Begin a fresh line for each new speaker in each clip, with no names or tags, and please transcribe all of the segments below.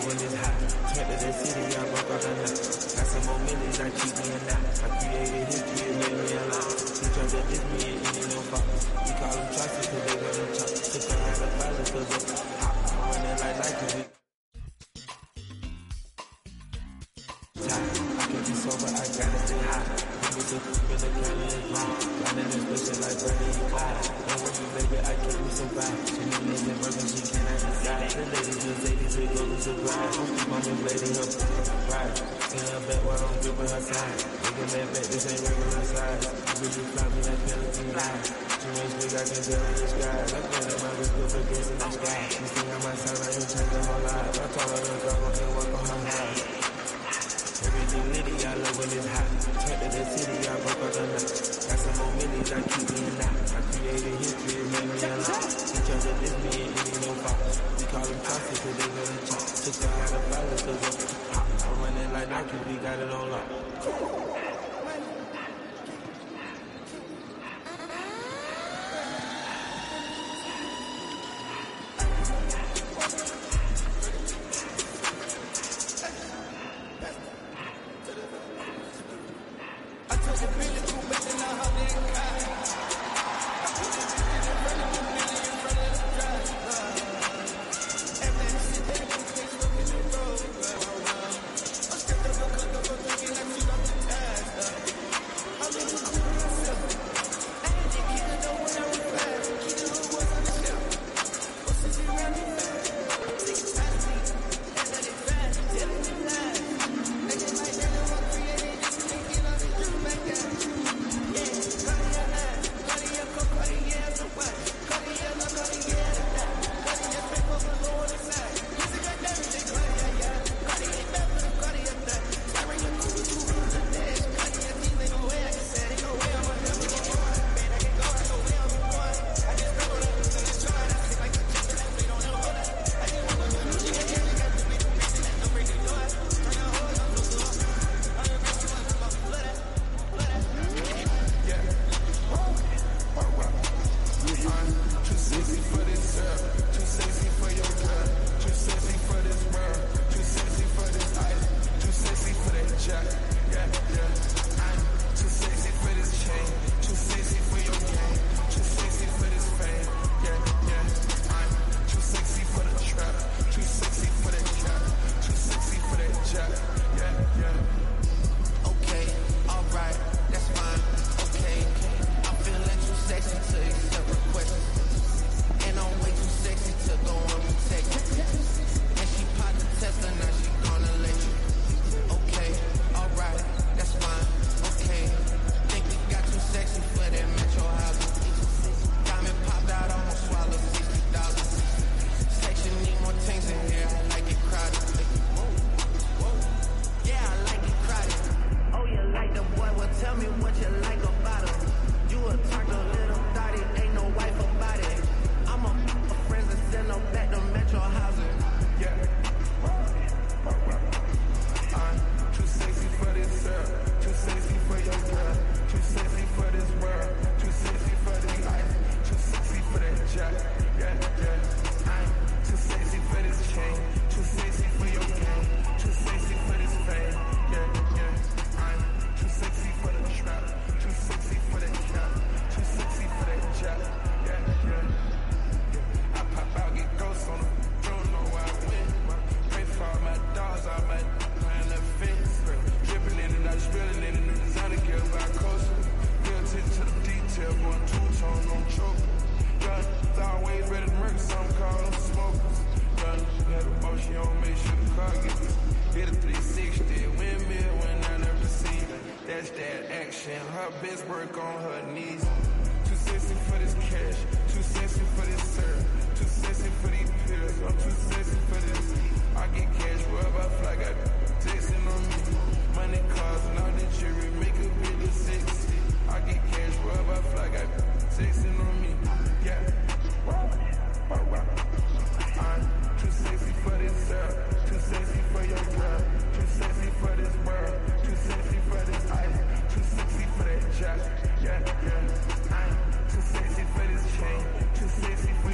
love when it's hot. Turn to the city, I broke out the night. Got some more millions, I keep me in that. I created history, it made me alive. He tried to diss me, and it ain't no fault. We call them trusted, cause they got them chop. Took her out of violence, cause I'm hot. I'm running like Nike, we tight. I can't be sober, I gotta stay high. Niggas are in the county is mine. Running this bitch like Bernie and Clyde. Don't worry, baby, I keep me so bad. She need me in Bergen, she cannot decide. The ladies just ladies, we go to surprise. Don't keep on this lady, her right. In her back while I'm gripping her side. Nigga, man, back, this ain't regular size. Bitch, you fly me like Peloton line. Too much big, I can tell in the sky. Like that, in my wrist, good against in the sky. She sing on my side, I ain't change her whole life. I told her to go and work on her house. Everything litty, I love when it's hot. Turn to the city, I broke out the night. Got some more millions, I keep me in that. I created history, it made me alive. He tried to diss me, and it ain't no fault. We call them toxic, cause they got them chop. Took her out of violence, cause I'm hot. I'm running like Nike, we got it on lock.
Okay, alright, that's fine. Okay, I'm feeling too sexy to accept requests. And I'm way too sexy to go on the text. And she popped the test and now she gonna let you. Okay, alright, that's fine. Okay, think we got too sexy for that metro house. Diamond popped out, almost swallowed sixty dollars. Section need more things in here. I like it crowded. Yeah, I like it crowded. Oh, you like the boy? Well, tell me what you like about him. You a turned a little thotty, ain't no wife about it. I'm a f- a friends and send them back to Metro housing.
Yeah. I'm too sexy for this girl, too sexy for your girl, too sexy for this world, too sexy for this life, too sexy for that jack. Yeah, yeah. I'm too sexy for this chain, too sexy for your game, too sexy for this fame. Yeah, yeah. I'm too sexy for the trap, too sexy for that cap, too sexy for that jack. Yeah, yeah. I pop out, get ghosts on them. Don't know where I went. Pray for all my dogs, all my plan the fence. Dripping in and out, spilling in the new designer gear by coastal. Pay attention to the detail, going two tone, no choke. Gun, it's always ready to murder some call them smokers. Gun, had a motion on, make sure the car get me. Hit a 360, windmill when I never see. That's that action. Her best work on her knees. Too sexy for this cash, too sexy for this syrup, too sexy for these pills. I'm too sexy for this. I get cash wherever I fly, got texting on me. Money, cars, and all the jewelry, make a bit of sexy. I get cash wherever I fly, got texting on me. Yeah. I'm too sexy for this syrup, too sexy for your girl, too sexy for this world, too sexy for this ice, too sexy for that jack. Yeah, yeah. I'm too sexy for this chain, too sexy for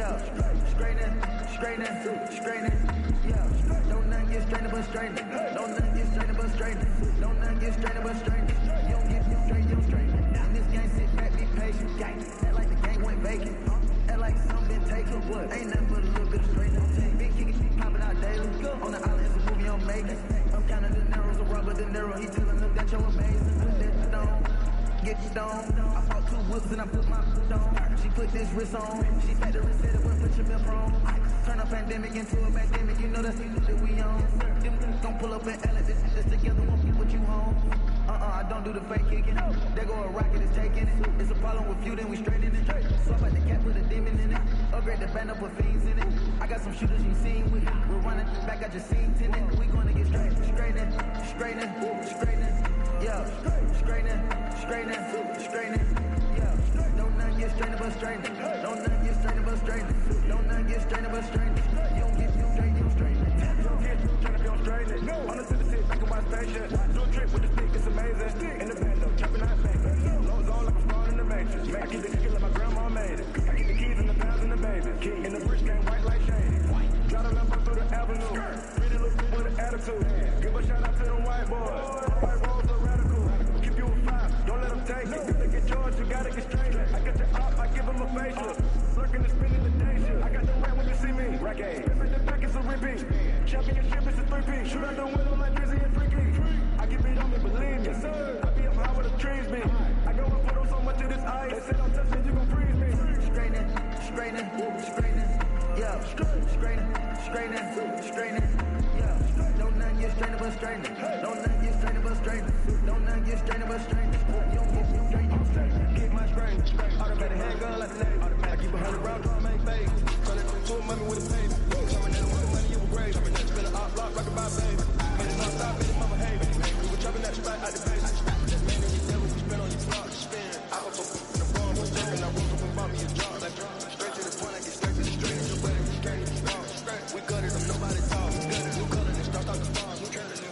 Yeah, straightening, straightening, straightening. Yeah, don't nothing get strained but straightening. Don't nothing get strained but straightening. Don't nothing get strained but straightening. You don't get you straight, you don't straighten. In this game, sit back, be patient. Gang, act like the game went vacant. Act like something been taken. What? Ain't nothing but a little bit of straightening. Big kicking, she popping out daily. On the island, it's a movie I'm making. I'm counting the narrows, a rubber De Niro. He telling them that you're amazing. Put that stone, get you stoned. I bought two whips and I put my foot on. She put this wrist on. She fed the wrist, said it went put your milk on. Turn a pandemic into a pandemic. You know that's the shit that we on. Them niggas gon' pull up and L this shit that's together won't be what you home. Uh-uh, I don't do the fake kicking. There go a rocket, it's taking it. It's a problem with you, then we straightening it. Swap out the cat, put a demon in it. Upgrade the band up with fiends in it. I got some shooters you seen with it. We're running back, got your scene tinted. We gonna get straight, straightening, straightening, straightening. Yeah, straightening, straightening, straightening. Yeah, don't nothing get strained but straightening. Don't nothing get strained but straightening. Don't nothing get strained but straightening. You don't get you straight, you don't straighten.
You don't get trying to be on straightening. On the city sit back and watch patient. Do a trick with the stick, it's amazing. In the bando, chopping out bangers. Low zone like I'm spawn in the matrix. I keep the kick like my grandma made it. I keep the keys and the pounds and the baby. Key in the bridge game, white like shady. Got a lamp through the avenue. Pretty little bitch with an attitude. Give a shout out to them white boys. White rolls are radical. Keep you a five, don't let them take it. If they get charged, you gotta get straight. I got your op, I give them a facelift. Lurking and spinning the day shift. I got the rap when you see me. Rack A. Spin the back, it's a repeat. Championship, it's a three-peat. Shoot out the window like Drizzy and Freaky. I keep it on me, believe me. I be up high where the trees be. I go and put on so much of this ice. They said I'm touching, you gon' freeze me.
straightening, straightening, straightening. Yeah, straightening, straightening, straightening. Yeah, don't nothing get strained but straightening. Don't nothing get strained but straightening. Don't nothing get strained but straightening. You don't get you straight, you straight.
Get my strain. Automatic handgun like the Navy. I keep a hundred round drum, make baby. Tryna do a mommy with a baby. Coming in with the money, you a grave. Spin a op block, rock a bye, baby. Made it non-stop, made it mama hate. We were chopping that spot out the base. Just man in your devil, we spin on your block. Spin. I was so in the bomb, was jumping. I woke up and bought me a job. Like, straight to the point, I get straight to the street. You better get straight to the strong. We gutted them, nobody talk. Gutted, new color, then start out the farm. New color, new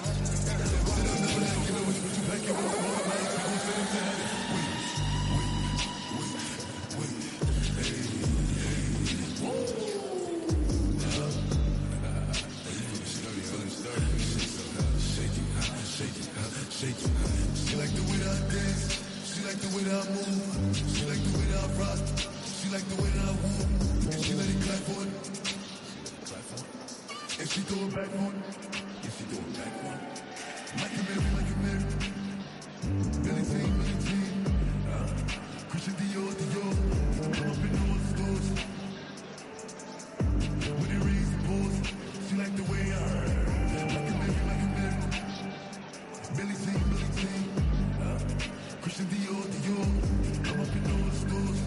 She like the way that I dance. She like the way that I move. She like the way that I rock. She like the way that I woo. And she let it clap for it. And she throw it back for it. And she throw it back for it. Like a Mary, like a Mary. Billy Jean, Billy Jean. Uh, Christian Dior, Dior. Come up in all the stores. With the rings and pose. She like the way I Like a Mary, like a Mary. Billy Jean, Billy Jean. Uh, Christian Dior, Dior. Come up in all the stores.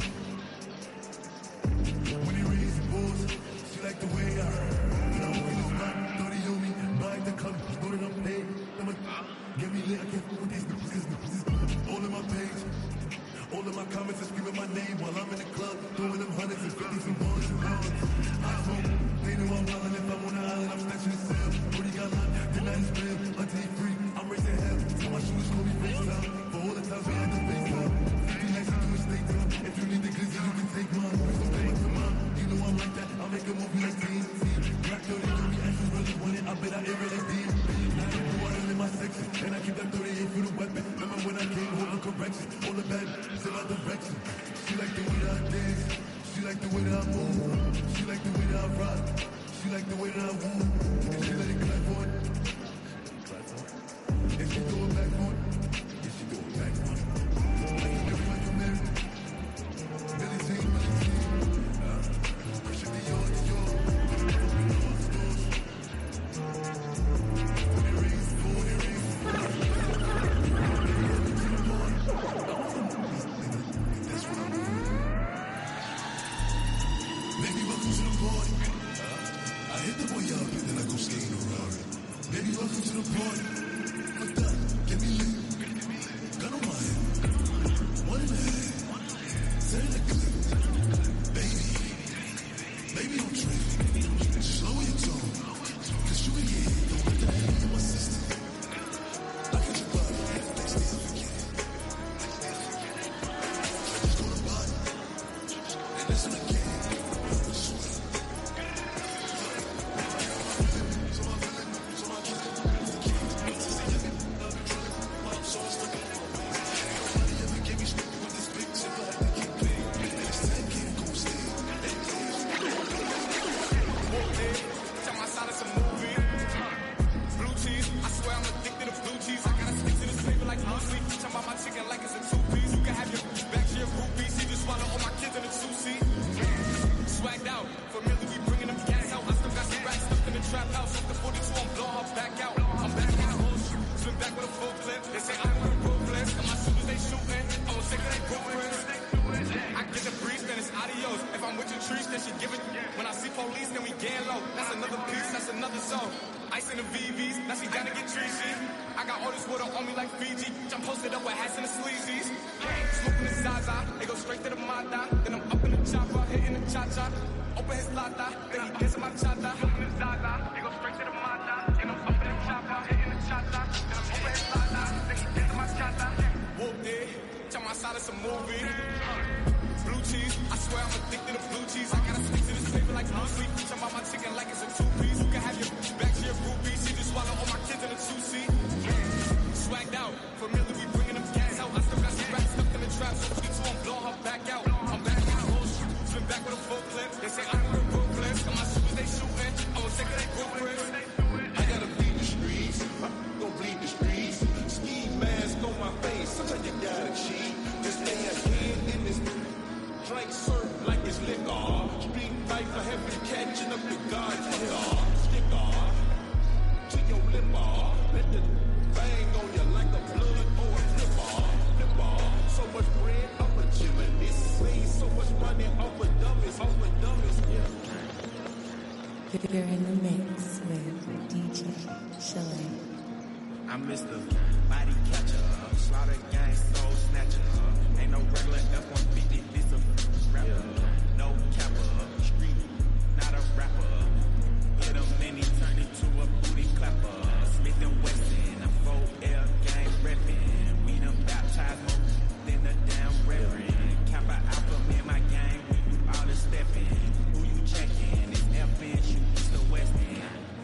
When he raised the balls, she like the way I When I'm with this man, thought he on me. Buy the club, know that I'm paid. I'm a, get me lit, I can't fool with these niggas, cause niggas all in my page. All of my comments are screaming my name while I'm in the club, throwing them hundreds and fifties and ones and ones. I hope they know I'm wildin' if I'm on the island, I'm snatching the cell. Brody got locked, then I just bail. Until he free, I'm racing hell. Tell my shooters call me FaceTime. For all the times we had to FaceTime. 50 nights into a state time. If you need the glizzy, you can take mine. Please don't come up to mine. You know I'm like that. I'll make a movie like TNT. Black 30, 30, actions really want it. I bet I air it like DMP. Now I go out in my section. And I keep that 38 for the weapon. Remember when I came home on correction? All the bad, in my direction. She like the way that I dance. She like the way that I move. She like the way that I rock. She like the way that I woo. And she let it clap for it. And she throw it back for it. And she throw it back for it. Like a Mary, like a Mary. Billie Jean, Billie Jean. Uh, Christian Dior, Dior. Up in all the stores. When it rains, when it rains. That's what I'm doing. Baby, welcome to the party. I hit the boy up and then I go skating around.
water on me like Fiji. I'm posted up with hats and the sleazies. Smoking the Zaza, they go straight to the Mata. Then I'm up in the chopper, hitting the cha-cha. Open his lata, then he dancing my cha-cha. Smoking the Zaza, they go straight to the Mata. Then I'm up in the chopper, hitting the cha-cha. Then I'm open his lata, then he dancing my cha-cha. Whooped it, jump outside of some movie. Blue cheese, I swear I'm addicted to blue cheese. I gotta stick to this paper like blue sleep. Jump out my chicken like it's a two-piece. You can have your back to your groupie. She just swallow all my kids in a two-seat. Swagged out, familiar, we bringing them gas out. I still got some rats stuck in the trap, so we two, I'm blowing her back out. I'm back out, spin back with a full clip. They say I'm real ruthless, and my shooters they shooting. I'm gonna take it, they group
I gotta bleed the streets. I'm gonna bleed the streets. Ski mask on my face. Sometimes you gotta cheat. To stay ahead in this drink serve like it's liquor. Street fight for heaven, catching up to God's hill. Stick off to your lip off. Let the bang on you like a blood or a flip off. Flip off. So much bread, I'm a chillin'. This made so much money off of dummies, off of dummies. Yeah.
You're in the mix with DJ Chile.
I'm Mr. Body Catcher, Slaughter Gang Soul Snatcher. Ain't no regular F-150, this a rapper. No capper, street, not a rapper. Hit him and he turned into a booty clapper. Smith and Wesson, a 4L gang reppin'. We done baptized more than the damn reverend. Kappa Alpha, me and my gang, we do all the steppin'. Who you checkin'? It's FN, shoot east or west end.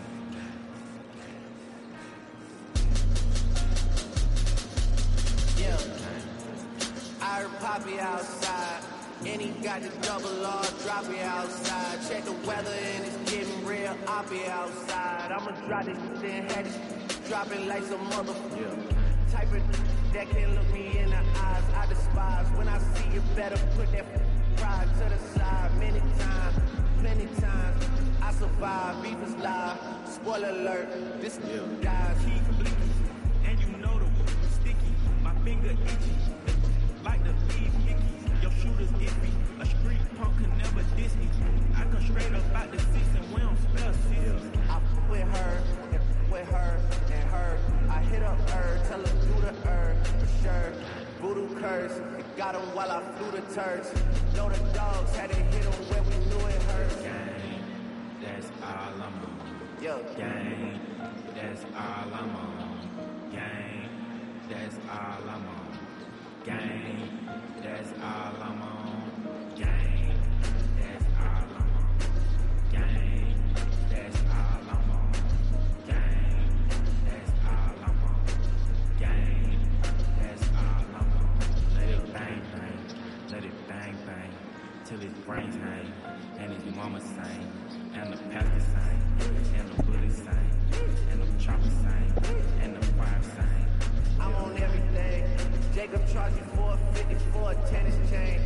Yeah. I heard Poppy outside. And he got the double R, drop it outside. Check the weather and it's getting real, I'll be outside. I'ma drop this shit and have this drop it like some mother type of that can look me in the eyes. I despise when I see you better put that pride to the side. Many times, plenty times, I survive. Beef is live. Spoiler alert, this dies.
He bleeding, and you know the wood is sticky. My finger itchy, like the beef hickeys. Your shooter's iffy. A street punk can never diss me. I come straight up out the six and we don't spell six.
I f- with her, and f- with her, and her. I hit up her, tell her do the her, for sure. Voodoo curse, it got him while I flew the turds. Know the dogs had to hit him where we knew it hurt.
Gang, that's all I'm on.
Yo,
Gang, that's all I'm on. Gang, that's all I'm on. Gang, that's all I'm on. Gang, that's all I'm on. Gang, that's all I'm on. Gang, that's all I'm on. Gang, that's all I'm on. Let it bang bang, let it bang bang, till his brains hang, and his mama sing, and the pastor sing, and the bully sing, and the chopper sing, and the fire sing.
I'm on everything. Jacob charged me 450 for a tennis chain.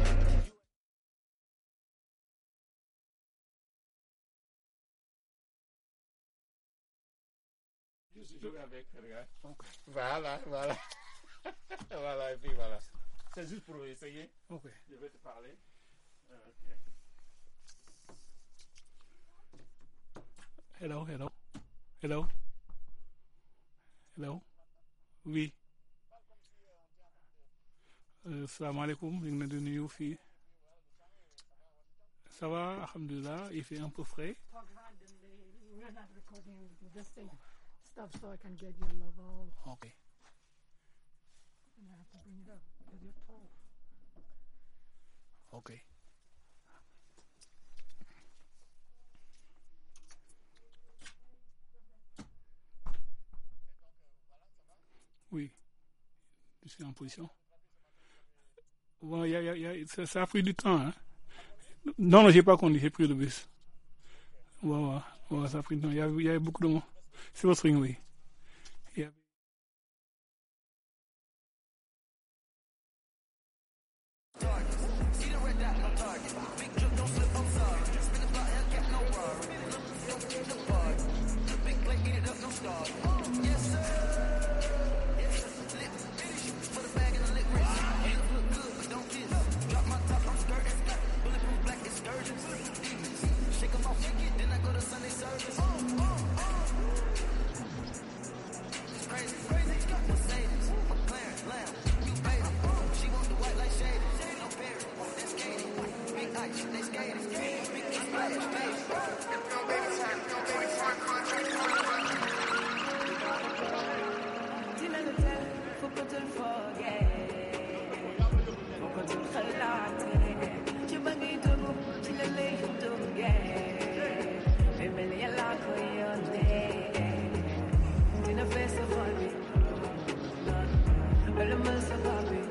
Voilà, voilà. voilà, et puis voilà. C'est juste pour essayer.
Ok.
Je vais te parler. Ok.
Hello, hello. Hello. Hello. Oui. Euh, salaamaaleykum ñu ngi leen di nuyu fii. Ça va, alhamdulilah, il fait un peu frais.
We're not recording this thing stuff so I can get your level
Ok.
and I have to bring it up because you're tall.
Ok. Oui, je suis en position. Bon, y a, y a, y a, ça, ça a pris du temps. Hein? Non, non, j'ai pas conduit, j'ai pris le bus. Ouais, ouais, ouais, ça a pris du temps. Il y avait, il y avait beaucoup de monde. C'est votre ring, oui. Il y avait-
Crazy
dootul foogee bokkatul xalaate ci ba ngay dugg ci la lay duggee day mel ni yàlla ko yónnee dina fees sa xol bi wala mën sa bopp bi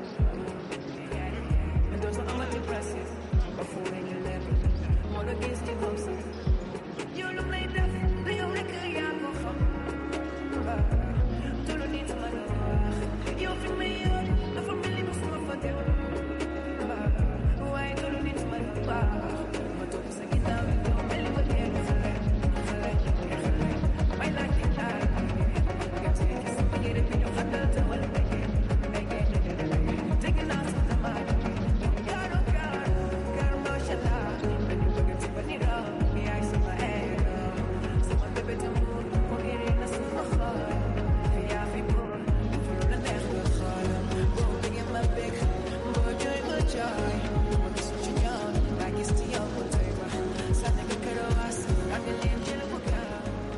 dootul amati pression ba fu mu ñu lépp moo la gis ci moom sax yow lu may def du yow rek yaa ko xam tolu nit ma la wax yow fi may yor dafa mel ni musuma fa dem waaye tolu nit ma la wax ma topp sa ginnaaw yow mel ni ko kenn xale xale xale may laaj di taay nga tee gis sama yére bi ñu xatal te wala mbege mbege dégg naa sa damaat kaaro kaaro kaaro macha allah dañu bëgg ci ba ni raw yaay sama hero sama bébé d'amour moo yére na sama xol yaa fi pour fu la neex nga xool boo bëggee ma bëgg boo jooy ma jooy ma gis ci ñoom laa gis ci yow mu doy ma sànni nga karawaas ak nga leen jël bu gaaw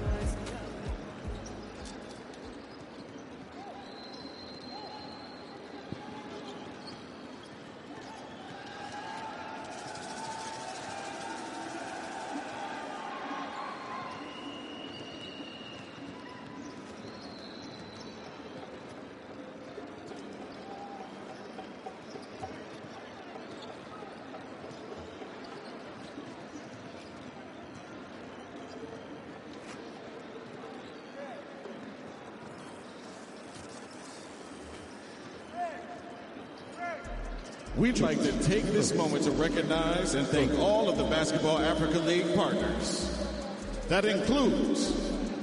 We'd like to take this moment to recognize and thank all of the Basketball Africa League partners. That includes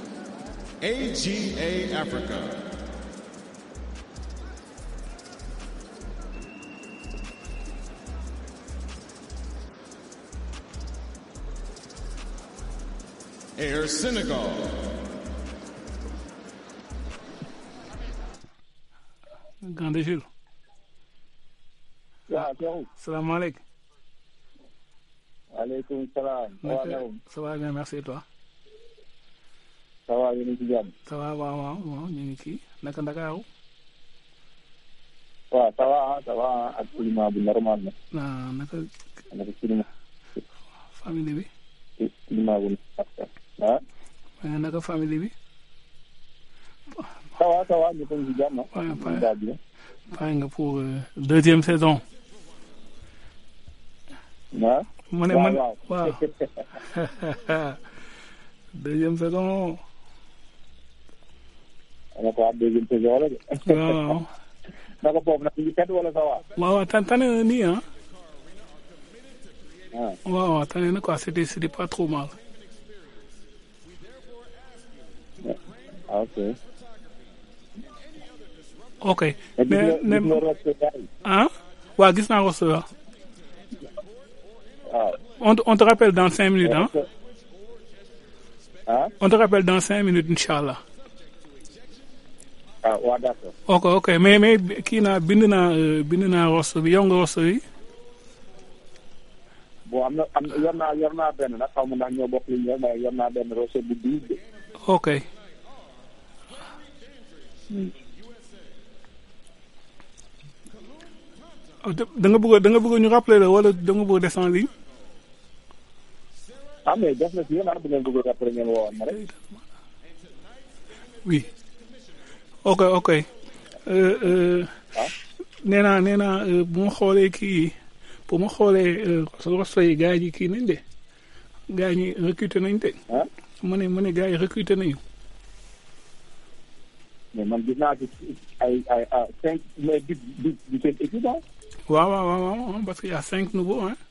AGA Africa, Air Senegal,
Grande Jules.
waaw Cheikhou.
Salaamaaleykum.
waaleykum salaam.
Naka
waaw
ça va bien merci et toi.
ça va yéen a ngi ci jàmm.
ça va waaw waaw waaw ñu ngi kii naka Ndakaaru.
waaw ça va ah ça va ah ak climat bu normal na.
ah naka
naka climat
famille bi.
climat bu ah.
waaye naka famille bi.
ça va ça va ñëpp a ngi ci jàmm ah.
Ouais,
ñu ngi daal di
pare nga pour euh, deuxième saison.
ah.
ma ne
waaw
man
waaw.
waaw. deuxième saison.
ana ko ab deuxième saison la de.
waaw.
naka boobu nag ñu ngi tedd wala ça va.
waaw waaw tan tane na nii ah.
ah.
waaw waaw tane na quoi c'était c'était pas trop mal.
ah ok.
ok
mais gis nga
mais
gis nga roster gars yi.
ah waaw gis naa ko sa
waaw.
on te- on te rappelle dans cinq minutes ah.
ah.
on te rappelle dans cinq minutes incha allah.
ah waa d'accord.
ok ok mais mais kii naa bind naa euh, bind naa roster bi yow nga roster bi.
bon am na am na yor naa yor naa benn nag xaw ma ndax ñoo bokk li ñu yor mais yor naa benn roster bu douze de.
ok. Oh, da da nga bëgg a da nga bëgg a ñu rappeler la wala da nga bëgg a des en ligne.
ah mais def na si yéen ah bu ngeen bëgg a après ngeen woowoon ma rek.
oui ok ok euh, euh, nee naa nee naa euh, bu ma xoolee kii bu ma xoolee euh, roster yi gars yi kii nañ de gars ñi recruter nañ de. mu ne mu ne gars yi recruter nañu.
mais man gis naa ci ay ay ah cinq mais du du du seen équipe ah.
waaw waaw waaw waaw parce que y a cinq nouveaux hein.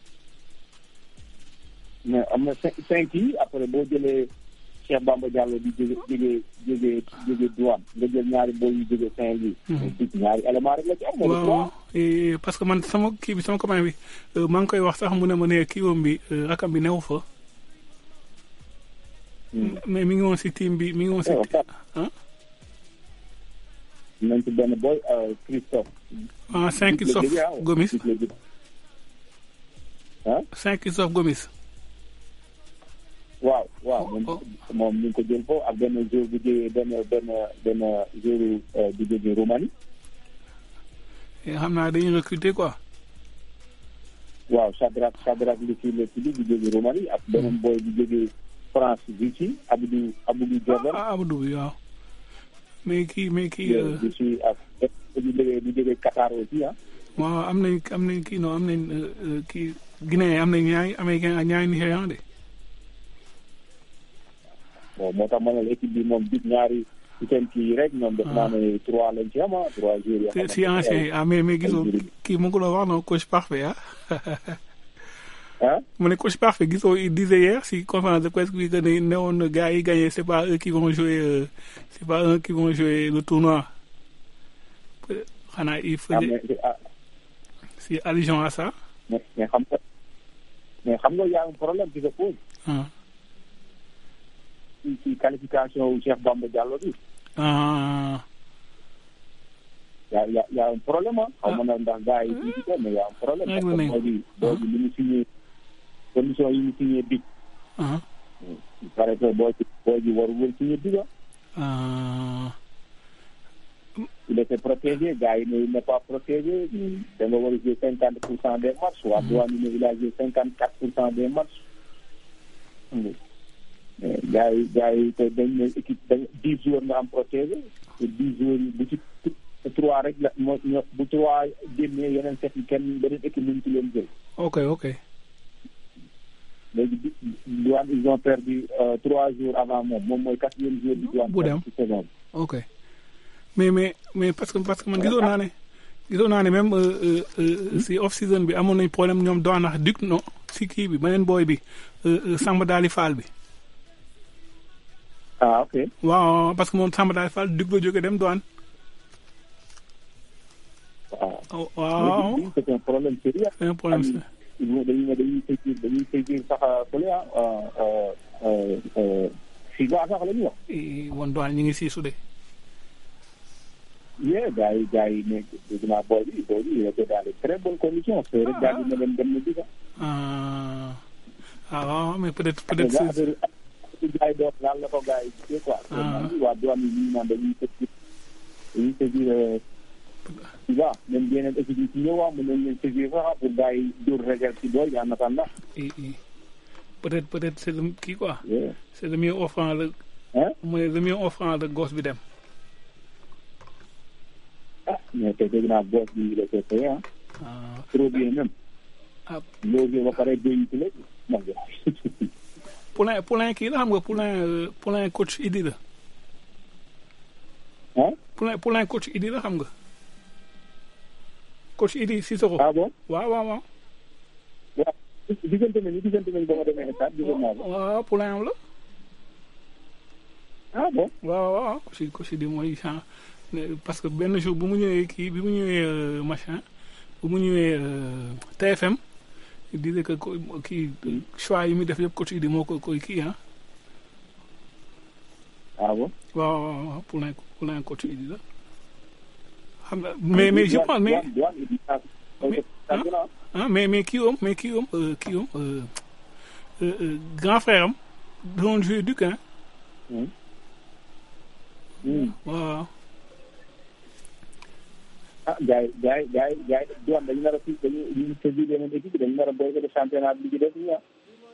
mais am na cinq cinq yi après boo jëlee Cheikh Bamba Diallo di jóge jóge jóge jóge douane nga jël ñaari boy yu jóge Saint-Louis. mais ci ñaari élément rek la ci am. moo di
waaw
trois.
waaw et parce que man sama kii bi sama copain bi euh, maa ngi koy wax sax mu ne ma ne kii woom bi euh, rakam bi newu fa. mais mi ngi woon si team bi mi ngi woon si. ah
nañ ci benn boy euh, Christophe.
ah cinq
Dick la
Christophe
jógee, ah.
Gomis
Dick la jógee. ah
cinq Christophe Gomis.
waaw waaw moom moom ñu ngi ko jël foofu ak benn jour bu jógee benn benn benn jour euh, bu jógee Roumanie.
xam naa dañuy recruter quoi.
waaw Sadrak Sadrak li ci la tudd di jóge Roumanie ak beneen boy di jóge France bi ci Abdou Abdou Jordan.
ah Abdou bi waaw. mais kii mais kii.
di ci ak di jóge di jóge Qatar aussi ah.
waaw am nañ am nañ kii non am nañ kii Guinée am nañ ñaari américain ak ñaari Nigérian de.
bon moo tax ma ne la équipe bi moom bit ñaari ci seen kii rek ñoom def naa ne trois lañ ci am ah trois jours yoo
si ancien yi ah mais mais gisoo kii mu ngi ko doon wax non coach parfait ah.
ah
mu ne coach parfait gisoo il disait hier si conférence de presse bi que ne newoon na gars yi gagné c'est pas eux qui vont jouer euh, c'est pas eux qui vont jouer le tournoi xanaa il faisait si allusion à ça.
mais mais xam nga mais xam nga y a un problème qui se pose.
ah
ci ci qualification wu Cheikh Bamba Diallo bi.
ah.
y a y a y a un problème ah. xaw ma na ndax gars yi fii ci ko mais y a un problème. parce que boo di boo di li mu signé condition yi mu signé bi.
ah.
il paraît que boo ci boo ji warul woon signé bi
ah.
il était protégé gars yi ne il n'est pas protégé. da nga war a jouer cinquante pour cent des matchs. waa douane yi ne il a joué cinquante quatre pour cent des matchs. mais gars yi gars yi te dañ ne équipe dañ dix joueurs nga am protégé te dix joueurs yi bu ci trois rek la moo ño bu trois génnee yeneen set yi kenn beneen équipe mënu ci leen jël.
ok ok.
léegi di douane ils ont perdu trois jours avant moom moom mooy quatrième jour bi douane.
bu dem
ci saison bi.
ok mais mais mais parce que parce que man gisoon naa ne gisoon naa ne même si off season bi amoon nañ problème ñoom douane ak Duc non si kii bi beneen booy bi Samba Daali Fall bi.
ah ok.
waaw parce que moom Samba Daali Fall Duc la jóge dem douane.
waaw.
waaw
c'est un problème sérieux.
c'est un problème sérieux.
dañuy ne dañuy saisir dañuy saisir sax fële ah Siga sax la ñuy wax.
woon douane ñu ngi siisu de.
yee gars yi gars yi ne dégg naa booy bi booy bi il était dans de très bonnes conditions. c'est rek daal di ne leen dem na Siga.
ah waaw mais peut-être peut
parce
être.
que affaire affaire gars yi doon laal la ko gars yi gisee quoi.
Ah.
waa douane yi ñu naan dañuy saisir dañuy saisir Siga même yeneen équipe yi ci ñëwaat mën nañ leen saisir sax pour gars yi dóor réserve ci booy en attendant.
i i peut-être peut-être c'est le kii quoi.
Yeah.
c'est le mieux offrant le.
Hein?
mooy le mieux offrant le gosse bi dem.
ah mais te dégg naa boss bi il était payé ah.
ah
trop bien même.
ah
loolu ba pare doy ci léegi. mag
Poulain Poulain kii la xam nga Poulain euh, Poulain coach Idi la.
ah.
Poulain Poulain coach Idi la xam nga. coach Idi Cissokho.
ah bon.
waaw waaw waaw.
waaw diggante nañu diggante nañu ba ma demee stade diggante naa ko.
waaw Poulain am la.
ah bon.
waaw waaw waaw coach coach Idi mooy genre parce que benn jour bu mu ñëwee kii bi mu ñëwee euh, machin bu mu ñëwee euh, TFM il disait que ko- kii choix yi muy def yëpp coach Idi moo ko koy kii ah.
ah bon.
waaw waaw waaw Poulain Poulain coach Idi la. xam nga mais mais je pense mais
douane douane il a
Mais, ah mais mais kii woom mais kii woom euh, kii woom euh, euh, euh, grand frère am doon joué Duc hein. waaw waaw.
ah gars yi gars yi gars yi gars yi douane dañu nar a fi dañu ñu saisir yeneen équipe dañu nar a boycotté championnat bi ci def nii ah.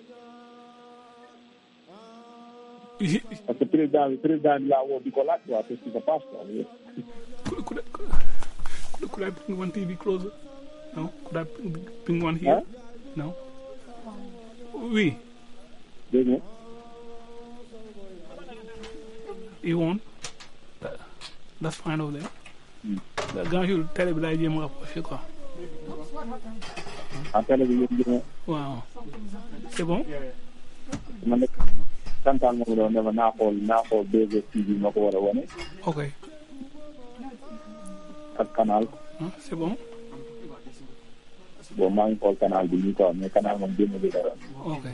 parce que président bi président bi laa woo di ko laaj quoi qu'est-ce qui se passe quoi.
Could, could, I, could, could I bring one TV closer? No? Could I bring one here?
Huh?
No? Oui.
dégg nga.
You want? That, that's fine over there. Grand jour télé bi laay jéem a rapproché quoi.
en télé bi yëpp jëma
Waaw. C'est bon?
man nag santaan ma ko doon ne ma naa xool naa xool 2STV ma ko war a wane
Ok.
ak canal
Hein, C'est bon?
bon maa ngi xool canal bi nii quoi mais canal moom génn bi dara
Ok.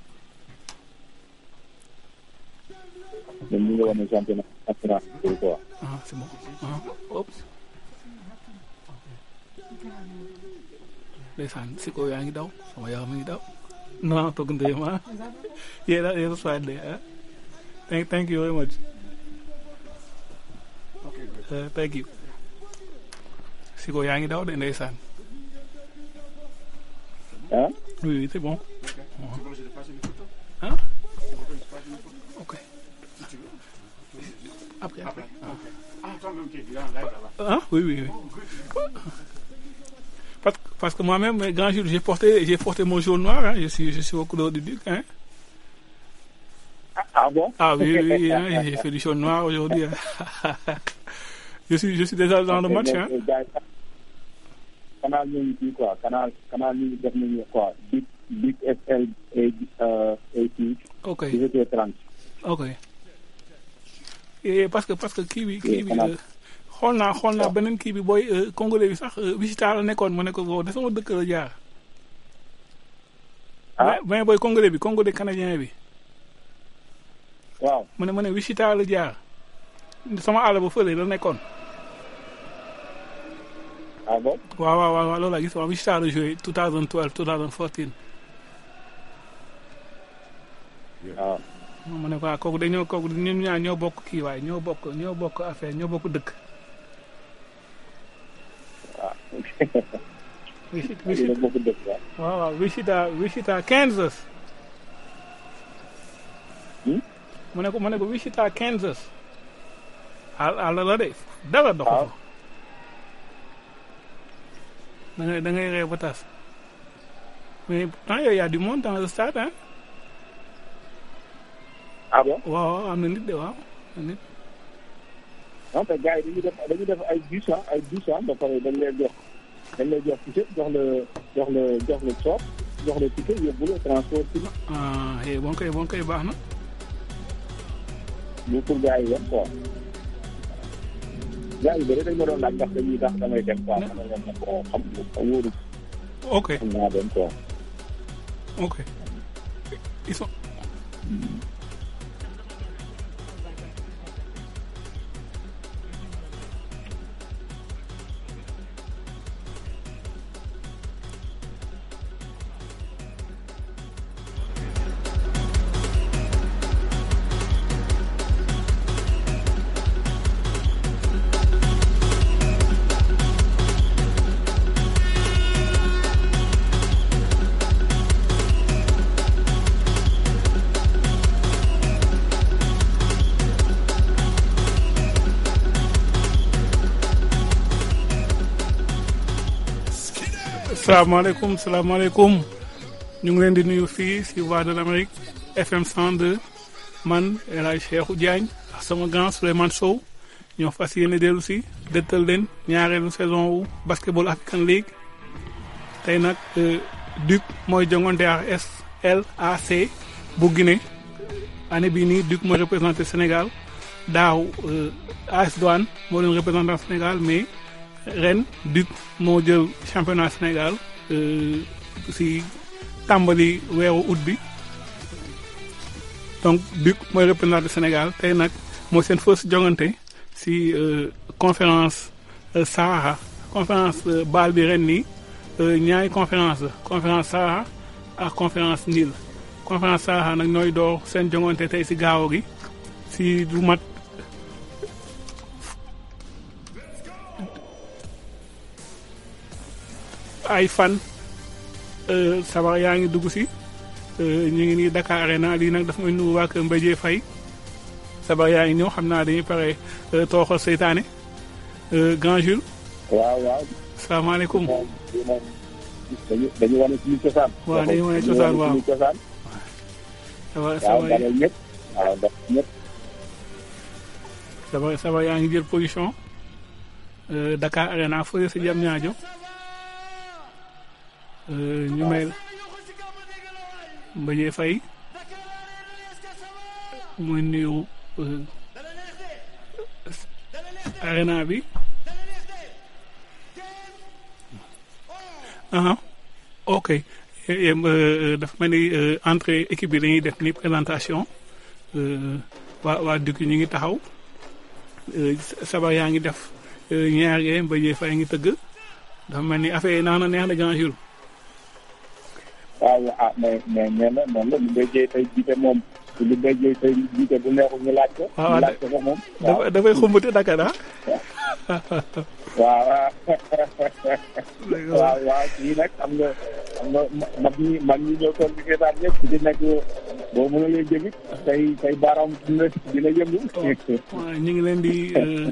ñun ñu ngi wane championnat championnat bi quoi
Ah, c'est bon. Ah, oups. Ndeysaan si ko yaa ngi daw sama yaram mi ngi daw. Non, toog ndeyam ah. Yeah, that, yeah, that's right there. Huh? Thank, thank you very much. Uh, thank you. Siko yaa ngi daw de ndeysaan.
ah.
oui oui c'est bon. ah. ok. après après. ah oui oui oui. Parce, parce que moi-même, grand jour, j'ai porté, j'ai porté mon jaune noir, hein, je suis, je suis au couleur du duc, hein.
Ah bon
Ah oui, oui, oui, hein, j'ai fait du jaune noir aujourd'hui. hein. je suis, je suis déjà dans le match, hein.
canal ñu ngi fii quoi canal canal ñu ngi def nañu quoi big big SL et et
Ok.
17h30
ok et parce que parce que kii bi kii bi euh, xool naa xool naa beneen kii bi booy euh, congolais bi sax euh, Wichita la nekkoon mu ne ko wow de sama dëkk la jaar. ah mais booy congolais bi congolais canadien bi.
waaw
mu ne mu ne Wichita la jaar sama àll ba fële la nekkoon.
ah bon
waaw waaw waaw loolu laa gis waaw Wichita la joué 2012 2014.
waaw.
mu ne ko ah kooku dañoo kooku ñun ñaar ñoo bokk kii waaye ñoo bokk ñoo bokk affaire ñoo bokk dëkk. Wichita
Wichita bokk dëkk waaw.
waaw waaw Wichita Wichita Kansas. mu ne ko mu ne ko Wichita Kansas. àll àll la de dara doxu fa. da ngay da ngay ree ba tas. mais pourtant yow y a du monde dans le stade hein.
ah bon
waaw am na nit de waaw am na nit.
non te gars yi dañuy def dañuy def ay bus ah ay bus ah ba pare dañ lay jox dañ lay jox ticket jox la jox la jox la soot jox la ticket yóbbu la transport ci
ah eh bon koy bon koy baax na.
ñu pour gars yi yem quoi. gars yi bëri dañ ma doon laaj ndax dañuy tax damay dem quoi ma ne leen ne ko xam nga wóoru
ok
xam naa dem quoi.
ok ils sont. salaamaaleykum salaamaaleykum ñu ngi leen di nuyu fii si Voix de l'Amérique FM 102 man El Hadj Cheikhou Diagne ak sama grand Souleymane Sow ñoo fas yéene dellu si dëttal leen ñaareelu saison wu basketball African League tey nag Duc mooy jongante ak SLAC bu Guinée année bii nii Duc mooy représenté Sénégal daaw AS Douane moo leen représenté Sénégal mais ren Duc moo jël championnat Sénégal si tàmbali weeru août bi donc Duc mooy représenté Sénégal tey nag mooy seen first jongante si conférence Sahara conférence baal bi ren nii ñaari conférence la conférence Sahara ak conférence Nil conférence Sahara nag ñooy door seen jongante tey si gaaw gi si du mat ay fan sabar yaa ngi dugg si ñu ngi nii Dakar Arena lii nag dafa may nuyu waa kër Mbéjee Faye sabar yaa ngi ñëw xam naa dañuy pare tooxal seytaane grand Jules.
waaw waaw.
salaamaaleykum.
dañu dañu wane suñu cosaan.
waaw dañu wane cosaan waaw
suñu cosaan.
sabar
waaw
sabar
dalal ñëpp. waaw dalal ñëpp.
sabar sabar yaa ngi jël position Dakar Arena fële si jam ñaajo ñu may Mbéjee Faye muy nuyu arena bi aha ok dafa mel ni entrée équipe bi dañuy def ni présentation waa waa dëkk ñu ngi taxaw sabar yaa ngi def ñaar yee Mbéjee Faye ngi tëgg dafa mel ni affaire yi naan na neex na grand jour
waaw ah mais mais nee na noonu la ñu ngi jëy tey jiite moom li béjjee say jiite bu neexul ñu laaj ko
waaw
ñu laaj ko ko moom waaw
dafa dafay xumbute Dakar ah.
waaw waaw waaw kii nag xam nga xam nga mag ñi mag ñi ñoo toog di seetaan ñëpp ku ci nekk boo mënulee jëgit say say baaraam dina dina yëngu
waaw ñu ngi leen di euh,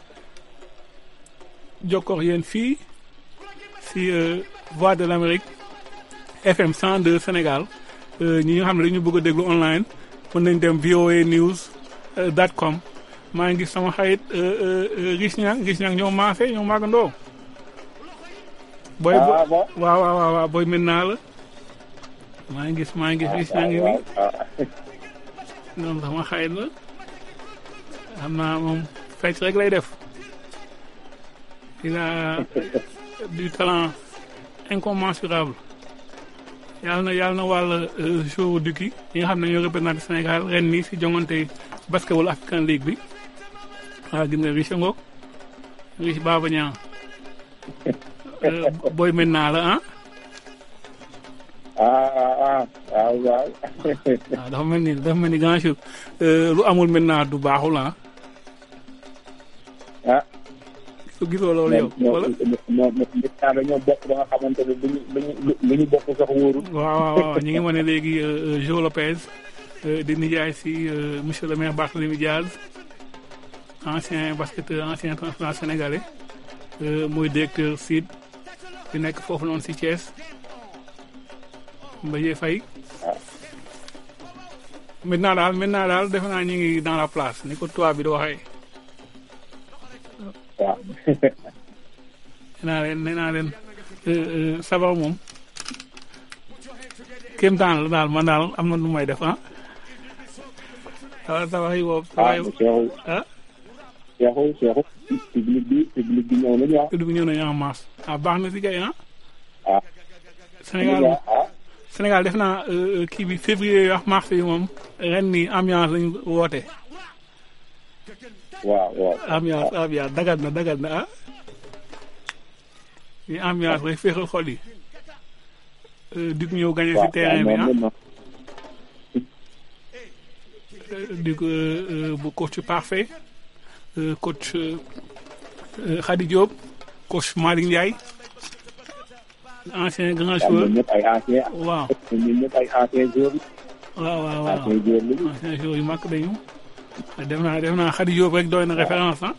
jokkoo ak yéen fii si euh, Voix de l'Amérique FM 102 Sénégal euh, ñi nga xam ne dañu bëgg a déglu online mën nañ dem VOA news euh, dot com maa ngi gis sama xarit euh, euh, euh, Rich Niang Rich Niang ñoo maase ñoo màggandoo. booy
Ah, bon?
waaw waaw waaw waaw booy mën naa la maa ngi gis maa ngi gis Rich Niang ngi nii ñoom sama xarit la xam naa moom fecc rek lay def il a du talent incommensurable yàlla na yàlla na wàll jour du kii yi nga xam ne ñoo représenté Sénégal ren nii si jongante basketball African League bi waaw gis nga Rich Ngoog Rich Baba Niang booy maintenant la ah
ah ah ah waaw waaw
waaw dafa mel ni dafa mel ni grand jour lu amul maintenant du baaxul ah
ah
su gisoo loolu yow wala
ñoo ñoo dañoo bokk ba nga xamante ne lu ñu lu ñu lu ñu bokk sax wóorul
waaw waaw waaw ñu ngi wane léegi Jo Lopez di nijaay si monsieur le maire Barthélémy Diaz ancien basketteur ancien international sénégalais mooy directeur SID bi nekk foofu noonu si Thiès Mbaye Faye maintenant daal maintenant daal defe naa ñu ngi dans la place ni ko tubaab bi di waxee
waaw
nee naa leen nee naa leen sabar moom kéem taan la daal man daal am na lu may def ah waaw sabar yi boobu sabar yi
Cheikhou
ah
Cheikhou Cheikhou public bi public bi ñëw nañu ah
tudd bi ñëw nañu en masse ah baax na si kay ah
ah
Sénégal
ah
Sénégal def naa kii bi février wax mars yi moom ren nii ambiance lañu woote
waaw waaw
ambiance ambiance dagat na dagat na ah yi ambiance rek féexal xol yi di ñëw gagné si terrain bi ah di ko bu coach parfait coach Khady Diop coach Malick Ndiaye ancien grand
ñoom
joueur
ñëpp ay ancien
waaw
ñoom ñëpp ay ancien joueur
waaw waaw waaw
ancien joueur lañu
ancien joueur yu mag dañu def naa def naa Khady Diop rek doy na référence ah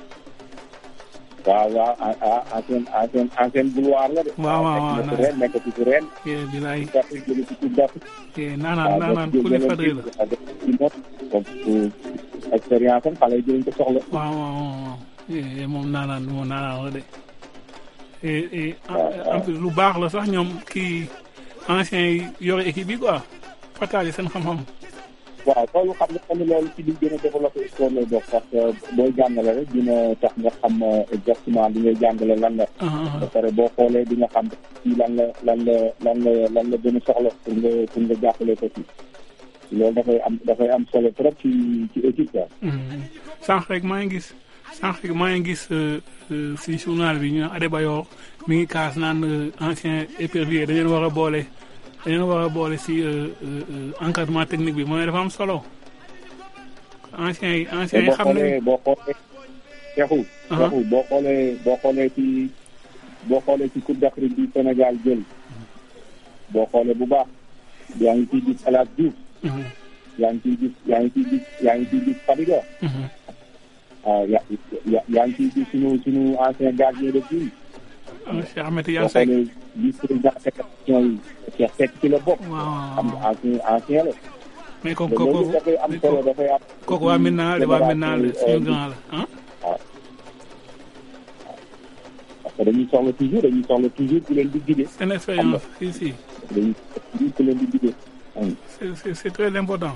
waaw waaw ah ah ancien ancien ancien boulevard la de
waaw waaw waaw
nekk ci ren nekk ci ren
kii bilaay
d'Afrique jóge ci coupe d'Afrique
kii naanaan naanaan ku li fadri la
donc expérience am xale yi dinañ ko soxla
waaw waaw waaw eh, moom naanaan moom naanaan la de et et en- en plus lu baax la sax ñoom kii anciens yi yore équipe bi quoi partager seen xam-xam
waaw loolu xam nga tamit loolu ci li gën a développé sport lay bokk parce que booy jàngale rek dina tax nga xam exactement li ngay jàngale lan la
ah ah
ba pare boo xoolee di nga xam ci lan la lan la lan la lan la gën a soxla pour nga pour nga jàppale ko ci loolu dafay am dafay am solo trop ci ci équipe quoi
Mhm. sànq rek maa ngi gis sànq rek maa ngi gis euh, euh, si journal bi ñu naan Adebayor mi ngi kaas naan euh, ancien épervier dañu leen war a boole dañu leen war a boole si euh, euh, euh, encadrement technique bi mooy dafa am solo anciens yi anciens yi
boo
xam
xoolee
nañu
boo xoolee Cheikhou
Aha.
Cheikhou boo xoolee boo xoolee ci boo xoolee ci Coupe d'Afrique bi Sénégal jël boo xoolee bu baax yaa ngi ciy gis El Hadj Diouf
Mhm,
yaa ngi ciy gis yaa ngi ciy gis yaa ngi ciy gis Fadiga
mhm.
ah ya ya yaa ngi ciy gis sunu sunu ancien gardien de but
Ah, Cheikh Ahmed
boo
Tidiane Seck
xoolee vice président fédération yi Cheikh Seck ci la bokk
waaw
xam nga ancien ancien la
mais
te
kooku
loolu
kooku
dafay am solo dafay am
kooku waa maintenant de waa maintenant la suñu grand la ah
parce que dañuy soxla toujours dañuy soxla toujours ku leen di guider
seen expérience si si
dañuy soxla toujours ku leen di guider
c'est c'est c'est très important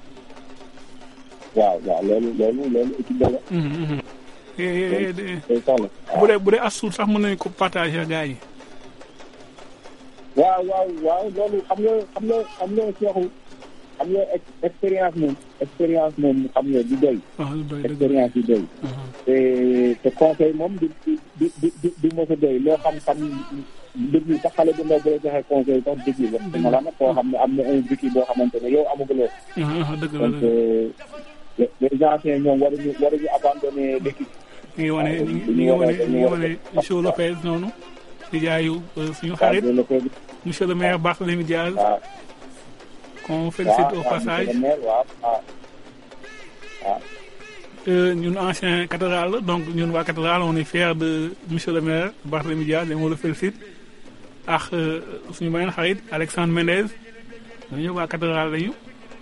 waaw waaw loolu loolu loolu équipe la la
Mhm, mhm. Eh, eh, eh, eh,
day soxla
bu dee bu dee asul sax mën nañu ko partager gars yi
waaw waaw waaw loolu xam nga xam nga xam nga Cheikhou xam nga ex- expérience moom expérience moom xam nga du doy
waaw du doy dëgg
expérience du doy te te conseil moom du du du du du du mos a doy loo xam-xam déglu sax xale bu ndaw bu la joxe conseil sax déglu la dama la nag koo xam ne am na un vécu boo xamante ne yow amaguloo
ah dëgg la
donc
dëgg
euh, les les anciens ñoom waruñu waruñu abandonner l'équipe
ñu ngi wane ñu ngi ñu ngi wane ñu ngi wane monsieur Lopez noonu di jaayu euh, suñu xarit
waaw Lopez
monsieur le maire Barthélémy Diaz
waaw
qu'on félicite au
waaw
passage
monsieur le maire, waaw waaw waaw
Euh, ñun ancien cathédrale la donc ñun waa cathédrale on est fiers de monsieur le maire Barthélémy Diaz et on le félicite ak euh, suñu beneen xarit Alexandre Mendez ñooñu ñëpp waa cathédrale lañu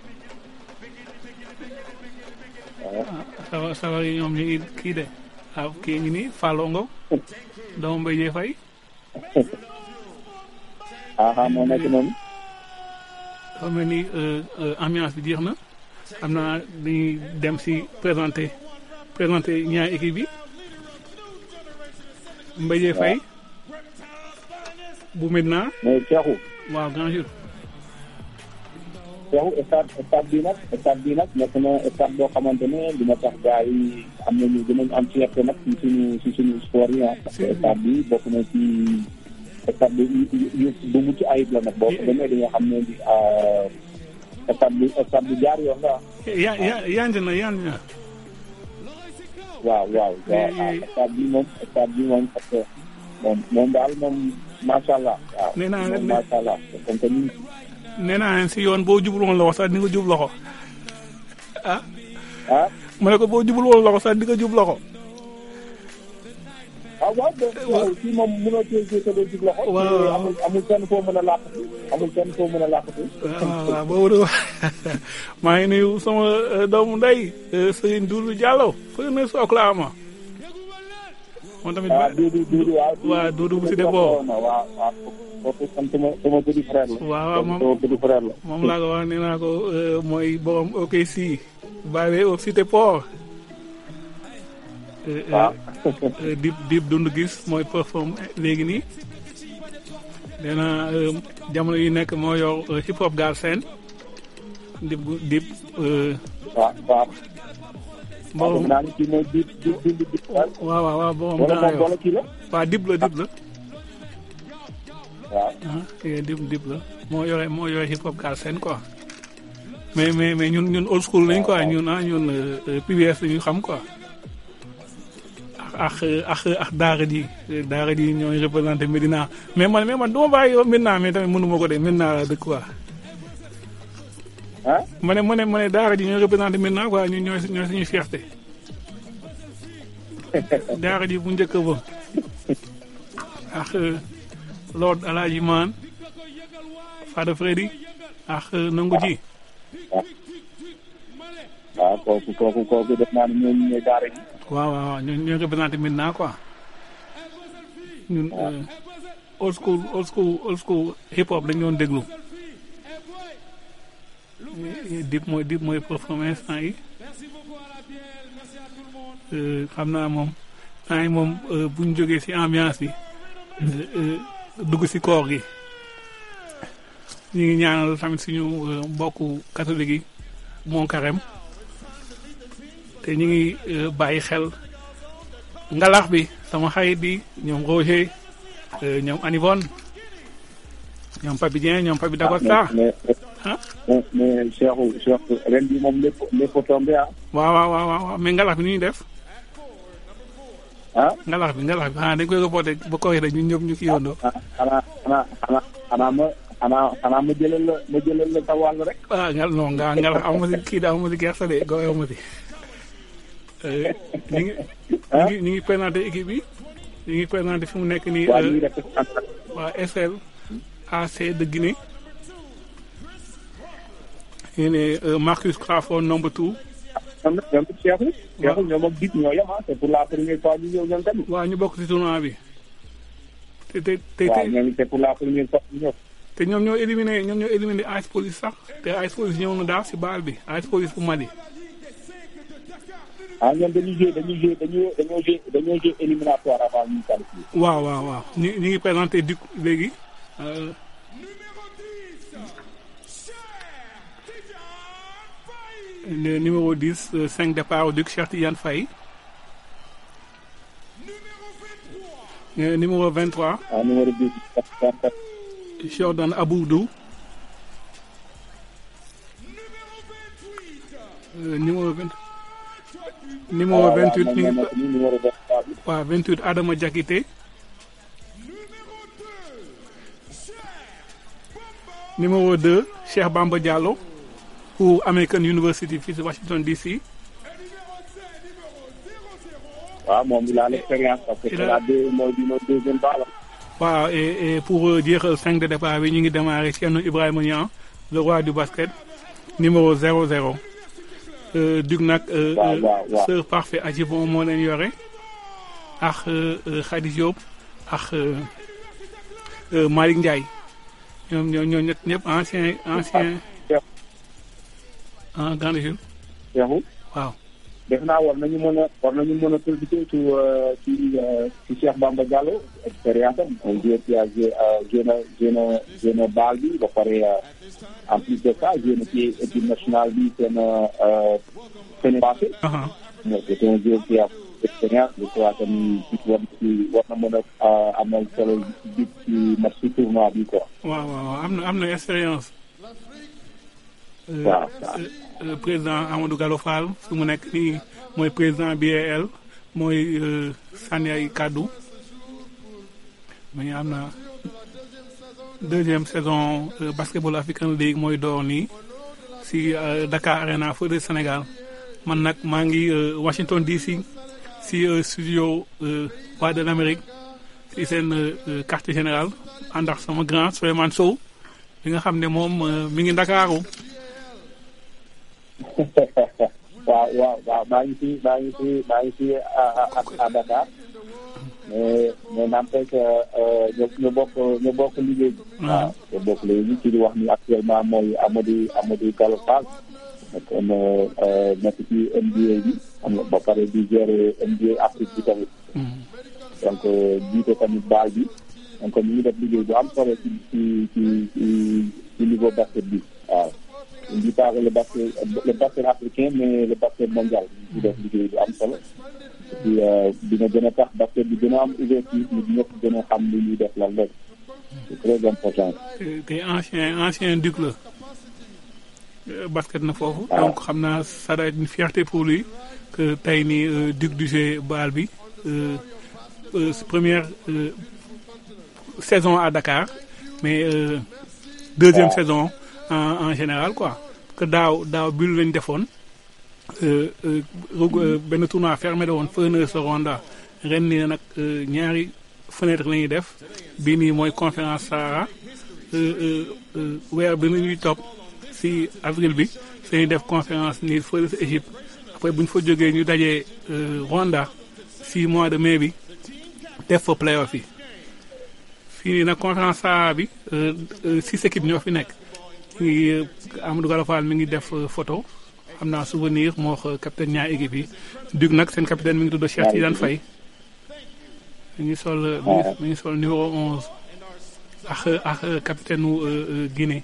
ah sawa sawar yi ñoom ñu ngi kii de waaw kii ngi nii Fallongo doomu Mbaye Dieye Faye
ah ah moo nekk noonu
dafa mel ni euh, euh, ambiance bi jeex na xam naa dañuy dem si présenter présenter ñaari équipe bi Mbaye Dieye Faye bu Medina
mooy Cheikhou
waaw grand jour
Cheikhou stade stade bi nag stade bi nag nekk na stade boo xamante ne dina tax gars yi am nañu dinañ am fierté nag ci suñu ci suñu sport yi ah parce que stade bi bokk na ci stade bi yu- yu bu mucc ayib la nag boo ko demee di nga xam ne di ah, stade bi stade bi jaar yoon la ah.
ya ya yanj na yanj na
waaw waaw waaw ah stade bi moom stade bi moom parce que moom moom daal moom macha allah waaw
Nee naa
moom
ne-
macha allah comme que ni
nee naa leen si yoon boo jubul woon loxo sax di nga jub loxo ah
ah
ma ne ko boo jubul woon loxo sax di nga jub loxo
ah waaw donc waaw fii moom mënoo cee cee sa doo jub loxo.
Waaw.
te amul amul fenn foo mën a làqatu amul fenn foo mën a làqatu.
waaw waaw boobu de maa ngi nuyu sama euh, doomu ndey euh, Serigne Doudou Diallo fële na si Oklahoma moom tamit
ah Doudou Doudou waaw.
waaw Doudou bu si deboo
waaw waaw waaw kooku sama sama sama petit frère la.
waaw waaw moom
sama petit frère la.
moom laa ko wax nee naa ko euh, mooy borom OKC basé au Cité Port Euh, euh,
waaw.
euh, dib dib dund gis mooy perform léegi nii nee naa euh, jamono yi nekk moo yor euh, hip hop gaal seen dib gu- dib euh,
waaw waaw.
borom
waaw naa ni kii mooy di di di di di.
waaw waaw waaw borom
wala
gaa
moom
yor
wala kii la.
waaw dib la dib la
waaw.
ah eh, dib dib la moo yore moo yore hip hop gaal seen quoi mais mais mais ñun ñun old school lañ quoi ñun ah ñun euh, euh, PBS la ñu xam quoi ak ak ak daara ji daara ji ñooy représenté Medina mais man mais man du ma bàyyi yow Medina mais tamit mënu ma ko de Medina la dëkk quoi.
ah.
ma ne ma ne ma ne daara ji ñooy représenté Medina quoi ñun ñooy ñooy suñu fierté daara ji bu njëkk ba ak Lord Alaaji Maan Fada Freddy ak nangu ji
waaw kooku kooku kooku def naa ne ñooñu ñooy daara ji.
waaw waaw waaw ñooy ñooy représenté Medina quoi ñun euh, old school old school old school hip hop dañu doon déglu dip mooy dip mooy performance temps yi Euh, xam naa moom temps yi moom euh, bu ñu jógee ci ambiance bi euh, euh, dugg ci koor gi ñu ngi ñaanal tamit suñu euh, mbokku catholique yi mon carême te ñu ngi euh, bàyyi xel ngalax bi sama xarit bi ñoom Roger euh, ñoom Anivon ñoom Papi Dieng ñoom Papi Dagosta
mais
ah
mais mais Cheikhou Cheikhou ren bi moom lépp lépp tombé ah.
waaw waaw waaw waaw mais ngalax bi nu ñuy def
ah.
ngalax bi ngalax bi xanaa dañ koy reporté ba koy rek ñun ñëpp ñu kii yóndoo
ah xanaa xanaa xanaa xanaa ma xanaa xanaa ma jëlal la ma jëlal la sa wàll rek.
ah ngal non nga ngalax aw ma si kii da aw ma si gerte de go aw ma si Euh, ñu ngi ñu ngi ñu ngi présenté équipe bi ñu ngi présenté fi mu nekk nii
waa
euh,
ñu ngi def
waa SL AC de Guinée ñu ne euh, Marcus Crawford number two
ñoom nag ñoom it Cheikhou. Cheikhou ñoom ak Dip ñoo yem ah c'est pour la première fois ñu ñëw ñoom tamit.
waaw ñu bokk ci tournoi bi te te te
waaw
te
ñoom it c'est pour la première fois ñu ñëw.
te ñoom ñoo éliminé ñoom ñoo éliminé Ice Police sax te Ice Police ñëw na daaw si baal bi Ice Police bu Mali
ah ñoom dañuy jouer dañuy jouer dañoo dañoo jouer dañoo jouer éliminatoire avant ñu qualifier.
waaw waaw waaw ñu ñu ngi présenté Duc léegi euh, Le numéro 10, euh, 5 départ au Duc Cheikh Tidiane Faye. Euh, numéro 23,
ah numéro 10
Jordan Aboudou. Euh, numéro 20 numéro 28 mi ngi
nekk nii numéro 23 bi
waaw 28 Adama Diakité numéro 2 Cheikh Bamba Diallo pour American University fii si Washington DC
waaw moom il a l'expérience parce que
Il
c'est
a-
la deux mooy bi mooy deuxième balle
waaw et, et pour euh, jeexal 5 de départ bi ñu ngi démarrer Thierno Ibrahima Niang le roi du basket numéro 00 euh, Dug nag euh,
Waaw,
euh,
waaw, waaw.
sœur parfait Adjibon moo leen yore ak euh, euh, Khady Diop ak euh, euh, Malick Ndiaye ñoom ñoo ñoo ñett ñëpp ancien ancien ah grande Jules
Cheikhou
waaw
def naa war nañu mën a war nañu mën a profiter ci euh, ci euh, ci Cheikh Bamba Diallo expérience am un joueur qui a joué euh, joué na joué na joué na baal bi ba pare euh, en plus de ça joué na ci équipe nationale bi seen euh, seen passé
aha
mais c'est un joueur qui a expérience je crois que ni war ci war na mën a euh, amal solo bi ci match ci tournoi bi quoi
waaw waaw am na am na expérience Euh,
waaw
euh, euh, président Amadou Gallo Fall su mu nekk nii mooy président BAL mooy euh, sànni ay kàddu mais am na deuxième saison euh, basketball African League mooy door nii si euh, Dakar Arena feu de Sénégal man nag maa ngi euh, Washington DC si euh, studio euh, Voix de l'Amérique si seen euh, euh, quartier général ànd ak sama grand Souleymane Sow bi nga xam ne moom euh, mi ngi Ndakaaru
waaw waaw waaw maa ngi fi maa ngi fi maa ngi fi à à à Dakar mais mais n'empêche que ñu ñu bokk ñu bokk liggéey bi. waaw ñu bokk liggéey bi ci di wax ni actuellement mooy Amadou Amadou Gallo Fall nekk na nekk ci NBA bi am na ba pare di gérer NBA Afrique bi tamit. donc jiite tamit baal bi donc ñu ngi def liggéey bu am solo ci ci ci ci ci niveau basket bi waaw. on dit pas le basket le basket africain mais le basket mondial ñu def liggéey bu am solo et puis dina gën a tax basket bi gën a am ouverture nit ñëpp gën a xam li ñuy def lan la c'est très important.
te te ancien ancien duc la Euh, basket na foofu donc xam naa ça doit être une fierté pour lui que tey nii euh, duc du jeu baal bi euh, euh, première euh, saison à Dakar mais euh, deuxième
Waaw.
saison en en général quoi que daaw daaw bi lañ defoon euh, euh, reg- euh, benn tournoi fermé la woon Furnace Rwanda ren nii nag euh, ñaari fenêtre la ñuy def bii nii mooy conférence Sahara euh, euh, euh, weer bi ñuy topp si avril bi dañuy def conférence nii fële si Égypte après bu ñu fa jógee ñu dajee euh, Rwanda si mois de mai bi def fa playoff yi fii nii nag conférence Sahara bi euh, euh, six équipes ñoo fi nekk ñu ngi euh, Amadou Gallo Fall mi ngi def euh, photo xam naa souvenir moo wax capitaine ñaari équipe yi dug nag seen capitaine mi ngi tudd Cheikh Tidiane Faye mi ngi sol euh, mi ngi- mi ngi sol numéro 11 ak ak euh, capitaine u euh, euh, Guinée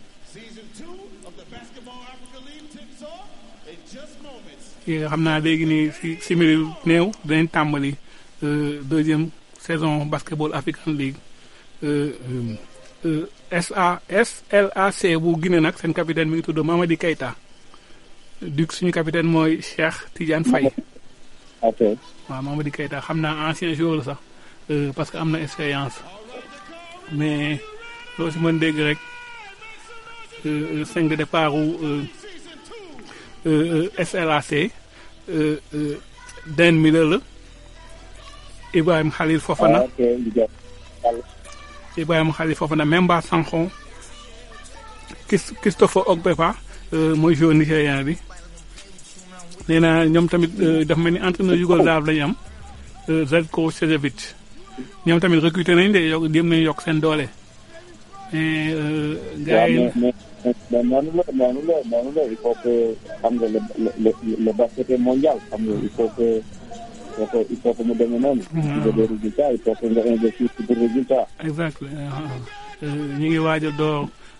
kii nga xam naa léegi nii si simili néew dinañ tàmbali euh, deuxième saison basketball African League euh, euh, euh, SA SLAC bu Guinée nag seen capitaine mi ngi tudd Mamadi Keita Duc suñu capitaine mooy Cheikh Tidiane Faye
ok
waaw Mamadi Keita xam naa ancien joueur la sax euh, parce que am na expérience mais loo si mën dégg rek euh, euh, cinq de départ u euh, euh, euh, SLAC euh, euh, Dan Miller la Ibrahim Khalil Fofana
ok liggéey yàlla
Ibrahima Khalil Fofana Memba Sankhon Chris- Christopher Ogbepa euh, mooy joueur nigérien bi nee naa ñoom tamit euh, dafa mel ni entraîneur yougoslave la ñu am euh, Zeljko Cezevic ñoom tamit recruté nañ de yokk jéem nañu yokk seen doole mais euh, gars
waaw
yi
mais mais mais noonu la noonu la noonu la il faut que xam nga le le le le basket est mondial xam nga il faut que il faut que il faut que mu demee noonu.
Mhm.
pour des résultats il faut que nga investir ci des résultats.
exact ñu ngi waaj a door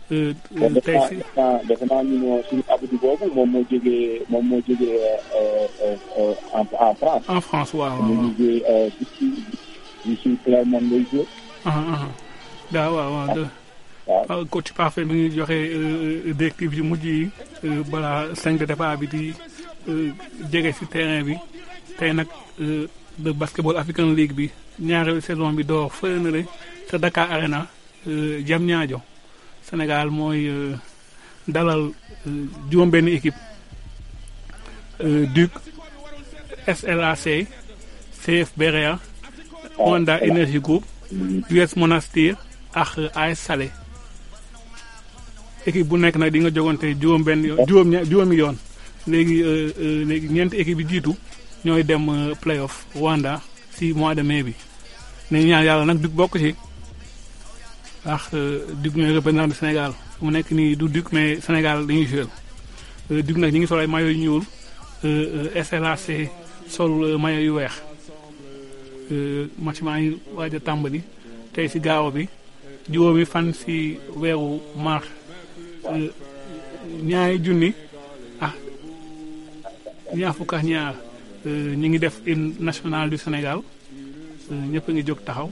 euh,
kon
euh,
defe
tey
naa
si
defe naa defe naa ñu ne suñu Abdou boobu moom moo jógee moom moo jógee euh, euh, euh, en en France.
en France waaw waaw
ñu
waaw.
ngi joué euh, ici ici Clermont lay joué.
ah ah daa waaw waaw de waaw coach parfait bi ngi joxe euh, directive yu mujj yi euh, balaa cinq de départ bi di euh, jege si terrain bi tey nag euh, de basketball African League bi ñaareelu saison bi door fële na le sa Dakar Arena euh, Diamniadio Sénégal mooy euh, dalal euh, juróom-benn équipe euh, Duc SLAC CF Berea Honda Energy Group US Monastir ak AS Salé équipe bu nekk nag di nga jogante juróom benn yoon juróom ña- juróomi yoon léegi euh, euh, léegi ñeenti équipe yi jiitu ñooy dem euh, playoff Rwanda si mois de mai bi nañu ñaan yàlla nag Duc bokk ci ndax Duc ñooy représentant du Sénégal mu nekk nii du Duc mais Sénégal dañuy jouer euh, Duc nag ñi ngi sol ay maillot yu ñuul euh, euh, SLAC sol euh, maillot yu weex euh, match maa ngi waaj a tàmbali tey si gaaw bi juróomi fan si weeru mars euh, ñaari junni ah ñaar fukk ak ñaar euh, ñu ngi def hymne national du Sénégal euh, ñëpp a ngi jóg taxaw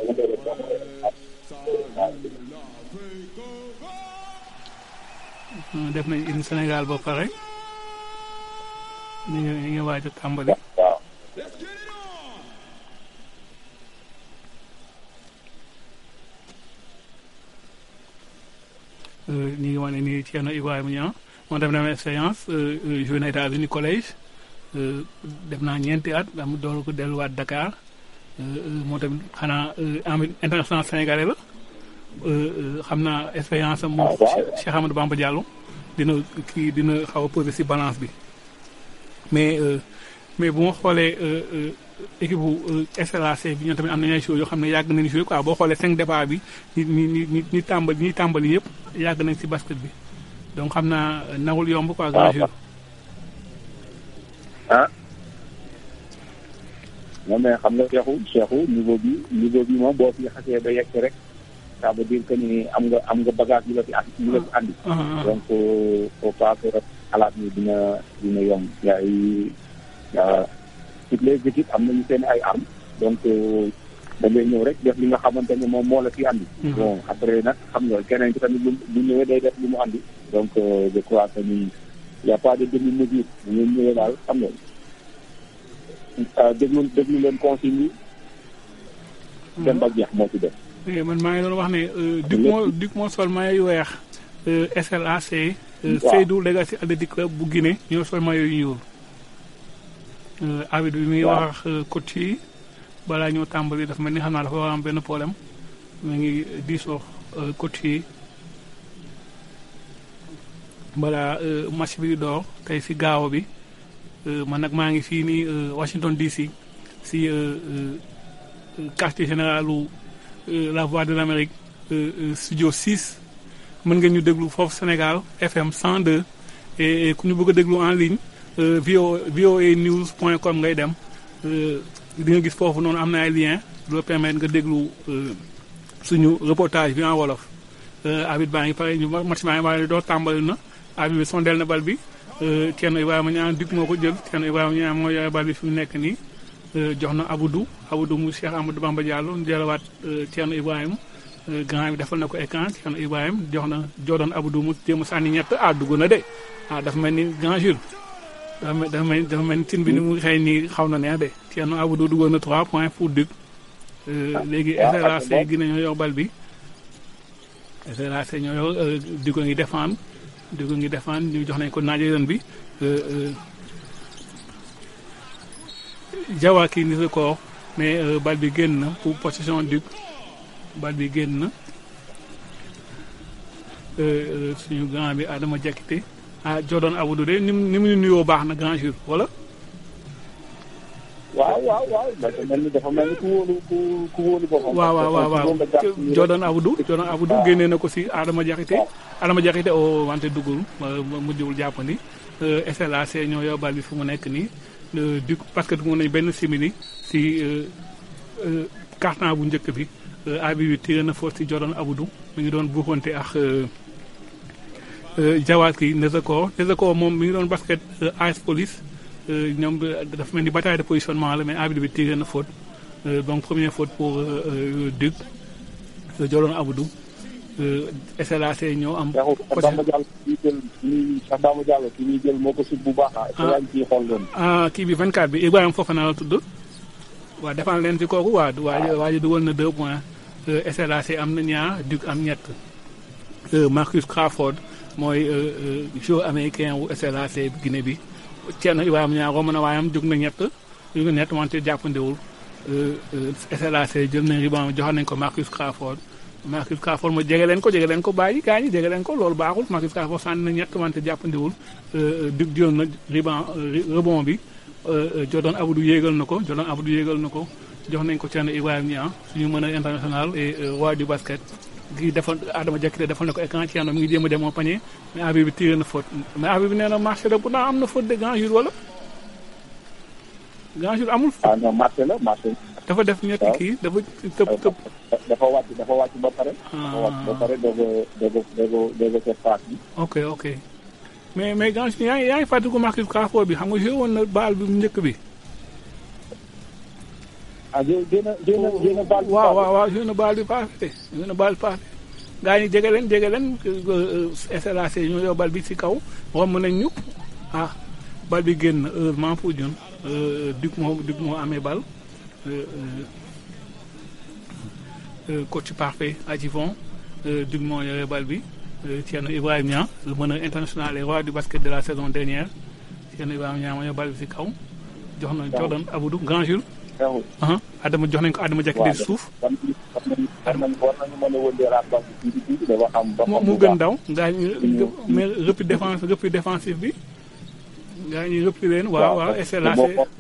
Euh, def nañ hymne Sénégal ba pare ñu ngi ñu ngi waaj a tàmbali
waaw
ñu ngi wane ni Thierno Ibrahima Niang moom def na expérience joué na États-Unis collège euh, def naa ñeenti at am door ko delluwaat Dakar euh, euh, moo tamit xanaa euh, am international sénégalais la euh, euh, xam naa expérience am moom
Ah, waaw.
Cheikh Cheikh Amadou Bamba Diallo dina kii dina xaw a posé si balance bi mais euh, mais bu ma xoolee euh, euh, équipe bu euh, SLAC bi ñoom tamit am nañu ay choses yoo xam ne yàgg nañu joué quoi boo xoolee cinq départ bi ñi ñi ñi ñi ñi tàmbali ñi tàmbali yëpp yàgg nañ si basket bi donc xam naa euh, nawul yomb quoi grand
waaw.
jour.
ah non mais xam nga Cheikhou Cheikhou niveau bi niveau bi moom boo fi xasee ba yegg rek ça veut dire que ni am nga am nga bagage yu la fi andi yu la fi andi
Ah, ah, ah.
donc euh, faut pas que xalaat ni dina dina yomb yaay yaa toutes les équipes am nañu seen ay armes donc euh, da ngay ñëw rek def li nga xamante ne moom moo la fi andi
Mhm.
bon après nag xam nga keneen ki tamit lu bu ñëwee day def li mu andi donc euh, je crois que ni y a pas de demi mesure bu ngeen ñëwee daal xam nga ah, déglu déglu leen consigne yi dem ba jeex moo ci def
Eh, man maa ngi doon wax ne euh, Duc moo Duc moo sol maillot yu weex euh, SLAC euh,
Waaw.
Seydou Legacy Athletic Club bu Guinée ñoo sol maillot yu ñuul euh, arbitre bi mi ngi
Waaw.
wax euh, coach yi balaa ñoo tàmbali dafa mel ni xam naa dafa war a am benn problème mu ngi diisoo euh, coach yi balaa euh, match bi di door tey si gaaw bi euh, man nag maa ngi fii nii euh, Washington DC si euh, euh, euh, quartier général u euh, la voix de l'Amérique euh, euh, studio 6 mën ngeen ñu déglu foofu Sénégal FM 102 et, et ku ñu bëgg a déglu en ligne euh, vo voa news point com ngay dem euh, di nga gis foofu noonu am na ay lien du la permettre nga déglu euh, suñu reportage bi en wolof euh, abit baa ngi pare ñu match baa ngi pare doo tàmbali na abit bi sondeel na bal bi euh, Thierno Ibrahima Niang Duc moo ko jël Thierno Ibrahima Niang moo yore bal bi fi mu nekk nii euh, jox na Aboudou Aboudou mu Cheikh Amadou Bamba Diallo ñu jëlawaat euh, Thierno Ibrahima euh, grand bi defal na ko écran Thierno Ibrahima jox na Jordan Aboudou mu jéem a sànni ñett ah dugg na de ah dafa mel ni grand jour dafa mel dafa mel dafa mel ni tin bi ni mu xëy nii xaw na neex de Thierno Aboudou duggoon na 3 points pour Duc euh, léegi
waaw,
SLAC
ak
gi nañoo yor bal bi SLAC ñoo yor euh, Duc a ngi défendre Duc a ngi défendre ñu jox nañ ko naajo yoon bi euh, euh, Jawa kii ni record mais euh, bal bi génn na pour possession Duc bal bi génn na euh, euh, suñu grand bi Adama Diakité ah Jordan Aboudou de ni mu ni mu nuyoo baax na grand jour wala.
waaw waaw waaw dafa mel ni dafa mel ni ku wóolu ku ku wóolu boppam
waaw waaw waaw waaw
parce que moom la jàpp
Jordan Aboudou Jordan Aboudou
waaw.
génnee na ko si Adama Diakité Adama Diakité o wante duggul ma- ma- mujjul jàppandi euh, SLAC ñoo yor bal bi fu mu nekk nii euh, du parce que dugg nañ benn simili si euh, euh, carton bu njëkk bi euh, abi bi tiré na foofu si Jordan Aboudou mi ngi doon buuxante ak euh, Jawad kii Nezako Nezako moom mi ngi doon basket AS Police ñoom dafa mel ni bataille de positionnement la mais arbitre bi tiré na faute donc première faute pour Duc Jolon Abdou SLAC ñoo am.
Cheikh Bamba Diallo kii jël kii Cheikh Bamba Diallo kii ñuy jël moo ko sut bu baax ah. yaa ngi ciy xool loolu.
ah kii bi 24 bi Ibrahima Fofana la tudd. waaw defal leen ci kooku waa waa waa ji dugal na deux points SLAC am na ñaar Duc am ñett Marcus Crawford mooy joueur américain wu SLAC Guinée bi Thierno Ibrahima ñaar romb na waayam jóg na ñett jóg na ñett wante jàppandewul SLAC jël na riband joxoon nañ ko Marcus Crawford Marcus Crawford ma jege leen ko jege leen ko bàyyi gaa ñi jege leen ko loolu baaxul Marcus Crawford sànni na ñett wante jàppandiwul Duc jël na riband rebond bi Jordan Abdou yéegal na ko Jordan Abdou yéegal na ko jox nañ ko Thierno Ibrahima Niang suñu mën a international et roi du basket kii defal Adama Diakité defal na ko écran Thierno mi ngi jéem a demoo panier mais arbitre bi tiré na faute mais arbitre bi nee na marché la pourtant am na faute de grand jour wala grand jour amul faute.
ah non marché la marché
dafa def ñetti kii dafa tëb tëb.
dafa wàcc dafa wàcc ba pare. dafa wàcc ba pare doog a doog a doog a doog a def passe bi.
ok ok mais mais grand yaa ngi yaa ngi fàttaliku Marcus Crawford bi xam nga joué woon na baal bi mu njëkk bi.
ah jë jë na jë na jë na baal bi
waaw waaw waaw joué na baal bi passé joué na baal bi passé gaa ñi jege leen jege leen SLAC ñoo yor bal bi ci kaw romb nañ ñu ah bal bi génn heureusement pour ñun Duc moo Duc moo amee bal coach parfait Adjivon Duc moo yore bal bi Thierno Ibrahima Niang le meneur international et roi du basket de la saison dernière Thierno Ibrahima Niang moo yor bal bi ci kaw jox na Jordan Abdou Grand Jules Adama jox nañ ko Adama Diakité ci suuf mu gën daw gaa ñi mais repli défense repli défensif bi gaa ñi repli leen waaw waaw SLAC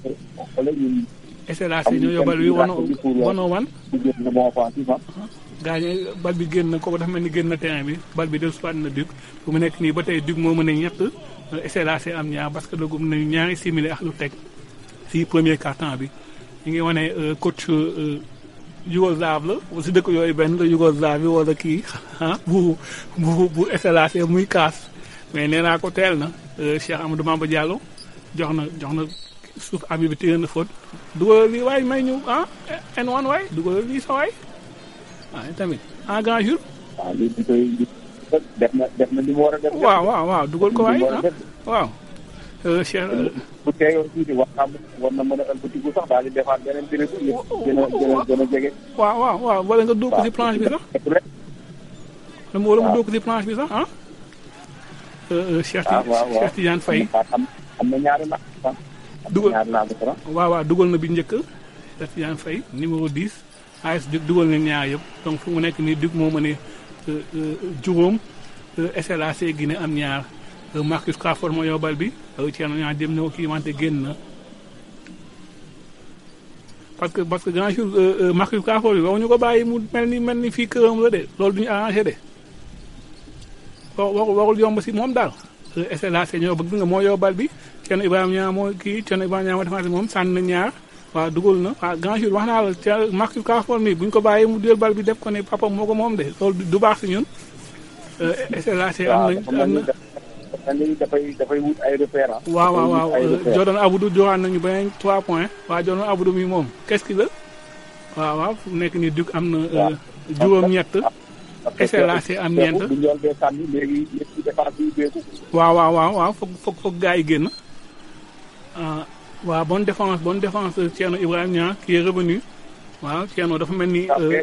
SLAC ñoo yóbbal bi wano wano wan gaa ñi bal bi génn kooku dafa mel ni génn na terrain bi bal bi del soit na Duc fu mu nekk nii ba tey Duc moo mën a ñett SLAC am ñaar parce que dagum nañu ñaari simili ak lu teg si premier quart-temps bi ñu ngi wane coach Yougoslave la si dëkk yooyu benn la Yougoslave bi wala kii ah bu bu bu SLAC muy kaas mais nee naa ko teel na Cheikh Amadou Mamba Diallo jox na jox na suuf abi bi téye na faute dugalal lii waay may ñu ah N1 waay dugalal lii sa waay ah tamit en grand jour.
waaw lii di koy def na def na li mu war a def.
waaw waaw waaw dugal ko waay ah waaw. Cheikh
bu teeyoon tuuti war naa war na mën a ëlbatiku sax daal di defaat beneen béréb bi gën a gën a gën a jege.
waaw waaw waaw wala nga dóor ko si planche bi sax. waaw wala mu dóor ko si planche bi sax ah. Cheikh Cheikh Tidiane Faye.
am na ñaari naaj sax.
dugal
ñaari naaj sax.
waaw waaw dugal na bi njëkk Cheikh Tidiane Faye numéro 10 AS Duc dugal na ñaar yëpp donc fu mu nekk nii Duc moo mën a juróom SLAC Guinée am ñaar. Marcus Crawford moo yóbbal bi Thierno ñaa dem na kii wante génn na parce que parce que grand jour Marcus Crawford bi waxuñu ko bàyyi mu mel ni mel ni fii këram la de loolu duñu arrangé de wa waxul yomb si moom daal SLAC ñoo bëgg nga moo yóbbal bi Thierno Ibrahima ñaa moo kii Thierno Ibrahima ñaa moo defante moom sànni na ñaar waaw dugal na waaw grand jour wax naa la Marcus Crawford mi bu ñu ko bàyyi mu jël bal bi def ko ne papa moo ko moom de loolu du baax si ñun SLAC am na am na
dafay dafay wut ay repères
waaw waaw waaw Jordan Abdou joxaan nañu beneen 3 points waaw Jordan Abdou mi moom qu'est-ce qu'il la waaw waaw fu nekk nii Duc am na juróom-ñett SLAC am ñeent waaw waaw waaw waaw foog foog foog gars yi génn waaw bonne défense bonne défense Thierno Ibrahima Niang qui est revenu waaw Thierno dafa mel ni
waaw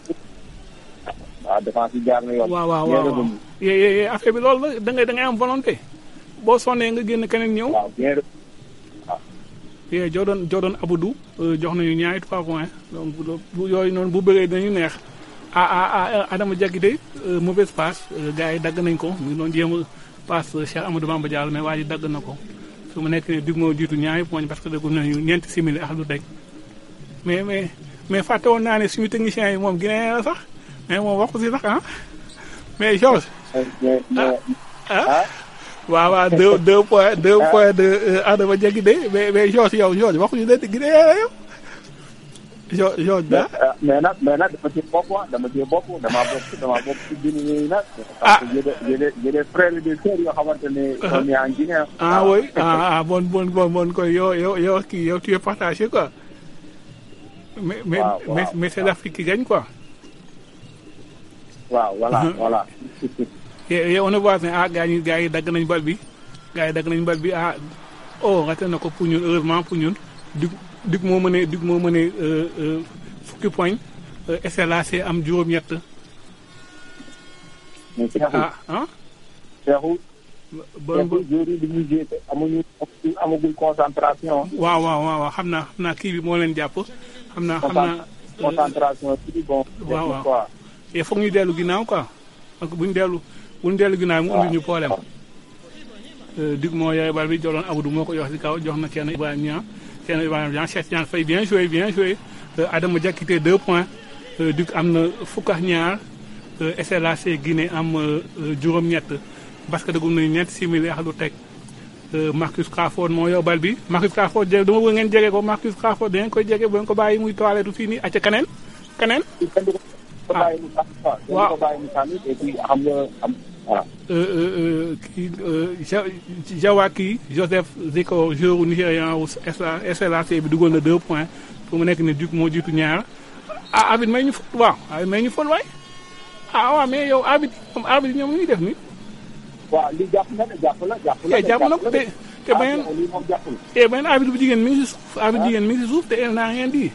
défense yi jaar na yoon.
waaw waaw waaw yee affaire bi loolu la da ngay da ngay am volonté boo sonnee nga génn keneen ñëw.
waaw bien
yee Jordan Jordan Abdou jox nañu ñaari trois points donc bu yooyu noonu bu bëree dañu neex ah ah ah Adama Diakité mauvaise passe gars yi dagg nañ ko mu ngi doon jéem a passe Cheikh Amadou Bamba Diallo mais waa ji dagg na ko su mu nekk nii Duc moo jiitu ñaari points parce que daggu nañu ñeenti simili ak lu teg mais mais mais fàtte woon naa ne suñu technicien yi moom Guinée la sax. mais moom waxu si sax ah mais Georges. ah waaw waaw deux deux points deux points de Adama Diakité mais mais Georges yow Georges waxuñu ne Guinée la yow. Jo George Ba
mais nag mais nag dama ci bopp ah dama ci bopp damaa bokk damaa bokk ci biir yooyu nag. parce que j'ai des j'ai des j'ai des frères et des sœurs yoo xamante ne. on est en Guinée.
ah oui ah ah bon bon bon bon koy yow yow yow kii yow tu es partagé quoi. mais mais
Waaw, waaw,
mais mais c'est l'Afrique qui gagne quoi.
waaw voilà voilà.
et et on voit ne ah gars yi gars yi dagg nañ bal bi gars yi dagg nañ bal bi ah oh raté na ko pour ñun heureusement pour ñun dug dug moo mënee dug moo mënee euh, euh, fukki poñ euh, SLAC am juróom-ñett.
mais Cheikhou
ah ah.
Cheikhou.
bon
Cheikhou joueurs yi dañuy jouer te amuñu amagul concentration.
waaw waaw waaw waaw xam naa xam naa kii bi moo leen jàpp xam naa xam naa.
concentration ci bon.
waaw waaw
quoi.
il faut ñu dellu ginnaaw quoi parce que bu ñu dellu bu ñu dellu ginnaaw mu indi ñu problème. Dug moo yore bal bi joloon Abdou moo ko jox ci kaw jox na kenn Ibrahima Niang kenn Ibrahima Niang Cheikh Tidiane Faye bien joué bien joué Euh, Adama Diakité deux points Euh, Dug am na fukk ak ñaar Euh, SLAC Guinée am euh, euh, juróom-ñett parce que dugum nañu ñeent simili ak lu teg Euh, Marcus Crawford moo yor bal bi Marcus Crawford jege dama bëgg ngeen jege ko Marcus Crawford da ngeen koy jege bu ngeen ko bàyyi muy toilette fii nii acca keneen keneen
ko bàyyi mu sax quoi.
waaw
ko bàyyi mu sànni et puis xam nga am voilà.
Euh, euh, euh, kii euh, Ja Jawaki Joseph Ziko joueur nigérian wu SLA SLAC bi duggoon na deux points fu mu nekk ni Duc moo jiitu ñaar ah arbitre may ñu fol waaw arbitre may ñu fol waay ah waaw mais yow arbitre moom arbitre ñoom ñuy def ni
waaw li jàpp na de jàpp la jàpp la.
te jàpp na ko te te beneen
lii moom jàppul.
te beneen arbitre bu jigéen mi ngi si suuf arbitre jigéen mi ngi si suuf te elle n'a rien dit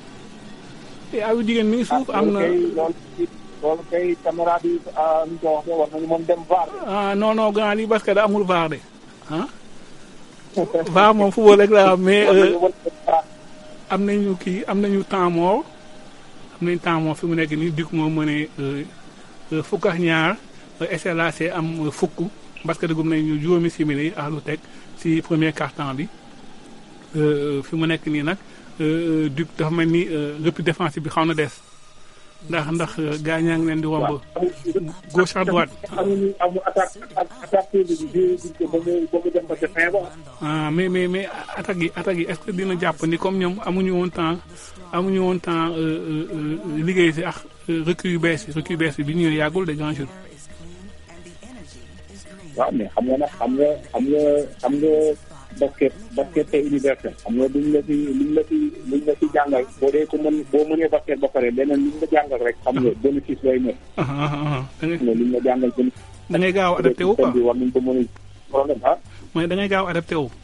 te arbitre jigéen mi ngi suuf am na
loolu kay loolu kay caméra bi ah nu ñu ko waxee war nañu moom dem VAR.
ah non non grand lii parce que da amul VAR de ah VAR moom football rek la am mais euh, am nañu kii am nañu temps mort am nañu temps mort fi mu nekk nii Duc moo mënee fukk ak ñaar SLAC am euh, fukk parce que dugum nañu juróomi simili ak lu teg si premier quart-temps bi Euh, fi mu nekk nii nag euh, Duc dafa mel ni euh, repli défensif bi xaw na des ndax ndax euh, gars ñaa ngi leen di womb gauche à droite
amuñu amu attaque attaque bi bi bi ba mu ba mu dem ba ca fin ba.
ah mais mais mais attaque yi attaque yi est-ce que dina jàpp ni comme ñoom amuñu woon temps amuñu woon temps euh, euh, euh, liggéey si ak euh, recrue yu bees yi recrue yu bees yi bi ñu ñëwee yàggul de grand jour.
waaw mais xam nga nag xam nga xam nga xam nga basket basket c'est universel xam nga duñ la fi luñ la fi luñ la fi jàngal boo dee ko mën boo mënee basket ba pare leneen luñ la jàngal rek xam nga bénéfice lay nekk.
ah ah ah da ngay
mais luñ la jàngal bénéfice.
da ngay gaaw adapté wu quoi
bi war nañ ko mën a problème ah.
mooy da ngay gaaw adapté wu.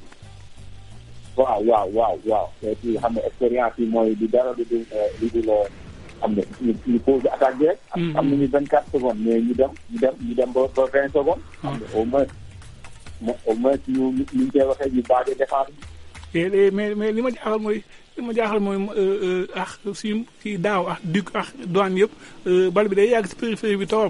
waaw waaw waaw waaw et puis xam nga expérience yi mooy di dara di di di di la xam nga ñu ñu pose attaque bi rek. am nañu vingt quatre secondes mais ñu dem ñu dem ñu dem ba ba vingt secondes. xam nga au moins mo- au moins ñu ñu ñu koy waxee ñu baax défense bi.
et et mais mais li ma jaaxal mooy li ma jaaxal mooy euh, euh, ah si si daaw ah Duc ah douane yëpp euh, bal bi day yàgg si périphérie bi torop.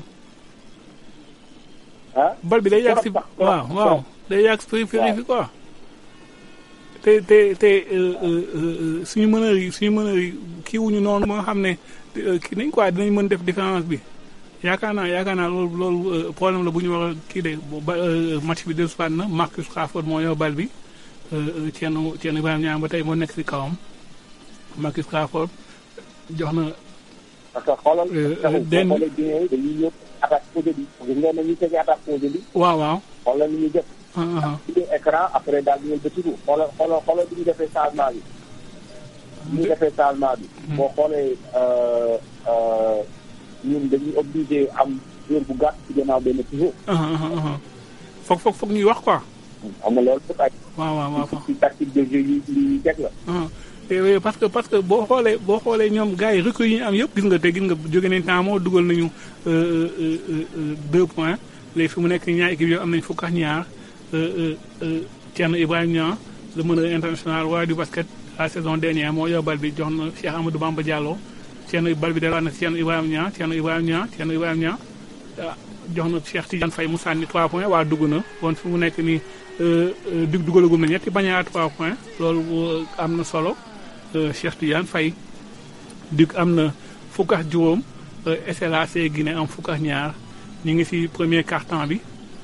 ah
bal bi day yàgg si
Torop sax,
waaw
torop,
waaw
torop.
day yàgg si périphérie bi quoi. te te te euh, euh, euh, suñu mëneur yi suñu mëneur yi kii wuñu noonu moo xam ne euh, kii nañ quoi dinañ mën def différence bi yaakaar naa yaakaar naa loolu loolu euh, problème la bu ñu war a kii de ba euh, match bi dellusiwaat na Marcus Crawford moo yor bal bi euh, Thierno Thierno Ibrahima Niang ba tey moo nekk si kawam Marcus Crawford jox na
parce que xoolal.
Euh,
taxul boo
den-
xoolee Guinée yi dañuy ñëw attaque posée bi. gis nga ne ñu tegee attaque posée bi.
waaw waaw
xoolal ni ñu def.
ah, ah, ah.
ci écran après daal di ñëw ba tudd xoolal xoolal xoolal bi ñu defee changement bi. bi ñu defee changement bi. boo xoolee euh, euh, ñun dañuy obligé am joueur bu gàtt ci gannaaw benn toujours.
ah, ah, ah, ah. foog foog foog ñuy wax quoi
xam nga loolu lépp ay
waaw waaw waaw
ci tactique de jeu yi yi teg la.
ah te oui, parce que parce que boo xoolee boo xoolee ñoom gars yi recrues yi ñu am yëpp gis nga te gis nga jóge nañ temps moo dugal nañu euh, euh, euh, euh, deux points léegi fi mu nekk ñaar équipe yooyu am nañ fukk ak ñaar euh, euh, euh, Thierno Ibrahima Niang le meneur international roi du basket la saison dernière moo yor bal bi jox na Cheikh Amadou Bamba Diallo Thierno bal bi delluwaat na Thierno Ibrahima Niang Thierno Ibrahima Niang Thierno Ibrahima Niang ah, jox na Cheikh Tidiane Faye mu sànni 3 points waa dugg na kon fi mu nekk nii euh, euh, dug dugalagum na ñetti bañ a 3 points loolu euh, am na solo euh, Cheikh Tidiane Faye dug am na fukk ak juróom euh, SLAC Guinée am fukk ak ñaar ñu ngi ci premier quart-temps bi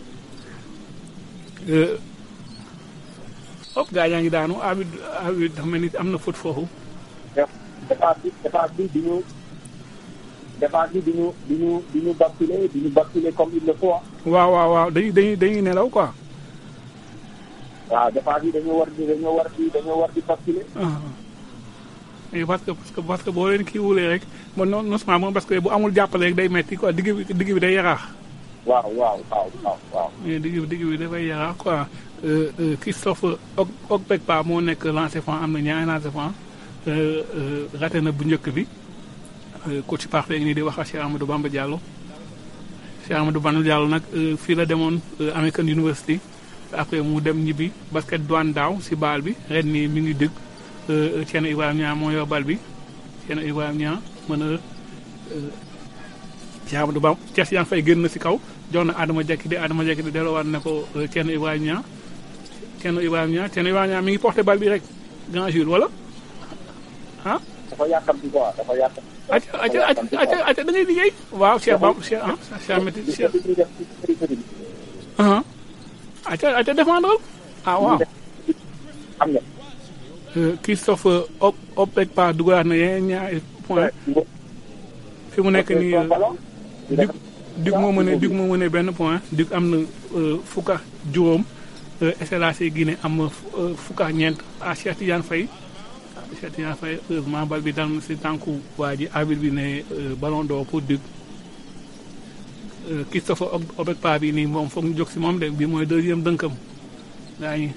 euh, hop gaa yaa ngi daanu arbitre arbitre dafa mel ni am na faute foofu
défense bi défense bi duñu défense bi duñu duñu duñu basculer duñu basculer comme il le faut ah.
waaw waaw waaw dañuy dañuy dañuy nelaw quoi.
waaw défense bi dañoo war di dañoo war di dañoo war di basculer.
mais parce que parce que parce que boo leen kii wulee rek man non non seulement moom parce que bu amul jàppale rek day metti quoi digg bi digg bi day yaraax.
waaw waaw waaw waaw waaw.
mais digg bi digg bi dafay yaraax quoi Euh, euh, Christophe Og Ogpekpa moo nekk lancé franc am na ñaari lancé franc raté na bu njëkk bi euh, coach parfait nii di wax ak Cheikh Amadou Bamba Diallo Cheikh Amadou Bamba Diallo nag euh, fii la demoon euh, American University après mu dem ñibbi basket douane daaw si baal bi ren nii mi ngi dëgg Thierno Ibrahima Niang moo yor bal bi Thierno Ibrahima Niang mën a Cheikh Amadou Bamba Cheikh Tidiane Faye génn na si kaw jox na Adama Diakité di Adama Diakité di delloowaat ne ko euh, Thierno Ibrahima Niang Thierno Ibrahima Niang Thierno Ibrahima Niang mi ngi porté bal bi rek grand Jules wala ah.
dafa yàkkamti quoi dafa yàkkamti.
acca acca acca acca acca da ngay liggéey. waaw Cheikh Bam Cheikh ah Cheikh Amady Cheikh. ah acca acca défendre ah waaw.
xam nga.
Euh, Christophe Op Opekpa dugalaat na yeneen ñaari point fi mu nekk nii Duc Duc moo mënee Duc moo mënee benn point Duc am na euh, fukk ak juróom euh, SLAC Guinée am na fu- euh, fukk ak ñeent ah Cheikh Tidiane Faye Cheikh Tidiane Faye heureusement bal bi dal na si tànku waa ji arbitre bi ne euh, ballon d'or pour Duc Euh, Christophe Ob- Opekpa bi nii moom foog ñu jóg si moom de bi mooy deuxième dënkam gaa ñi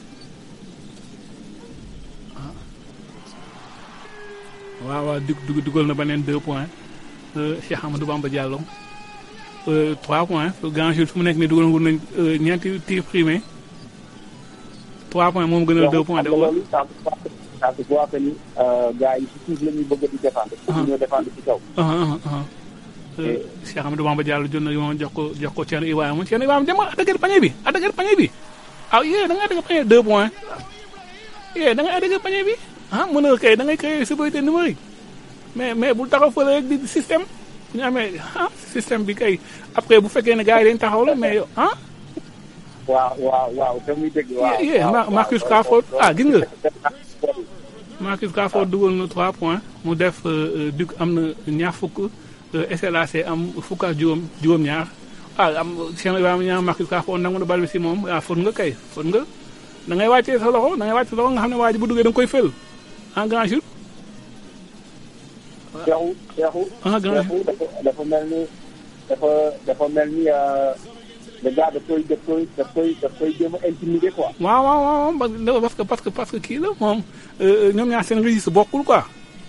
waaw waaw dug dug dugal na beneen deux points euh, Cheikh Amadou Bamba Diallo euh, trois points grand Jules fu mu nekk nii dugal ngu nañ euh, ñeenti tir primé trois points moom gënal deux points de
xam nga
wala
loolu ça ça se voit que ni gars yi si suuf la ñuy bëgg di défendre. pour ñoo défendre ci kaw.
ah ah ah Euh, Cheikh Amadou Bamba Diallo jot na yoon jox ko jox ko Thierno Ibrahima Thierno Ibrahima demal attaquer panier bi attaquer panier bi ah yee da nga attaquer panier deux points yee da nga attaquer panier bi ah mën a kay da ngay créer sécurité numérique mais mais bul taxaw fële rek di système bu ñu amee ah système bi kay après bu fekkee ne gars yi dañ taxaw la mais yow ah
waaw waaw waaw te muy dëgg waaw.
yee
waaw,
Ma-
waaw,
Marcus
waaw,
Crawford
waaw.
ah gis nga Marcus Crawford dugal na 3 points mu def euh, euh, Duc am na ñaar fukk euh, SLAC am fukk ak juróom juróom-ñaar ah am Cheikh Ibrahima ñaar Marcus Crawford nangu na bal bi si moom ah fot nga kay fot nga da ngay wàccee sa loxo da ngay wàccee sa loxo nga xam ne waa ji bu duggee da nga koy fël en grand jour.
Cheikhou Cheikhou.
Ah, grand
Cheikhou dafa dafa mel ni dafa dafa mel ni euh, le gars daf koy daf koy daf koy daf koy jéem a intimider quoi.
waaw waaw waaw parce que parce que parce que kii la moom euh, ñoom ñaar seen registre bokkul quoi.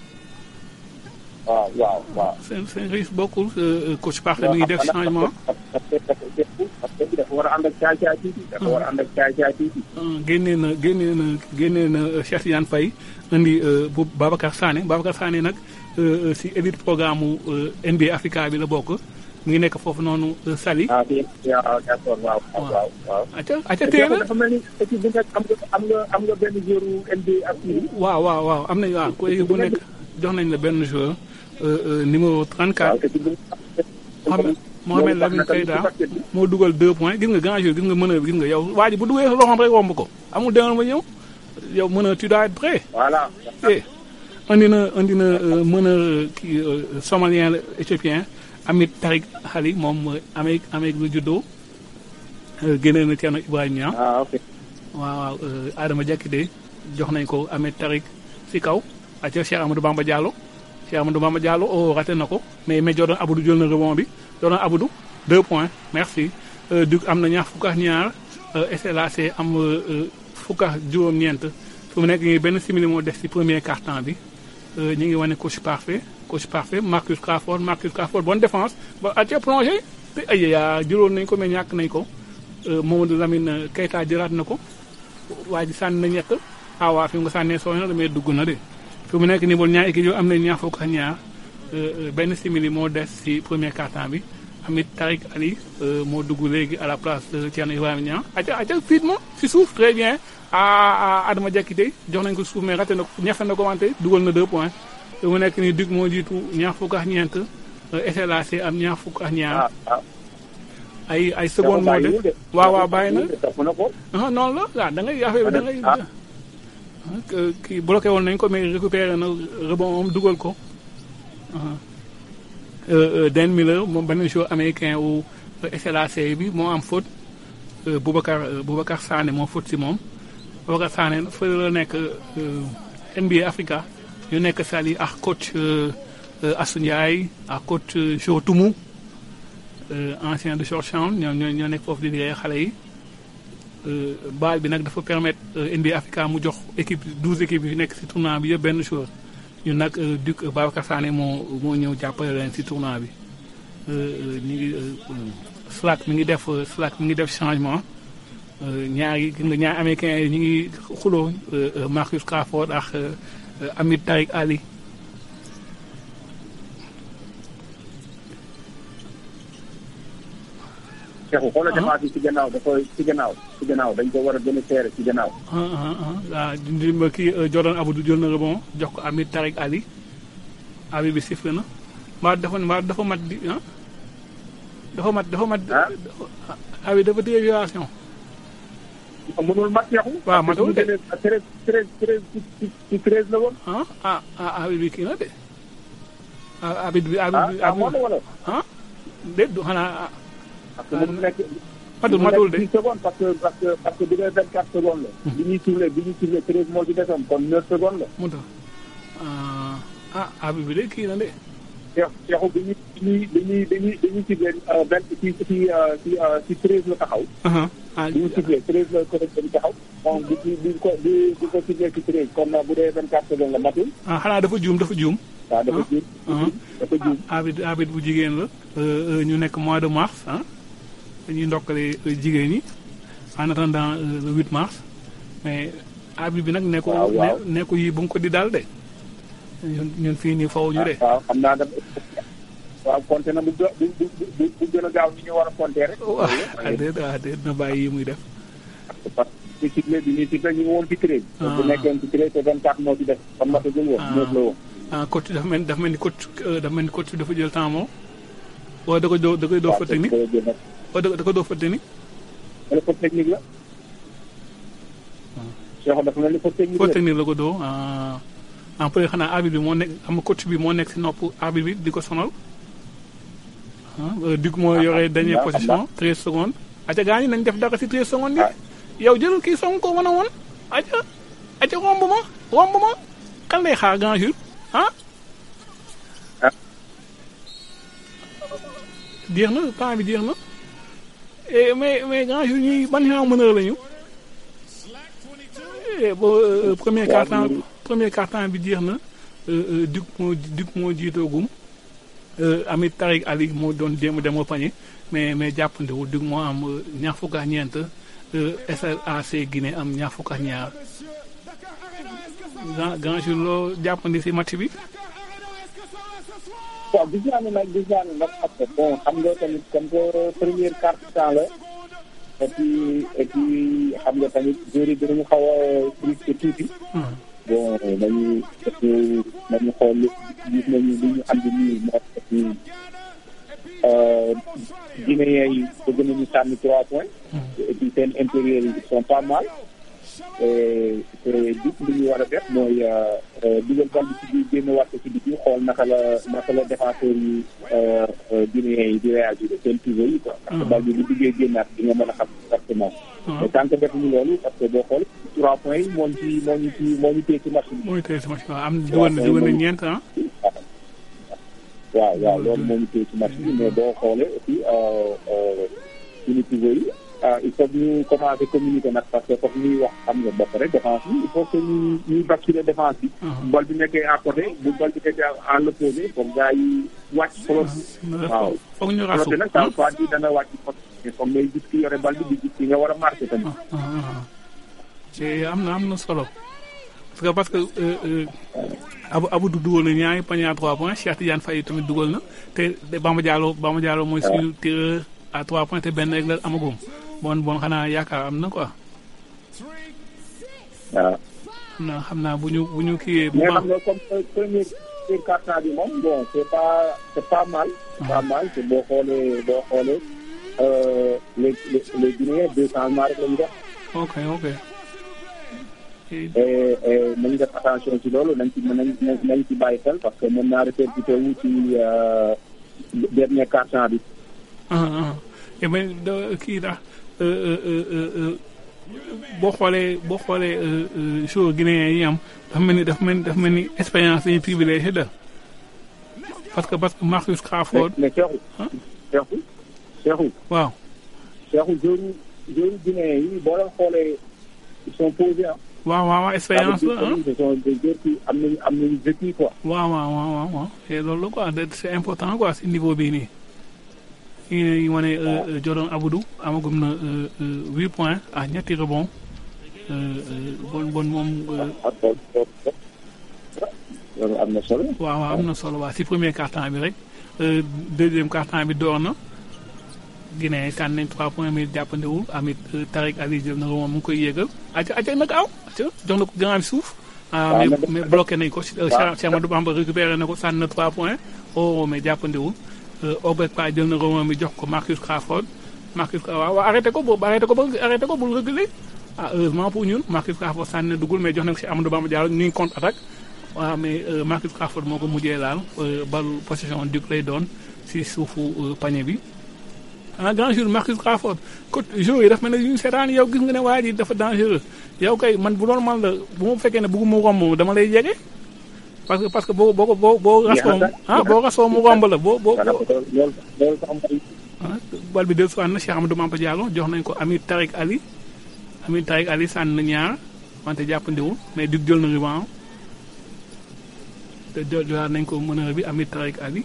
waaw waaw waaw.
seen seen registre bokkul euh, euh, coach Parfait mi ngi def changement.
parce que parce que dafa war a ànd ak caay caay tuuti. dafa war a ànd ak caay caay tuuti.
génnee na génnee na génnee na euh, Cheikh Tidiane Faye indi euh, bu Babacar Sané Babacar Sané nag euh, euh, si élite programme mu euh, NBA Africa bi la bokk mu ngi nekk foofu noonu euh, Saly.
ah bien waaw d'accord waaw waaw waaw.
acca acca téye la
dafa mel ni équipe bi nga am nga am nga am nga benn joueur NBA ak kii.
waaw waaw waaw am nañ waaw ku bu nekk jox nañ la benn joueur euh, euh, numéro 34. Mohamed Mohamed Lamine Keita moo dugal deux points gis nga grand jour gis nga mën a gis nga yow waa ji bu duggee loxoom rek romb ko amul demal ma ñëw yow mën a tu dois être prêt.
voilà.
eh andi na andi na euh, mën a kii euh, somalien la éthiopien Amit Tarik Xali moom euh, Amérique Amérique la juddoo euh, génne na Thierno Ibrahima Niang.
ah ok.
waaw waaw euh, Adama Diakité jox nañ ko Amit Tarik si kaw ak Cheikh Amadou Bamba Diallo Cheikh Amadou Bamba Diallo oh raté na ko mais mais Jordan Abdou jël na rebond bi Jordan Abdou deux points merci euh, Duc am na ñaar fukk ak ñaar euh, SLAC am euh, euh, fukk ak juróom-ñeent fu mu nekk nii benn simili moo def si premier quart-temps bi euh, ñu ngi wane coach parfait coach parfait Marcus Crawford Marcus Crawford bonne défense ba atia plongé te ay yaa jëloon nañ ko mais ñàkk nañ ko euh, Mamadou Lamine Keita jëlaat na ko waa ji sànni na ñett ah waa fi mu nga sànnee sooy na mais dugg na de fi mu nekk nii bool ñaar équipe yooyu am nañ ñaar fukk ak ñaar euh, euh, benn simili moo des si premier quart-temps bi amit Tariq Ali euh, moo dugg léegi à la place de Thierno Ibrahima Niang aca aca fiit ma si suuf très bien à à Adama Diakité jox nañ ko suuf mais raté na ko ñafe na ko wante dugal na deux points fi mu nekk nii Duc moo jiitu ñaar fukk ak ñeent euh, SLAC am ñaar fukk ak ñaar ay ay seconde moo des waaw waaw bàyyi na
topp na ko.
ah noonu la waaw da ngay affaire bi da ngay que- kii bloqué woon nañ ko mais récupéré na rebond moom dugal ko Euh, euh, Dan Miller moom benn joueur américain wu SLAC bi moo am faute euh, Boubacar euh, Boubacar Sané moo faute si moom Boubacar Sané fa la nekk euh, NBA Africa ñu nekk Saly ak coach euh, euh, Assou Ndiaye ak coach euh, Joe Toumou euh, ancien de Georgetown ñoo ñoo ñoo nekk foofu di liggéey xale yi Euh, baal bi nag dafa permettre euh, NBA Africa mu jox équipe douze équipes yi nekk ci tournoi bi yëpp benn joueur ñun nag euh, Duc euh, Babacar Sané moo moo ñëw jàppale leen ci tournoi bi Euh, euh, ñu ngi euh, euh, Slack mi ngi def euh, Slack mi ngi def changement Euh, ñaari gis nga ñaari américains yi ñu ngi xuloo euh, euh, Marcus Crawford ak euh, euh, Amit Tariq Ali
Cheikhou xoolal défense yi ci gannaaw dafa ci gannaaw ci gannaaw dañ ko war a gën a seere ci gannaaw.
ah ah ah waaw di ma kii euh, Jordan Abdou jël na rebond jox ko Amit Tariq Ali abi bi sifflé na mbaa dafa mbaa dafa mat di ah dafa mat dafa mat abi dafa téye violation
mënul mat Cheikhou.
waaw matul de
treize treize treize ci ci ci treize la woon.
ah ah ah abi bi kii na de ah abi bi abi bi
ah moo la wala.
ah déet du xanaa
parce que mënul nekk.
matul matul de
dix secondes parce que parce que parce que bi ngay vingt quatre secondes la. bi ñuy sifflé bi ñuy sifflé treize moo ci desoon kon neuf secondes la.
mu tax ah ah abi bi de kii na de
Cheikh Cheikhou bi ñuy bi ñuy bi ñuy bi ñuy bi ñuy sifflé vingt ci ci ci ci ci treize la taxaw.
ah
bi ñu sifflé treize la ko bi taxaw. bon bi bi bi ko bi bi ko sifflé ci treize kon nag bu dee vingt quatre secondes la matul.
ah xanaa dafa juum dafa juum
waaw dafa juum. dafa juum.
abit abit bu jigéen la euh, euh, ñu nekk mois de mars ah dañuy ndokkale euh, jigéen ñi en attendant euh, le 8 mars mais abit bi nag ne ko
waaw, waaw.
ne ne ko yi bu nga ko di daal de ñun ñun fii nii faw ñu de
waaw xam naa dafa waaw compté na bu jo- bu bu bu bu gën a gaaw ni ñu war a compté rek.
waaw ah déet ah déet na bàyyi yi muy def
parce que sifflé bi ñuy sifflé ñu ngi woon ci treize. bu nekkoon ci treize te vingt quatre moo ci def kon matagul woon neuf la woon.
ah coach dafa mel dafa mel ni coach euh, dafa mel ni coach bi dafa jël temps moom wala da ko doo da koy doo fa technique wala da da ko doo fa technique
wala faute technique la. Cheikh dafa mel ni faute technique
faute
la.
technique la ko doo ah en plus xanaa arbitre bi moo nekk xam nga coach bi moo nekk si nopp arbitre bi di ko sonal ah euh, Duc moo yore dernière
xam naa,
position 13 secondes. aca gaa ñi nañ def dara si 13 secondes yi yow jël kii song ko wan a woon aca aca romb ma romb ma kan lay xaar grand jour ah jeex na temps bi jeex na Eh, mais mais grand jour ñuy ban genre meneur lañu Eh, bo euh, premier
Waaw,
quart-temps
ñu-
premier quart-temps bi jeex na euh, euh, Duc moo Duc moo jiitoogum euh, Amit Tariq Ali moo doon jéem a demoo pañe mais mais jàppandewul Duc moo am euh, ñaar fukk ak ñeent euh, SLAC Guinée am ñaar fukk ak ñaar grand grand jour loo jàppandi si match bi
waaw gis naa ne nag gis naa ne nag parce que bon xam nga tamit comme que première carte temps la et puis et puis xam nga tamit joueurs yi dinañu xaw a frustré tuuti. bon dañuy dañu dañu xool gis nañu li ñu andi nii moo et puis Guinéens yi bëgg nañu sànni trois points. et puis seen intérieur yi ils sont pas mal. et te li ñu war a def mooy dugal bal bi ci biir génn wàcc ci biti xool naka la naka la défenseur yi Guinéens yi di réagir seen pivot yi quoi. parce que bal bi bu duggee génnaat di nga mën a xam exactement. mais tant que defuñu loolu parce que boo xool trois points yi moo ñu ci moo ñu ci moo ñu téye ci match bi.
moo ñu téye ci match bi waaw am dugal na dugal na ñeent ah.
waaw waaw loolu moo ñu téye ci match bi mais boo xoolee aussi suñu pivot yi il faut que ñu commencé communiquer nag parce que foofu ñuy wax xam nga ba pare défense bi il faut que ñu ñuy basculer défense bi. bal bi nekkee à côté bu bal bi nekkee à l'opposé foog gars yi wàcc flotte. waaw
foog ñu rasu
flotte nag ça veut pas dire dana wàcc flotte mais foog ngay gis ki yore bal bi di gis ki nga war a marqué tamit.
te am na am na solo parce que parce que Abu Abu du dugal na ñaari panier à trois points Cheikh Tidiane Faye tamit dugal na te Bamba Diallo Bamba Diallo mooy suñu tireur à trois points te benn rek la amagum bon bon xanaa yaakaar am na quoi.
waaw.
xam naa xam naa bu ñu bu ñu kiiyee. bu
mais
baax
xam nga comme premier premier quart-temps bi moom bon c'est pas c'est pas mal. c'est pas mal te boo xoolee boo xoolee les les les Guinéens deux changements rek la ñu def.
ok ok.
et et nañu def attention ci loolu nañ ci nañ nañ ci bàyyi xel parce que mën naa répercuté wu ci euh, dernier quart-temps bi.
ah ah et mais da kii dax boo xoolee boo xoolee joueur guinéen yi am dafa mel ni dafa mel ni dafa mel ni expérience dañuy privilégié da parce que parce que Marcus Crawford
mais Cheikhou. Cheikhou Cheikhou.
waaw
Cheikhou joueur joueur guinéen yi boo leen xoolee ils sont posés ah.
waaw waaw waaw expérience la ah
ce sont des joueurs qui am nañu am nañu vécu quoi.
waaw waaw waaw waaw waaw et loolu la quoi de- c'est important quoi si niveau bii nii yi ngi wane Jordan Aboudou amagum na euh, euh, huit points à ñetti rebond euh, euh, bon bon moom euh,
loolu am na solo.
waaw waaw am na solo waaw si premier quart-temps bi rek euh, deuxième quart-temps bi door na Guinée kan nañ trois points mais jàppandewul amit euh, Tariq Ali jël na ko moom mu ngi koy yéegal aca aca nag aw aca jox na ko grand bi suuf ah
waaw,
mais
mais-
mais bloqué nañ ko si
waaw.
Cheikh Cheikh Amadou Bamba récupéré na ko sànni na trois points oh mais jàppandewul euh, Obed Pa jël na ko moom mi jox ko Marcus Crawford Marcus waaw waaw arrêté ko boobu arrêté ko ba arrêté ko bul reculer ah heureusement pour ñun Marcus Crawford sànni na dugul mais jox na ko si Amadou Bamba Diallo ñu ngi contre attaque waaw mais euh, Marcus Crawford moo ko mujjee laal euh, balu possession Duc lay doon si suufu euh, panier bi ah grand jour Marcus Crawford côté jour yi dafa mel ne yu ñu seetaan yow gis nga ne waa ji dafa dangereux yow kay man bu doon man la bu ma fekkee ne bëgguma romb dama lay jege parce que parce que boo boo boo boo rasoo ah boo rasoo mu romb la boo boo
voilà loolu loolu sax mooy.
ah bal bi dellu si waat na Cheikh Amadou Mamba Diallo jox nañ ko Amir Tariq Ali Amir Tariq Ali sànni na ñaar wante jàppandiwul mais Duc jël na rebound te jël jëlaat nañ ko meneur bi Amir Tariq Ali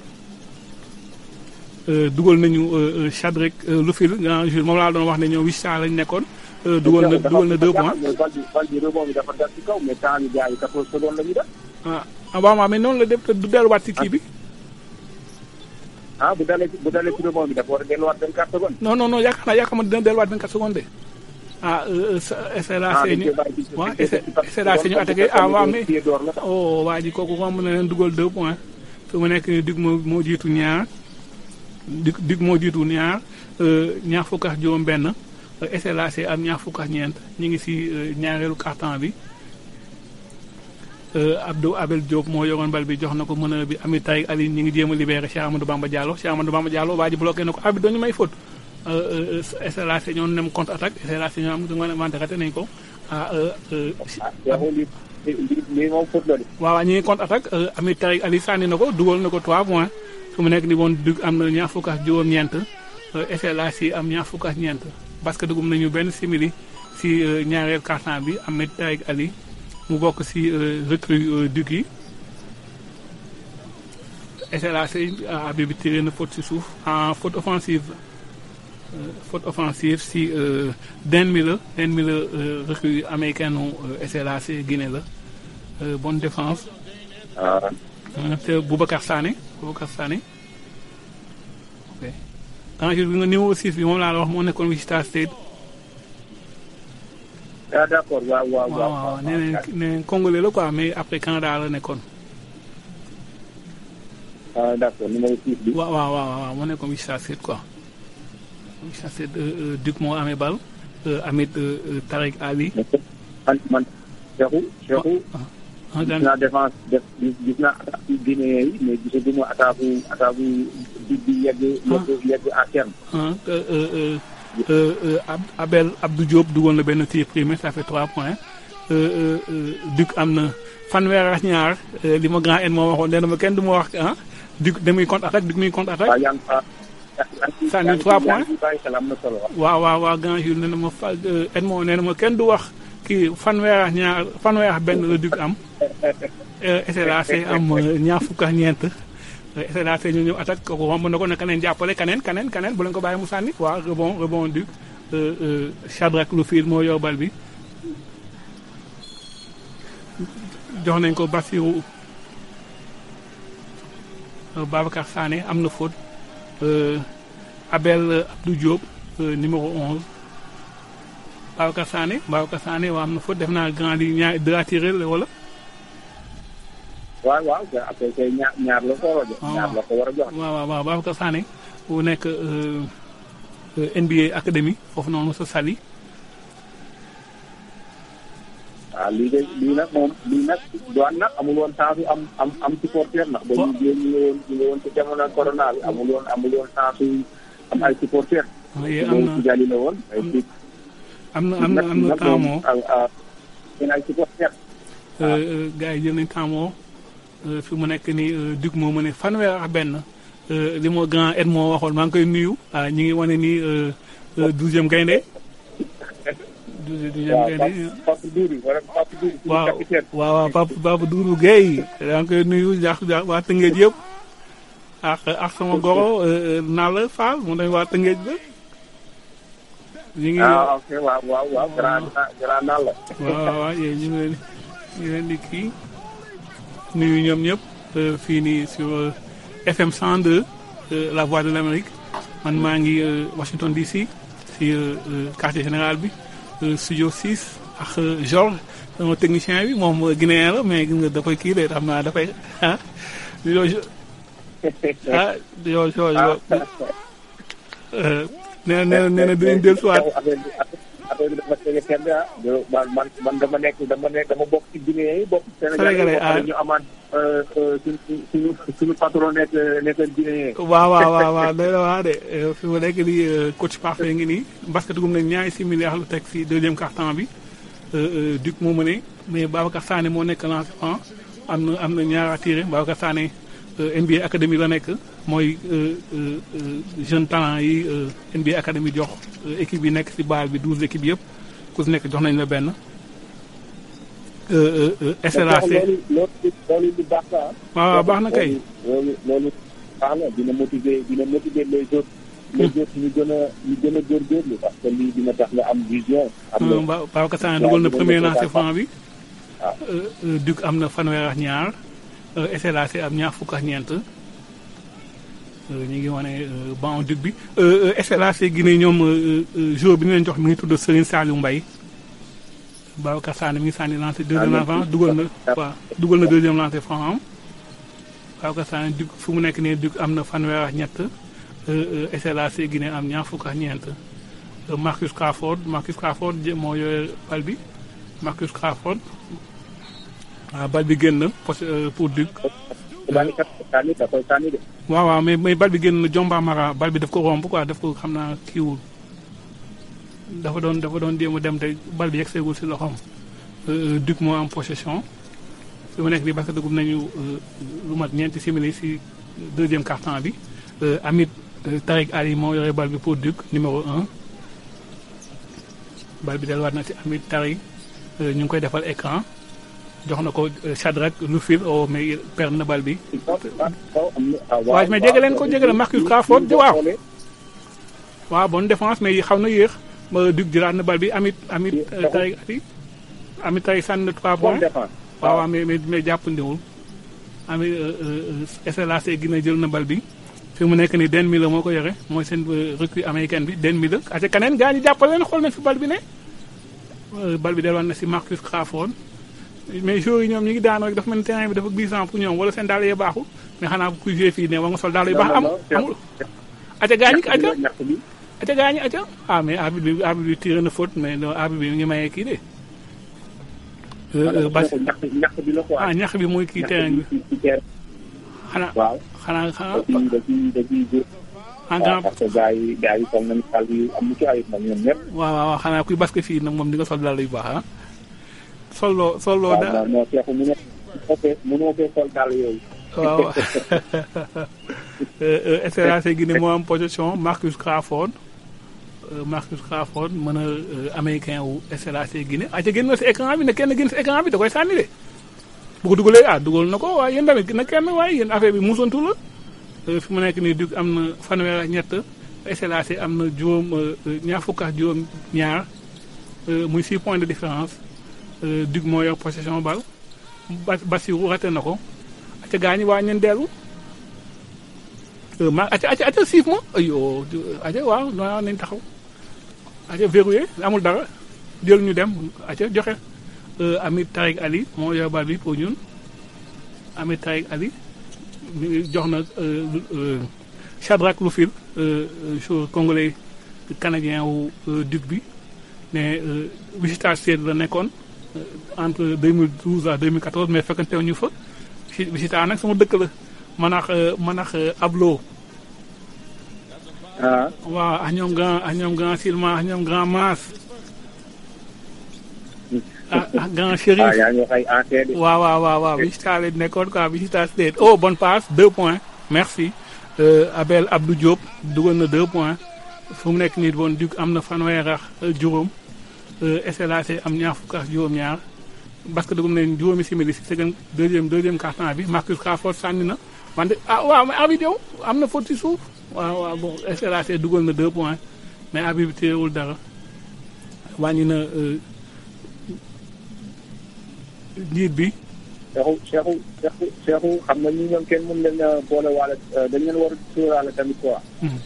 Euh, dugal nañu euh, euh, Chadrek Lufil grand jour moom laa doon wax ne ñoom huit cent lañ nekkoon euh, dugal na dugal na deux points
bal bi bal bi rebond bi dafa dal ci kaw mais temps bi gars yi 14 secondes la ñu def.
ah ah waaw waaw mais noonu la def te du delluwaat ci kii bi
ah bu dalee ci bu dalee ci rebond bi dafa war a delluwaat 24 secondes.
non non non yaakaar naa yaakaar naa dina delluwaat 24 secondes de ah euh,
ah
SLAC
dañ
ñu
koy bàyyi ci
waaw
ci- ci-
SLAC ñu attaqué ah waaw mais
pied d'or la sax.
oh waa ji kooku romb na leen dugal deux points fi mu nekk nii Duc moo moo jiitu ñaar Duc Duc moo jiitu ñaar euh, ñaar fukk ak juróom benn euh, SLAC am ñaar fukk ak ñeent ñu ngi si euh, ñaareelu carton bi euh, Abdou Abel Diop moo yoroon bal bi jox na ko meneur bi Amit Taïk Ali ñu ngi jéem a libéré Cheikh Amadou Bamba Diallo Cheikh Amadou Bamba Diallo waa ji bloqué na ko abi dañu may faute euh, euh, SLAC ñoo nem contre attaque SLAC ñoo am nga wante raté nañ ko ah euh, euh,
ah Cheikhou lii lii lii moom faute la de.
waaw waaw ñu ngi contre attaque Amir Tariq Ali sànni na ko dugal na ko 3 points su mu nekk ni woon dug am na ñaar fukk ak juróom-ñeent SLAC am ñaar fukk ak ñeent parce que dugum nañu benn simili si euh, ñaareel carton bi Amir Tariq Ali mu bokk si euh, recrue euh, dug yi SLAC ah bi bi tiré na faute si suuf en faute offensive euh, faute offensive si euh, Den Miller Den Miller euh, recrue américaine euh, SLAC Guinée la Euh, bonne défense
ah
Euh, te Boubacar Sané Boubacar Sané ok en jour bi nga numéro 6 bi moom laa la wax moo nekkoon Wichita State
ah d'accord waaw waaw
waaw waaw nee nañ nee nañ congolais la quoi mais après Canada la nekkoon
ah d'accord numéro 6 bi.
waaw waaw waaw waaw moo nekkoon Wichita State quoi Wichita State euh, euh, Duc moo amee bal euh, Amit euh, euh, Tariq Ali
man man Cheikhou Cheikhou.
ah
gis
daan
naa défense def gis gis naa attaque yu Guinéen yi mais gisaguma attaque yu attaque yu bi bi yegg yegg yegg à terme.
ah euh, euh, euh, euh, euh, Ab- Abel Abdou Diop dugal na benn tir primé ça fait 3 points euh, euh, euh, Duc am na fanweer ak ñaar euh, li ma grand N moo waxoon nee na ma kenn du ma wax ah Duc damuy contre attaque Duc muy contre attaque
waaw yaa ngi fa.
Sànni trois points.
yaa ngi bàyyi xel am na solo waaw.
waaw waaw waaw grand Jules nee na ma fa N moo nee na ma kenn du wax kii fanweer ak ñaar fanweer ak benn la Duc am euh, SLAC am euh, ñaar fukk ak ñeent euh, SLAC ñu ñëw attaque kooku romb na ko ne keneen jàppale keneen keneen keneen bu leen ko bàyyi mu sànni waaw rebond rebond Duc euh, euh, Shadrack Lufil moo yor bal bi jox nañ ko Bassirou euh, Babacar Sané am na faute euh, Abel euh, Abdou Diop euh, numéro 11 Babacar Sané Babacar Sané waa am na faute def naa grand li ñaar de la tiré la wala
waaw waaw te après kay ñaar ñaar la ko war a jox.
Ah.
ñaar la ko war a jox.
waaw waaw waaw Babacar Sané bu nekk euh, euh, NBA Academy foofu noonu sa sali
waaw lii de lii nag moom lii nag doon nag amul woon chance am am am supporter ndax ba ñu ñu ngi woon ñu ngi woon ci jamono corona bi amul woon amul woon chance am ay supporter
waaye am na
ci jali la woon ay ci
am na am na am na temps moo
seen ay supporter
gars yi jël nañ temps moo fi mu nekk nii dug moo mu ne fanweer ak benn li moo grand Ed moo waxoon maa ngi koy nuyu ah ñu ngi wane ni douzième gaynde douzième gaynde waaw waaw waaw Papa Papa Doudou Guèye yaa ngi koy nuyu jaax waa Tëngéej yëpp ak ak sama goro Nalla Fall mu dañ waa Tëngéej ba ñu ngi
ah ok waaw waaw waaw grand grand Nalla
waaw waaw waaw yéen ñu ngi leen ñu ngi leen di kii nuyu ñoom ñëpp fii nii sur FM 102 la voix de l'Amérique man maa ngi Washington DC si quartier général bi studio 6 ak Georges sama technicien bi moom guinéen la mais gis nga dafay kii de xam naa dafay ah yow ah yow yow nee na nee na nee na dinañ dellusiwaat
affaire bi dafa tege kenn ah man man man dama nekk dama nekk dama bokk ci Guinée yi bokk Sénégal yi ñu amaat suñu suñu suñu patron nekk nekk Guinée
waaw waaw waaw waaw day la waa de fi mu nekk di coach parfait ngi nii basket gum nañ ñaari simili lu teg si deuxième quart-temps bi Duc moo mëne mais Babacar Sané moo nekk lancement am na am na ñaar tiré Babacar Sané NBA Academy la nekk mooy jeune talent yi NBA Academy jox équipe yi nekk ci baal bi douze équipes yëpp ku si nekk jox nañ la benn. SLAC
loolu loolu lu baax la
waaw baax na kay.
loolu loolu baax na dina motiver dina motiver les autres. les autres ñu gën a ñu gën a góorgóorlu parce que lii dina tax nga am vision. am na
Babacar Sané dugal na premier lancer franc bi. Duc am na fanweer ak ñaar. SLAC am ñaar fukk ak ñeent ñu ngi wane ban dug bi SLAC Guinée ñoom jour bi ñu leen jox mi ngi tudd Serigne Saliou Mbaye Babacar Sané mi ngi sànni lancé deuxième lancé dugal na waaw dugal na deuxième lancé franc am Babacar Sané dug fu mu nekk nii dug am na fanweer ak ñett SLAC Guinée am ñaar fukk ak ñeent Marcus Crawford Marcus Crawford moo yore bal bi Marcus Crawford waaw bal bi génn pour Duc. waaw waaw mais mais bal bi génn Jomba Mara bal bi daf ko romb quoi daf ko xam naa kiiwul dafa doon dafa doon jéem a dem te bal bi yegg seegul si loxoom. Duc moo am possession fi mu nekk nii parce que dugub nañu lu mat ñeenti simili si deuxième quart-temps bi Amit Tariq Ali moo yore bal bi pour Duc numéro un bal bi delluwaat na si Amit Tariq ñu ngi koy defal écran. jox na ko Shadrack Lufil o mais perd na bal bi. waaw mais jege leen ko jege leen Marcus Crawford waaw. waaw bonne défense mais xaw na yéex ma Duc jëlaat na bal bi amit amit Tariq Ali amit Tariq sànni na 3 points. waaw waaw mais mais mais jàppandiwul. amit SLAC Guinée jël na bal bi fi mu nekk nii Den Miller moo ko yore mooy seen recrue américaine bi Den Miller ate kaneen gaa ñi jàppale leen xool na fi bal bi ne. bal bi delluwaat na si Marcus Crawford. mais joueurs yi ñoom ñu ngi daan rek dafa mel ni terrain bi dafa glissant pour ñoom wala seen daal yee baaxul mais xanaa ku joué fii ne war nga sol daal yu baax am amul aca gaañi aca aca gaañi aca ah mais arbitre bi arbitre bi tiré na faute mais non arbitre bi mi ngi mayee kii de bas ah ñax bi mooy kii terrain bi xanaa xanaa xanaa en grand
parce que gars yi gars yi sol nañu daal yu am ci ayib nag ñoom ñëpp
waaw waaw xanaa kuy basket fii nag moom di nga sol daal yu baax ah solo solo da
waaw non Cheikh mënoo fee mënoo fee sol daal yooyu.
waaw SLAC Guinée moo am possession Marcus Crawford Marcus Crawford mën a américain wu SLAC Guinée ah ca génn na si écran bi ne kenn génn si écran bi da koy sànni de bu ko dugalee ah dugal na ko waaye yéen tamit na kenn waaye yéen affaire bi musantu la fi mu nekk nii Duc am na fanweer ak ñett SLAC am na juróom ñaar fukk ak juróom ñaar muy six points de différence Duc moo yor possession bal Bas Bassirou raté na ko acca gaañi waa ñeen dellu ma acca acca acca siif ma ayo acca waaw waaw nañ taxaw acca verrouillé amul dara jël ñu dem acca joxe Amit Tariq Ali moo yor bal bi pour ñun Amit Tariq Ali jox na Shadrack Lufil joueur congolais canadien wu Duc bi ne Wichita State la nekkoon entre 2012 à 2014 mais fekkante ñu fa Wichita nag sama dëkk la man ak man ak Ablo.
ah.
waaw ak ñoom grand ak ñoom grand Silma ak ñoom grand Maas. ah ah grand Chérif.
ah yaa ngi wax ay ancien de.
waaw waaw waaw waaw Wichita la nekkoon quoi Wichita State oh bonne passe deux points merci. Abel Abdou Diop dugal na deux points fu mu nekk nii bon Duc am na fanweer ak juróom SLAC am ñaar fukk ak juróom-ñaar parce que dugum nañ juróomi simili si second deuxième deuxième quart-temps bi Marcus Crawford sànni na wante ah waaw mais arbitre yow am na faute ci suuf waaw waaw bon SLAC dugal na deux points mais arbitre bi téyewul dara wàññi na njiit bi.
Cheikhou Cheikhou Cheikhou Cheikhou xam nga ñi ñoom kenn mën leen a boole waale dañ leen war a sóoraale tamit quoi.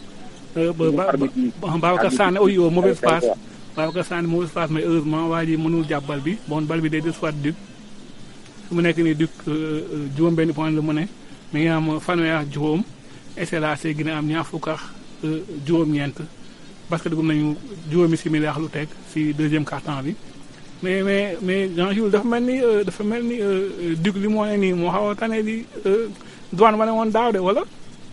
Babacar Sané oh yow mauvaise passe Babacar Sané mauvaise passe mais heureusement waa ji mënul jàpp bal bi bon bal bi day des soit Duc su mu nekk nii Duc juróom benn point la mu ne mi ngi am fanweer ak juróom SLAC gi am ñaar fukk ak juróom-ñeent parce que dugg nañu juróomi simili ak lu teg si deuxième quart-temps bi. mais mais mais Jean Jules dafa mel ni dafa mel ni Duc li moo ne nii moo xaw a tane di douane ma ne woon daaw de wala.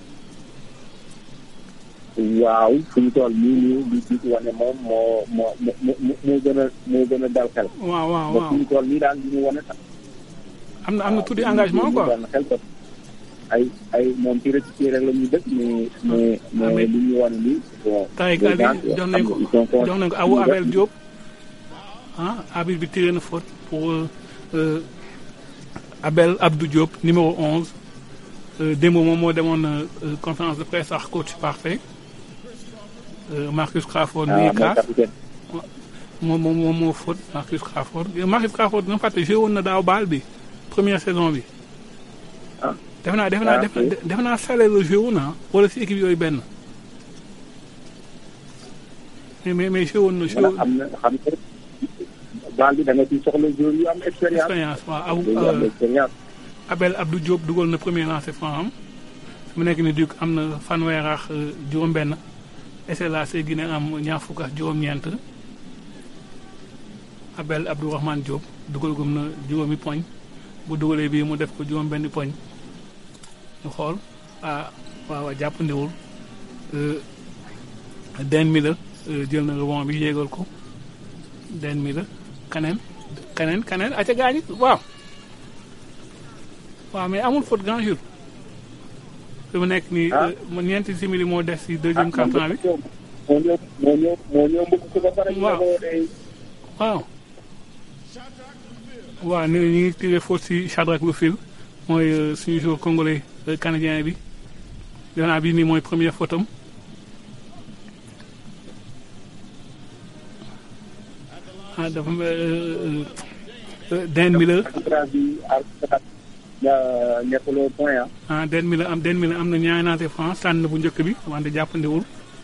waaw fu ñu toll nii nii li Duc wane moom moo moo moo moo gën a moo gën a dal xel.
waaw waaw
ba
waaw
fu ñu toll nii daal li ñu wane sax.
am na am na tuuti engagement quoi.
dal xel quoi. ay ay moom ci rek ci rek la ñuy dëkk mais mais mais li ñu wane nii bon.
tay gal bi jox nañ ko jox nañ ko awu Abel Diop. ah arbitre bi tiré na faute pour Abel Abdou Diop numéro 11 démb moom moo demoon conférence de presse ak coach parfait Marcus Crawford mi ngi kaas moom moom moom moo faute Marcus Crawford Marcus Crawford nga fàtte joué woon na daaw baal bi première saison bi def naa def naa def naa sale la joué woon na wala si équipe yooyu benn mais mais mais joué woon na joué
am na xam nga baal bi da nga ciy soxla joueur yu am expérience.
expérience waaw
yu am expérience.
Abel Abdou Diop dugal na premier lancé franc am su mu nekk ni Duc am na fanweer ak juróom-benn SLAC Guinée am ñaar fukk ak juróom-ñeent Abel Abdourahmane Diop dugal gum na juróomi poñ bu dugalee bii mu def ko juróom-benn poñ ñu xool ah waaw jàppandiwul den mi la jël na rebond bi yéegal ko den mi la kaneen kaneen kaneen aca gaañi waaw waaw mais amul faute grand jour fi mu nekk nii mu ñeenti simili moo des si deuxième quart-temps bi
moo ñëw moo ñëw moo ñëw mbëgg ko ba pare.
waaw waaw. waaw ñu ñu ngi tiré faute si Shadrack Lufil mooy suñu joueur congolais canadien bi defe naa bii nii mooy première faute am ah dafa den mi la
nekkuloo point ah.
ah den mi la am den mi la am na ñaari naate France tànn bu njëkk bi wante jàppandiwul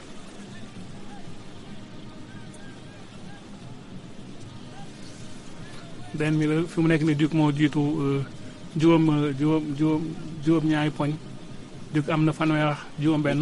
den mi la fi mu nekk ni Duc moo jiitu juróom juróom juróom juróom ñaari poñ Duc am na fanweer ak juróom benn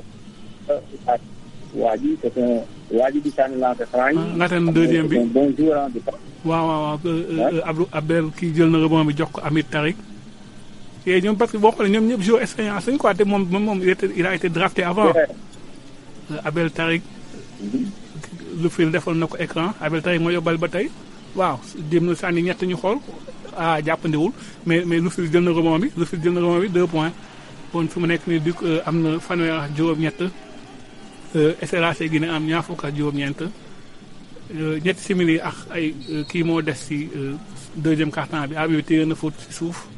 waa ji c'est un waa ji di sànni lancer franc yi.
nga ten deuxième bi
bon joueur
waaw waaw waaw Abdou Abel kii jël na rebond bi jox ko Amit Tarik et ñoom parce que boo xoolee ñoom ñëpp joueur expérience lañu quoi te moom moom il était il a été drafté avant Abel Tarik lu fil defal na ko écran Abel Tarik moo yóbbal ba tey waaw dem na sànni ñett ñu xool ah jàppandiwul mais mais lu fil jël na rebond bi lu fil jël na rebond bi deux points bon fi mu nekk nii Duc am na fanweer ak juróom-ñett SLAC Guinée am ñaar fukk ak juróom-ñeent ñetti simili ak ay kii moo des ci deuxième quart-temps bi abi téye na faute ci suuf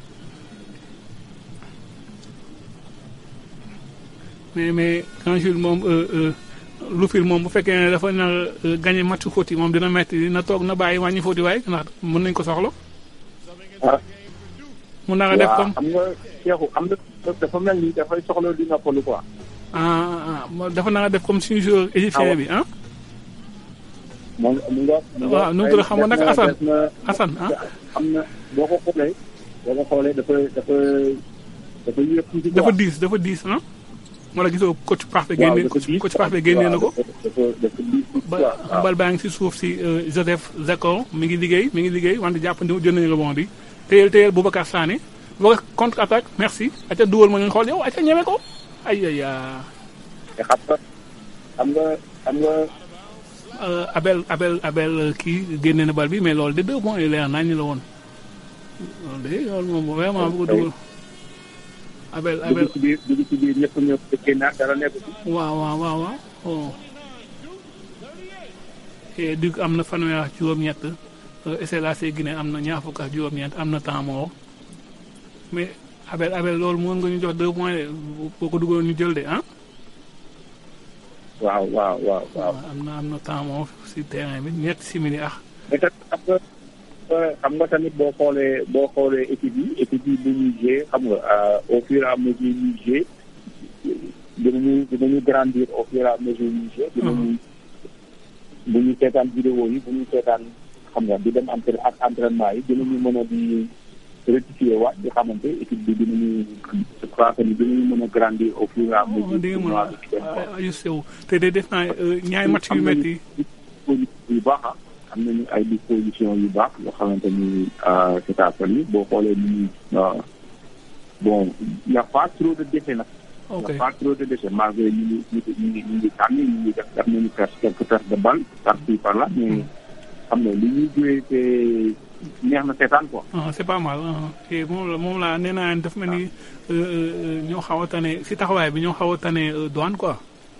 mais mais quand Jules moom lu fil moom bu fekkee ne dafa nar gagné match faute yi moom dina metti dina toog na bàyyi wàññi faute yi waaye ndax mën nañ ko soxla. mu nar a def comme
am nga Cheikhou am na dafa mel ni dafay soxla di noppalu quoi.
ah ah dafa nar a def comme suñu joueur égyptien bi ah.
mu nga
waaw nu mu tudd xam nga nag Assane Assane ah.
am na boo ko xoolee boo ko xoolee dafa dafa dafa yéex tuuti
dafa diis dafa diis ah. wala gisoo coach parfait
waaw
génne
dafa diis
coach parfait génne na ko
dafa dafa dafa diis
ba
waaw
bal baa ngi si suuf si euh, Joseph Zakor mi ngi liggéey mi ngi liggéey wante jàpp ndi jël nañu rebond bi téyel téyel Boubacar Sané Boubacar contre attaque merci aca duwal ma ñu xool yow aca ñeme ko ay ay ah.
te xam nga xam nga xam nga
Euh, Abel Abel Abel euh, kii génne na bal bi mais loolu de deux points yu leer nañ la woon loolu de loolu moom vraiment bu ko dugal Abel Abel
dugg ci biir dugg ci biir ñëpp ñëpp génnaat dara nekk ci
waaw waaw waaw waaw oh. et Duc am na fanweer ak juróom-ñett euh, SLAC Guinée am na ñaar fukk ak juróom-ñett am na temps mort mais Abel Abel loolu mën nga ñu jox deux points de boo ko dugaloon ñu jël de ah.
waaw waaw waaw waaw
am na am na temps mort si terrain bi ñetti simili ah.
mais tamit xam nga xam nga tamit boo xoolee boo xoolee équipe yi équipe yi bu ñuy jouer xam nga euh, au fur et à mesure ñuy jouer dinañu dinañu grandir au fur et à mesure ñuy jouer dinañu bu ñu seetaan vidéo yi bu ñu seetaan xam nga di dem entra ak entraînement yi dinañu mën a di rectifier waat di xamante équipe bi dinañu je crois que ni dinañu mën a grandir au fur et à mesure
di nga mën
tournoi bi di dem
a ajusté wu te de def naa euh, ñaari match yu métti
disposition yu baax ah am nañu ay disposition yu baax yoo xamante ni c'est à yi boo xoolee ni ñuy bon y a pas trop de déchets nag.
Ok.
y a pas trop de déchets malgré ñu ngi ñu ngi ñu ngi ñu ngi tànn ñu ngi def def nañu perte quelques pertes de balle par-ci par-là mais xam nga li ñuy joué te neex na seetaan quoi.
ah c'est pas mal ah te moom la moom laa nee naa daf mel ni euh, euh, ñoo xaw a tane si taxawaay bi ñoo xaw a tane euh, douane quoi.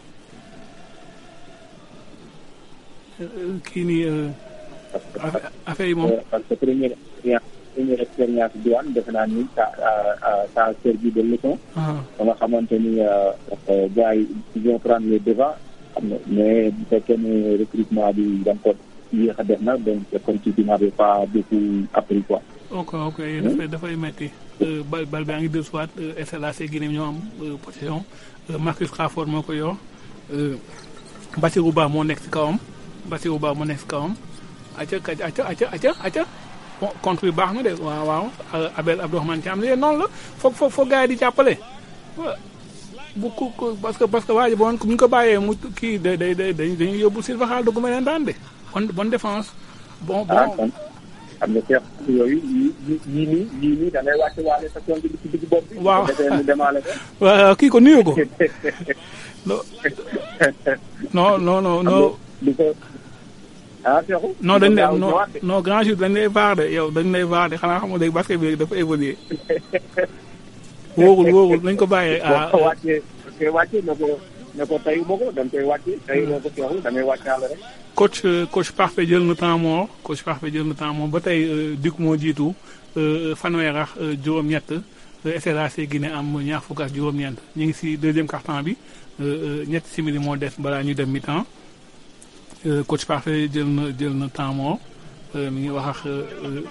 Euh, euh, kii nii euh, affaire affaire yi moom.
Euh, parce que première expérience première expérience douane defe naa ni ça a ça a servi de leçon.
ah
ba nga xamante ni euh, euh, gars yi ils vont prendre les devants xam nga mais bu fekkee ne recrutement bi da nga ko yéex a def na donc c'est comme si tu n'avais pas beaucoup appris quoi.
ok ok dafay dafay metti Euh, bal bal baa ngi deux soit SLAC Guinée ñoo am euh, possession Euh, Marcus Crawford moo ko yor Euh, Bassirou Ba moo nekk si kawam Bassirou Ba moo nekk si kawam acca acca acca acca acca bon contre bi baax na de waaw waaw Euh, Abel Abdourahmane Thiam lii noonu la foog foog foog gars yi di jàppale wa- bu ku ku- parce que parce que waa ji bon bu ñu ko bàyyee mu kii day day day dañuy yóbbu Sylvain Xaal dugg ma leen daan de bonne bonne défense bon
ah
bon
kon xam nga seex yooyu yii yii yii nii yii nii da ngay wàcce waale sa tool bi ci digg bopp bi.
Waaw.
bu defee mu demaale ko.
waaw kii ko nuyu ko non non non non non
di ko ah Seexu.
non dañ
di ko
lay
gaaw
non
ñëwaat de.
non grand jour dañ lay vaar de yow dañ lay vaar de xanaa xam nga léegi basket bi léegi dafa évoluer wóorul wóorul nañ ko bàyyee
boo
ah
ko wàccee da koy wàccee ne ko ne ko tey ma ko da nga koy wàccee tey ne ko Seexu da ngay wàccaale rek.
coach euh, coach parfait jël na temps mort coach parfait jël na temps mort ba tey euh, Duc moo jiitu euh, fanweer ak euh, juróom-ñett euh, SLAC Guinée am ñaar fukk ak juróom-ñeent ñu ngi si deuxième quart-temps bi euh, euh, ñetti simili moo des balaa ñu dem mi-temps Euh, coach parfait jël na jël na temps mort euh, mi ngi wax ak euh, euh,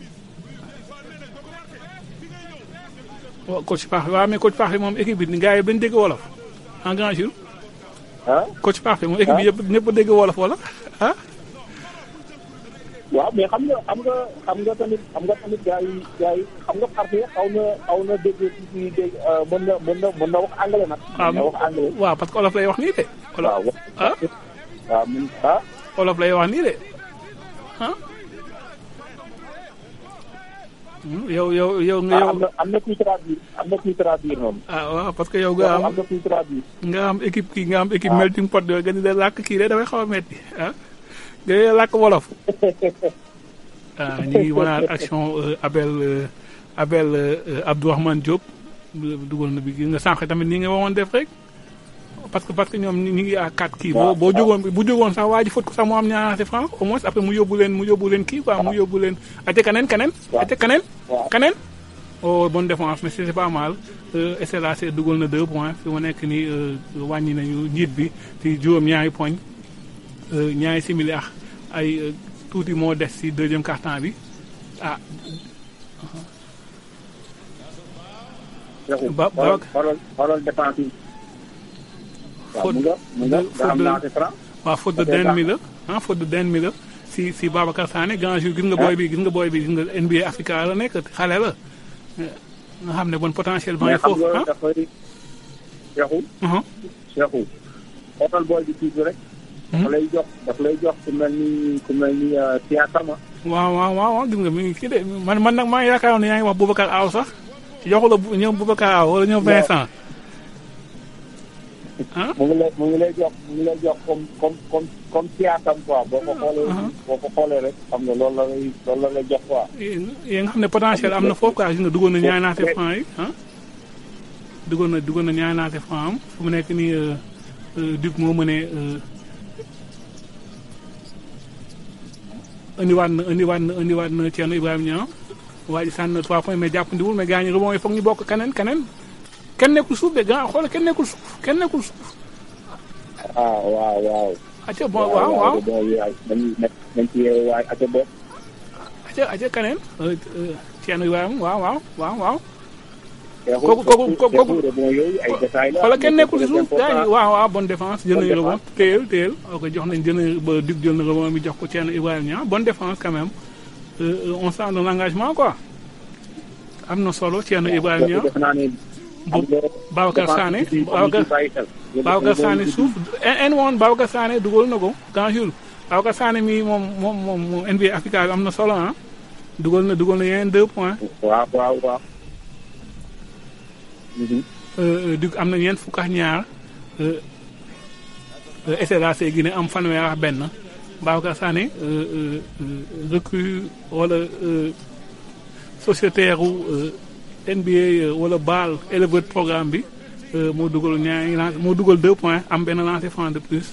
waaw coach parfait waaw mais coach parfait moom équipe bi gars yi dañ dégg wolof en grand jour.
ah
coach parfait moom équipe bi yëpp ñëpp a dégg wolof wala ah.
waaw mais xam nga xam nga xam nga tamit xam nga tamit gars yi gars yi xam nga parfait xaw na xaw na dégg ci dégg mën na mën na mën na wax anglais nag.
waaw
mën na wax anglais.
waaw parce que olof lay wax nii de. olof
waaw
ah
waaw mun ah.
olof lay wax nii de ah. Hmm, yow yow yow nga
ah
yow
am na am na kuy traduire am na kuy traduire noonu.
ah waaw parce que yow nga am
am na kuy traduire.
nga am équipe kii nga am équipe melting pot yooyu nga di leen làkk kii de dafay xaw a metti ah nga di leen làkk wolof. ah ñu ngi wanaat action euh, Abel euh, Abel euh, Abdourahmane Diop dugal na bi gis nga sànq tamit nii nga waroon def rek parce que parce que ñoom ñu ngi à quatre kii boo boo jógoon bu jógoon sax waa ji fot ko sax mu am ñaari francs au moins après mu yóbbu leen mu yóbbu leen kii quoi mu yóbbu leen ate kaneen kaneen ate kaneen kaneen oh bonne défense mais c'est pas mal euh, SLAC dugal na deux points fi mu nekk nii euh, wàññi nañu njiit bi ci juróom ñaari poñ euh, ñaari simili ak ay euh, tuuti moo des ci deuxième quart-temps bi ah Ba-
xoolal
Ba-
xoolal xoolal défense yi. waaw mu nga mu nga nga am lancé franc.
waaw faute de den mi la ah faute de den mi la si si Babacar Sané grand jour gis nga booy bi gis nga booy bi gis nga NBA Africa la nekk xale la nga xam ne bon potentiel ba ngi
mais xam
foofu
nga
ah
dafay Cheikhou. Cheikhou. xoolal booy bi tuuti rek. dafa lay jox dafa lay jox ku mel ni ku mel ni Siakama.
waaw waaw waaw waaw gis nga mi ngi kii de man man nag maa ngi yaakaaroon ne yaa ngi wax Boubacar Aw sax joxu la bu- ñoom Boubacar Aw wala ñoom Vincent.
mu ngi lay mu ngi lay jox mu ngi lay jox comme comme comme comme Siakam quoi boo ko xoolee. boo ko xoolee rek xam nga loolu la lay loolu la lay jox quoi.
yi nga xam ne potentiel am na foofu quoi gis nga duggoon na ñaari naate franc yi ah. duggoon na duggoon na ñaari naate franc am fu mu nekk nii euh, euh, Duc moo mënee euh, indiwaat na indiwaat na indiwaat na Thierno Ibrahima Niang waa ji sànni na trois points mais jàppandiwul mais gars ñi rebond yi foog ñu bokk keneen keneen kenn nekkul suuf de gars xoolal kenn nekkul suuf kenn nekkul suuf.
ah waaw waaw.
acca bon waaw waaw
bon yaay nañu nañ ci yeewu waay acca bopp.
acca acca keneen euh, euh, Thierno Ibrahima waaw waaw waaw waaw.
Cheikhou
kooku kooku kooku
Cheikhou rebond yooyu ay détails la.
xoolal kenn nekkul si suuf gars yi
important.
waaw waaw bonne défense jël nañu
Bonne
rebond téyel téyel ok jox nañ jël nañu ba Duc jël na rebond bi jox ko Thierno Ibrahima Niang bonne défense quand même Euh, euh, on sent de l'engagement quoi am na solo Thierno Ibrahima Niang
defe naa ne.
bu Babacar Sané Babacar Babacar Sané suuf en woon Babacar Sané dugal na ko grand jour Babacar Sané mi moom moom moom moom NBA Africa bi am na solo ah dugal na dugal na yeneen deux points
waaw waaw waaw.
Duc am na ñeent fukk ak ñaar SRAC Guinée am fanweer ak benn Babacar Sané euh, euh, recrue wala euh, sociétaire u NBA wala BAL éleveur de programme bi moo dugal ñaari lancé moo dugal deux points am benn lancé franc de plus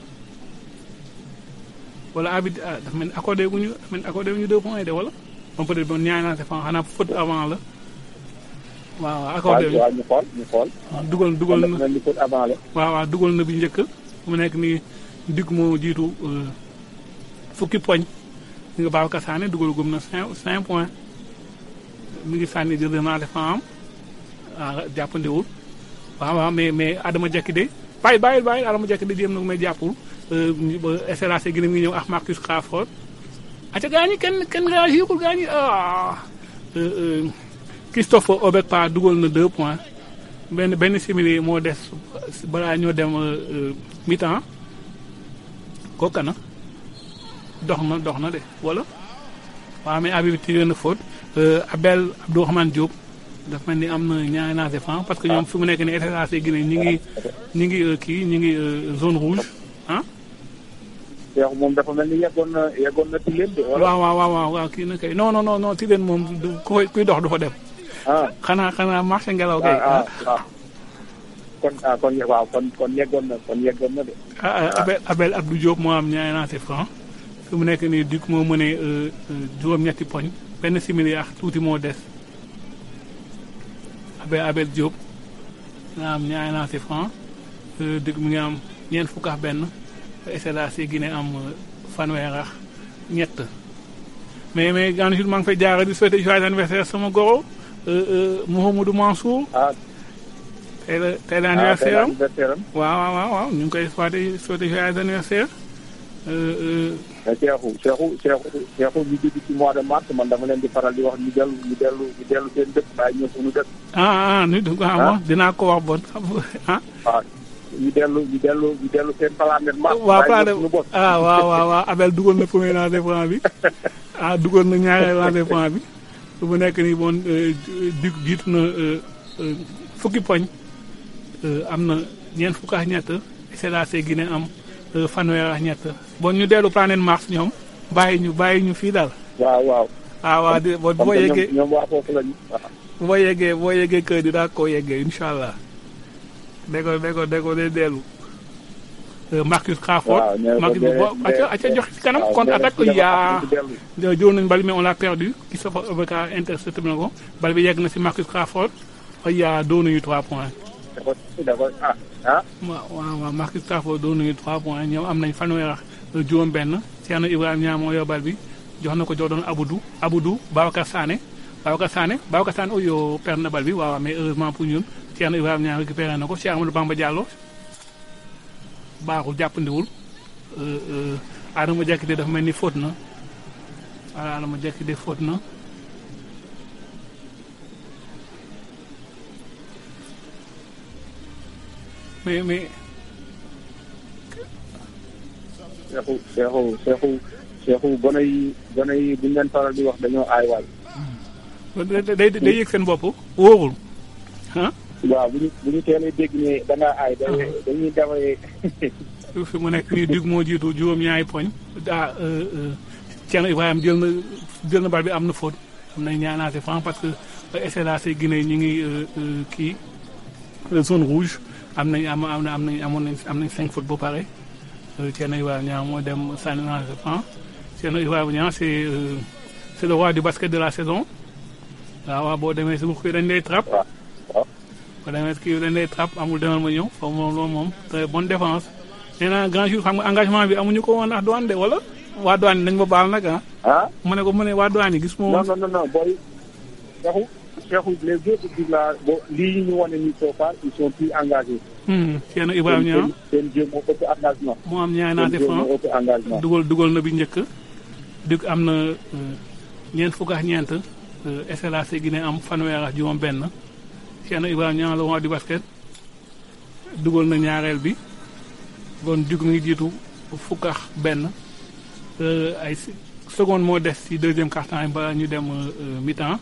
wala abit ah dafa mel ni accordé gu ñu dafa mel ni accordé gu ñu deux points yi de wala moom peut être bon ñaari lancé franc xanaa faute avant la waaw waaw accordé wu ñu
waaw ñu xool ñu xool.
dugal dugal na
mel ni faute avant la.
waaw waaw dugal na bi njëkk mu nekk nii Duc moo jiitu euh, fukki poñ nga Babacar Sané dugal gum na cinq cinq points mi ngi sànni jël naa def am ah jàppandiwul waaw waaw mais mais Adama Diakité bàyyi bàyyi bàyyi Adama Diakité jéem na ko may jàppul euh, ñu- ba SRAC gi mi ngi ñëw ak Marcus Crawford aca gaa ñi kenn kenn réagirul gaa ñi ah euh, euh, Christophe Obekpa dugal na deux points benn benn simili moo des balaa ñoo dem euh, euh, mi-temps kooku kana dox na dox na de wala waaw mais Habib tiré na faute euh, Abel Abdourahmane Diop dafa mel ni am na ñaari naase franc parce que ñoom fi mu nekk nii SRAC Guinée ñi ngi ñi ngi euh, kii ñi ngi euh, zone rouge ah
Cheikh moom dafa mel ni yeggoon na yeggoon na ci leen de. wala
waaw waaw waaw waaw waaw kii na kay non non non non Tilène moom du ku koy kuy dox du fa dem
ah
xanaa xanaa marché ngelaw kay
ah ah ah. kon ah kon waaw kon kon yeggoon na kon yeggoon na de.
ah ah, Abel Abel Abdou Diop moo am ñaari lancé franc fi mu nekk nii Duc moo mënee euh, euh, juróom-ñetti poñ benn simili ak tuuti moo des Abel Abel Diop nga am ñaari lancé franc euh, Duc mi ngi am ñeent fukk ak benn SLAC Guinée am euh, fanweer ak ñett mais mais gan jour maa ngi fay jaara di souhaiter joyeux anniversaire sama goro euh, euh, Mouhamadou Mansour
ah
tey la tey la
ah
anniversaire am
anniversaire am.
waaw waaw waaw waaw ñu ngi koy souhaiter souhaiter joyeux anniversaire euh, euh,
mais Cheikhou Cheikhou Cheikhou Cheikhou ñu dugg ci mois de mars man dama leen di faral di wax ñu dellu ñu dellu ñu dellu seen dëkk bàyyi ñëw suñu dëkk.
ah ah nit waaw
Ah.
bon dinaa ko wax bon ah
waaw ñu dellu ñu dellu ñu dellu seen planète mars.
waaw
bàyyi
plan
ñëw
de
suñu bopp.
ah waaw waaw waaw Abel dugal na premier lancer franc bi ah dugal na ñaareel lancer franc bi su mu nekk nii bon euh, Duc jiitu na euh, euh, fukki poñ euh, am na ñeent fukk ak ñett SLAC Guinée am euh, fanweer ak ñett bon ñu dellu planète Mars ñoom bàyyi ñu bàyyi ñu fii daal
waaw waaw.
ah waaw di boo
comme
boo
que
yeggee
ñoom ñoom waa foofu lañu. waaw.
boo yeggee boo yeggee kër di daa koo yeggee incha allah dégg ko dégg ko dégg ko day dellu Euh, Marcus Crawford
waaw nee na ko
Marcus
dee-
bo acca
dee-
acca jox ci kanam
waaw,
contre
nee na
attaque
ci dafa
yaa
am ci dellu.
jël nañu bal mais on l'a perdu ki sa fa avocat intercepté na ko bal bi yegg na si Marcus Crawford yaa doon nañu 3 points
da ko da ko ah ah.
waaw waaw waaw Marcus Crawford doon nañu 3 points ñoom am nañ fanweer ak juróom-benn Thierno Ibrahima Niang moo yor bal bi jox na ko jox doon Aboudou Aboudou Babacar Sané Babacar Sané Babacar Sané oyo perd na bal bi waaw mais heureusement pour ñun Thierno Ibrahima Niang récupéré na ko Cheikh Amadou Bamba Diallo baaxul jàppandiwul euh, euh, Adama Diakité dafa mel ni faute na voilà Adama Diakité faute na mais mais
seexu seexu seexu seexu gone yi gone yi buñ leen faral di wax dañoo aay waay
day day day yëg seen bopp wóorul ah.
waaw bu ñu bu ñu teelee dégg ne da ngaa aay dañuy dañuy dawee
fi mu nekk nii dig moo jiitu juróom-ñaari poñ ah Thierno Ibrahima jël na jël na bal bi am na faute am na ñaanaate franc parce que SLAC Guinée ñi ngi kii zone rouge am nañ am am am nañ amoon nañ am nañ cinq fautes ba pare Thierno Ibrahima Niang moo dem sànni naa franc Thierno Ibrahima Niang c'est c'est le roi du basket de la saison waaw waaw boo demee si bu dañ lay trap boo demee kii dañ lay trap amul demal ma ñëw foofu moom loolu moom très bonne défense nee naa grand jour xam nga engagement bi amuñu ko woon ndax douane de wala waa douane yi nañ ma baal nag ah.
ah
mu ne ko mu ne waa douane yi gis moom.
non non non non booy Cheikhou Cheikhou les autres équipes là bo lii ñu wane nii so far ils sont plus engagés.
Thierno Ibrahima Niang
seen jeu moo ëpp engagement.
moo am ñaari naate
seen jeu
franc
moo ëpp engagement.
dugal dugal na bi njëkk dig am na ñeent fukk ak ñeent SLAC Guinée am fanweer ak juróom benn Thierno Ibrahima Niang le roi du basket dugal na ñaareel bi kon dig mi ngi jiitu fukk ak benn ay seconde moo des ci deuxième quart-temps yi ba ñu dem mi-temps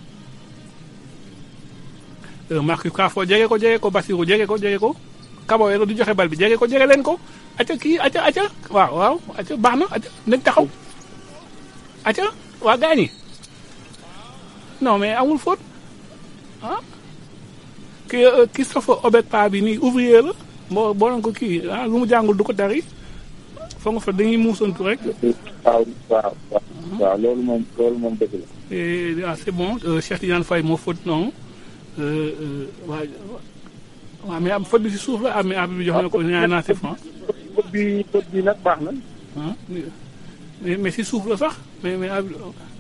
Marcus Crawford jege ko jege ko Bassirou jege ko jege ko Kaboyero du joxe bal bi jege ko jege leen ko acca kii acca acca waaw waaw acca baax na acca nañ taxaw acca waa gaañi non mais amul faute ah kii Christophe Obetpa bi nii ouvrier la boo boo doon ko kii ah lu mu jàngul du ko tari foog nga fa dañuy muusantu rek.
waaw waaw waaw loolu moom loolu moom dëgg la.
et ah c'est bon Cheikh Tidiane Faye moo faute noonu waa waaw mais am faute bi si suuf la ah mais abi bi jox na ko ñaari naa c'est franc.
faute bi faute bi nag baax na.
ah mais mais si suuf la sax mais mais abi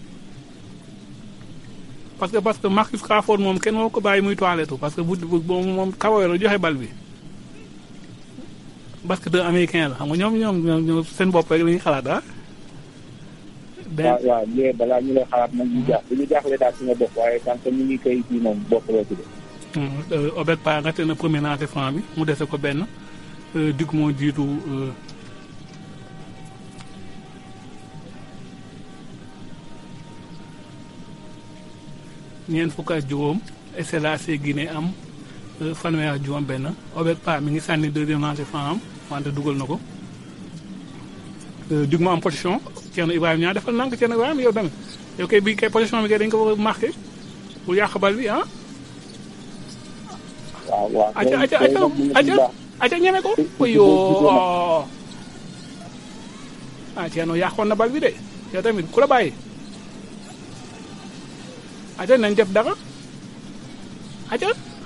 parce que parce que Marcus Crawford moom kenn moo ko bàyyi muy toilette parce que bu bu moom Kaboyero joxe bal bi. basketteur américain la xam nga ñoom ñoom ñoom seen bopp rek la ñuy xalaat ah.
waaw waaw léegi balaa ñu lay xalaat nag ñu jaax bu ñu jaaxlee daal ci nga bopp waaye tant que ñu ngi koy kii moom bopp loo ci def.
Obed Pa raté na premier naate franc bi mu dese ko benn dig moo jiitu ñeent fukk ak juróom SLAC Guinée am fanweer ak juróom benn Obed Pa mi ngi sànni deuxième naate franc am wante dugal na ko dig moo am position Thierno Ibrahima ñaa defal nank Thierno Ibrahima yow tamit yow kay bi kay position bi kay dañ ko war a marqué pour yàq bal bi ah
waaw waaw
aca aca aca aca aca ñeme ko oyoo ah Thierno yàqoon na bal bi de yow tamit ku la bàyyi aca nañ def dara aca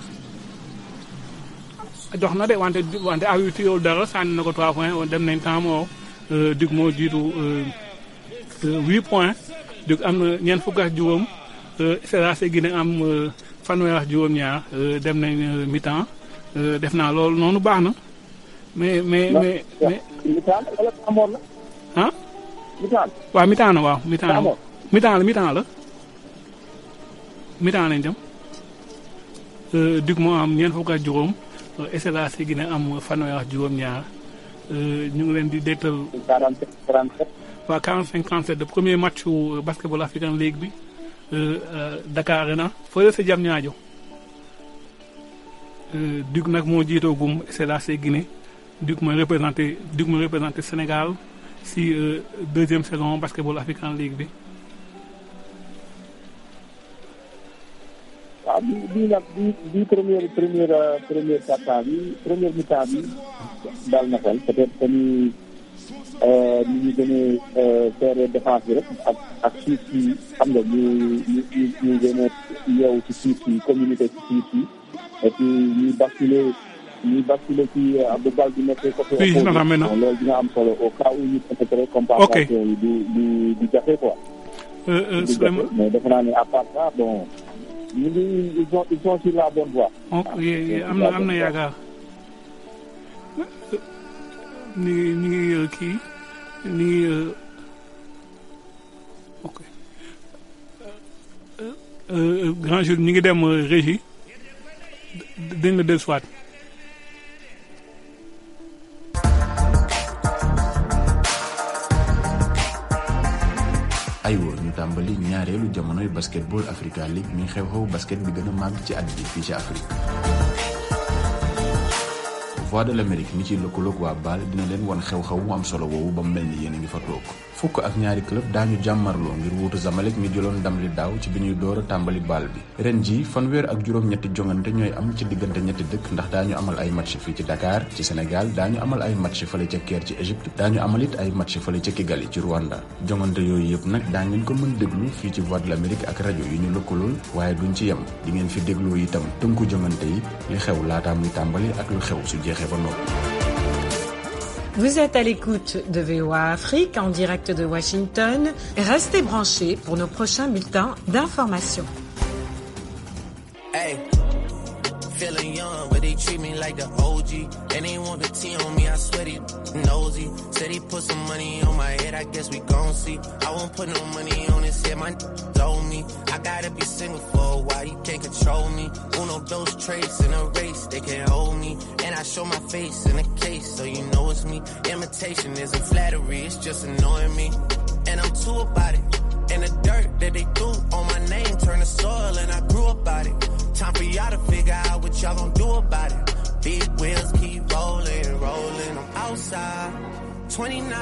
jox na de wante wante awitu yow dara sànni na ko trois points dem nañ temps moo dig moo jiitu huit points dig am na ñeent fukk ak juróom SLAC Guinée am fanweer ak juróom-ñaar dem nañ mi-temps def naa loolu noonu baax na mais mais mais mais.
mi-temps wala amoon na.
ah.
mi-temps.
waaw mi-temps na waaw mi-temps la mi-temps la mi-temps la mi-temps lañ dem dig moo am ñeent fukk ak juróom SLAC Guinée am fanweer ak juróom-ñaar ñu ngi leen di dégtal.
47 37.
waaw 45 37 de premier match wu basketball African League bi. Dakar Arena fële sa jam ñaajo Duc nag moo jiitoo gum SLAC Guinée Duc mooy représenté Duc mooy représenté Sénégal si deuxième saison basketball African League bi.
waaw bi bii nag bi bii première première première quart-temps bi première mi-temps bi daal na xel peut-être que ni ni ñu gën a faire défense bi rek ak ak suuf si xam nga ñu ñu ñu ñu gën a yeewu ci suuf si communauté ci suuf si et puis ñuy basculer ñuy basculer ci bu bal bi nekkee côté
Oui, gis naa ko maintenant.
loolu dina am solo au cas où ñu peut-être compensation yi du du du jafe quoi
Euh, euh,
du jafe
Souleymane
mais defe naa ne à part ça bon ñu ngi ils sont ils sont sur la bonne voie
ok am na am na yaakaar ni ngi ni ngi euh, kii ni ngi euh, ok Euh, euh, grand jour ñi ngi dem euh, régie d- dañ la dellusiwaat
aywa ñu tàmbali ñaareelu jamonoy basketball Africa League mi xew-xew basket bi gën a màgg ci at bi fii ci Afrique Voix de l'Amérique mi ci lëkkaloog waa Baal dina leen wan xew-xew mu am solo woowu ba mu mel ni yéen a ngi fa toog fukk ak ñaari club daañu jàmmarloo ngir wuutu Zamalek mi jëloon ndam li daaw ci bi ñuy door a tàmbali baal bi ren ji fanweer ak juróom-ñetti jongante ñooy am ci diggante ñetti dëkk ndax daañu amal ay match fii ci Dakar ci Sénégal daañu amal ay match fële ca Caire ci Égypte daañu amal it ay match fële ca Kigali ci Rwanda jongante yooyu yëpp nag daa ngeen ko mën déglu fii ci Voix de l'Amérique ak rajo yi ñu lëkkalool waaye duñ ci yem di ngeen fi dégloo itam tënku jongante yi li xew laataa muy tàmbali ak lu xew su jeexee ba noppi
Vous êtes à l'écoute de VOA Afrique en direct de Washington. Restez branchés pour nos prochains bulletins d'information.
Hey, feeling young, but they treat me like the OG. And they want the T on me, I swear they nosy. Said he put some money on my head, I guess we gon' see. I won't put no money on his head, my told me. I gotta be single for a while, you can't control me. Uno those traits in a race, they can't hold me. And I show my face in a case, so you know it's me. Imitation isn't flattery, it's just annoying me. And I'm too about it. And the dirt that they threw on my name turned to soil, and I grew about it. Time for y'all to figure out what y'all gonna do about it. Big wheels keep rolling, rolling. I'm outside, 29,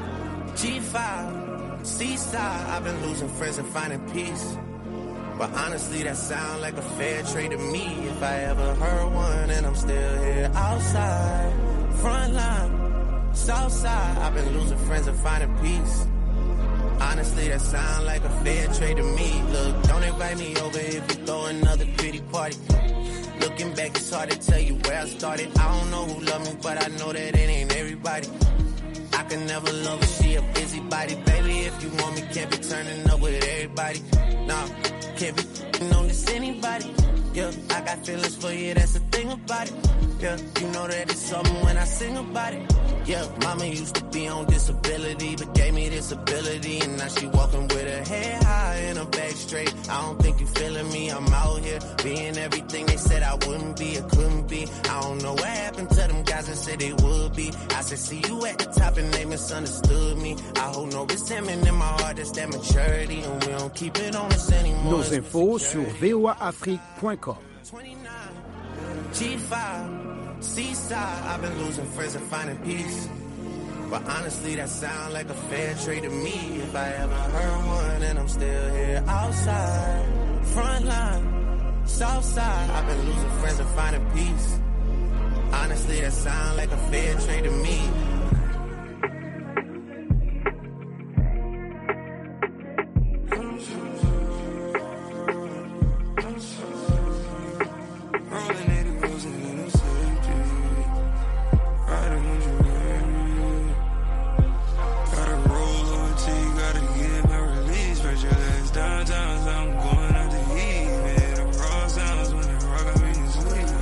G5, seaside. I've been losing friends and finding peace. But honestly, that sound like a fair trade to me. If I ever heard one, and I'm still here outside, front line, south side. I've been losing friends and finding peace. Honestly, that sound like a fair trade to me. Look, don't invite me over if you throw another pretty party. Looking back, it's hard to tell you where I started. I don't know who loved me, but I know that it ain't everybody. I can never love her, she a busybody. Baby, if you want me, can't be turning up with everybody. Nah, can't be f***ing on this anybody. Yeah, I got feelings for you, that's the thing about it. Yeah, you know that it's something when I sing about it. Yeah, mama used to be on disability, but gave me this ability. And now she walking with her head high and her back straight. I don't think you feeling me, I'm out here being everything they said I wouldn't be or couldn't be. I don't know what happened to them guys that said they would be. I said, see you at the top and they misunderstood me. I hold no resentment in my heart, that's that maturity. And we don't keep it on us anymore.
Nos infos sur voaafrique.com.
G5, seaside. I've been losing friends and finding peace. But honestly, that sound like a fair trade to me. If I ever heard one, and I'm still here outside, front line, south side. I've been losing friends and finding peace. Honestly, that sound like a fair trade to me.
Rolling 80 rows in a safety. Riding when you ready. Gotta roll over till you gotta get my release. Spread your legs downtown, so I'm going out to eat. Yeah, the raw sounds when the rock got me to sleep.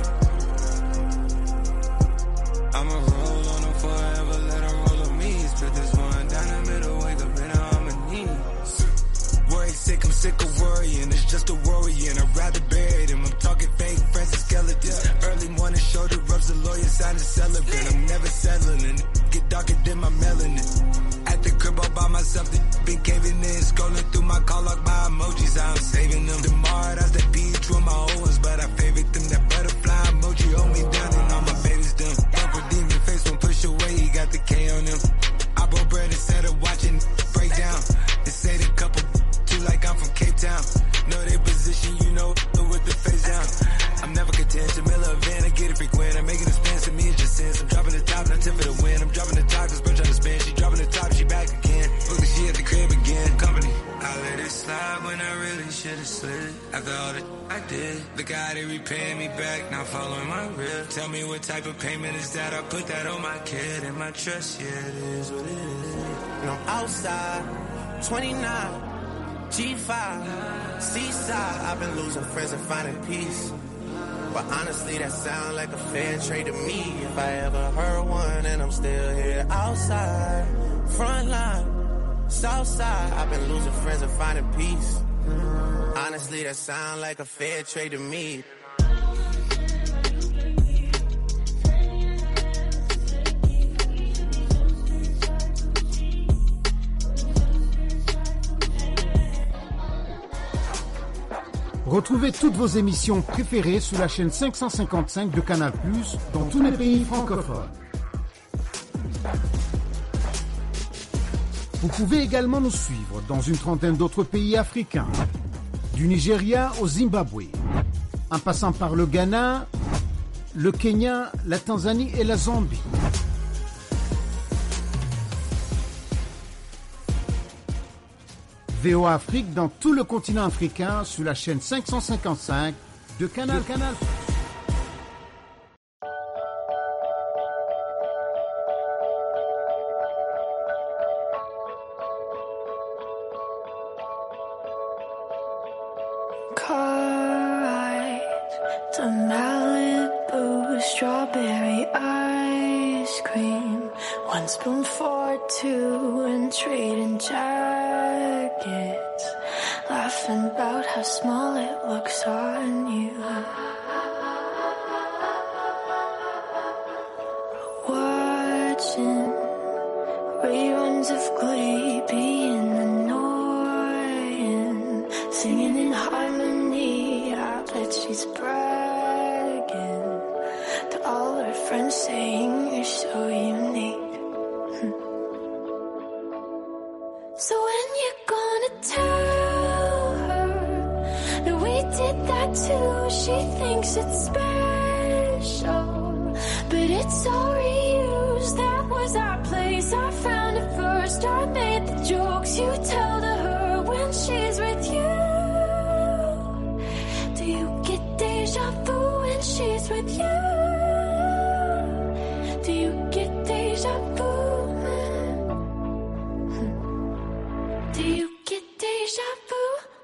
I'ma roll on them forever, let them roll on me. Split this one down the middle, wake up in harmony.
Worry sick, I'm sick of worrying. It's just a worrying. I'd rather bury them. I'm talking fake friends and skeletons. Early morning shoulder rubs, the lawyer sign a celebrant. I'm never settling. Get darker than my melanin. At the crib all by myself, the been caving in. Scrolling through my call log by emojis, I'm saving them. Tomorrow, that's the P2 of my old ones, but I favorite them. That butterfly emoji hold me down and all my babies done. Don't redeem your face when push away, he got the K on him. I broke bread instead of watching break down. They say the couple too like I'm from Cape Town. Know they position, you know, with the face down. I'm never content. Jamila van, I get it frequent. I'm making a spin, to me it's just sense. I'm dropping the top, not tip for the win. I'm dropping the top, cause bro trying to spin. She dropping the top, she back again. Look, she at the crib again. Company.
I let it slide when I really should've slid. After all the I did, look how they repaying me back, not following my real. Tell me what type of payment is that? I put that on my kid and my trust. Yeah, it is what it is.
And I'm outside, 29, G5, seaside. I've been losing friends and finding peace. But honestly, that sound like a fair trade to me. If I ever heard one, and I'm still here outside, front line, south side. I've been losing friends and finding peace. Honestly, that sound like a fair trade to me.
Retrouvez toutes vos émissions préférées sur la chaîne 555 de Canal+, dans tous les pays francophones. Vous pouvez également nous suivre dans une trentaine d'autres pays africains, du Nigeria au Zimbabwe, en passant par le Ghana, le Kenya, la Tanzanie et la Zambie. VOA Afrique dans tout le continent africain sur la chaîne 555 de Canal Canal.
Car ride to Malibu, strawberry ice cream. One spoon for two and trading jackets. Laughing about how small it looks on you. Watching reruns of Glee being annoying. Singing in harmony, I bet she's bragging to all her friends saying you're so unique. So when you gonna tell her that we did that too? She thinks it's special, but it's all reused. That was our place. I found it first. I made the jokes you tell to her when she's with you. Do you get deja vu when she's with you? Do you get deja vu? Do you get deja vu?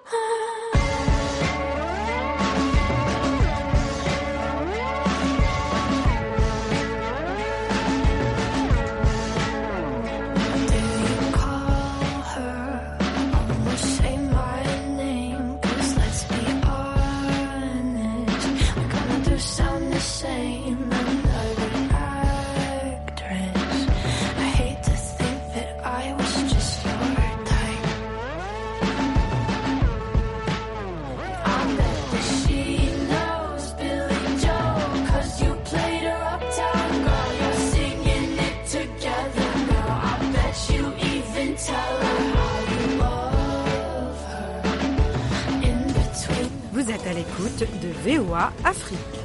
Do you call her? Almost say my name. Cause let's be honest, we kinda do sound the same. Another actress. I hate to think that I was just your type. I bet that she knows Billy Joe. Cause you played her uptown girl. You're singing it together, girl. I bet you even tell her how you love her. In between.
Vous êtes à l'écoute de VOA Afrique.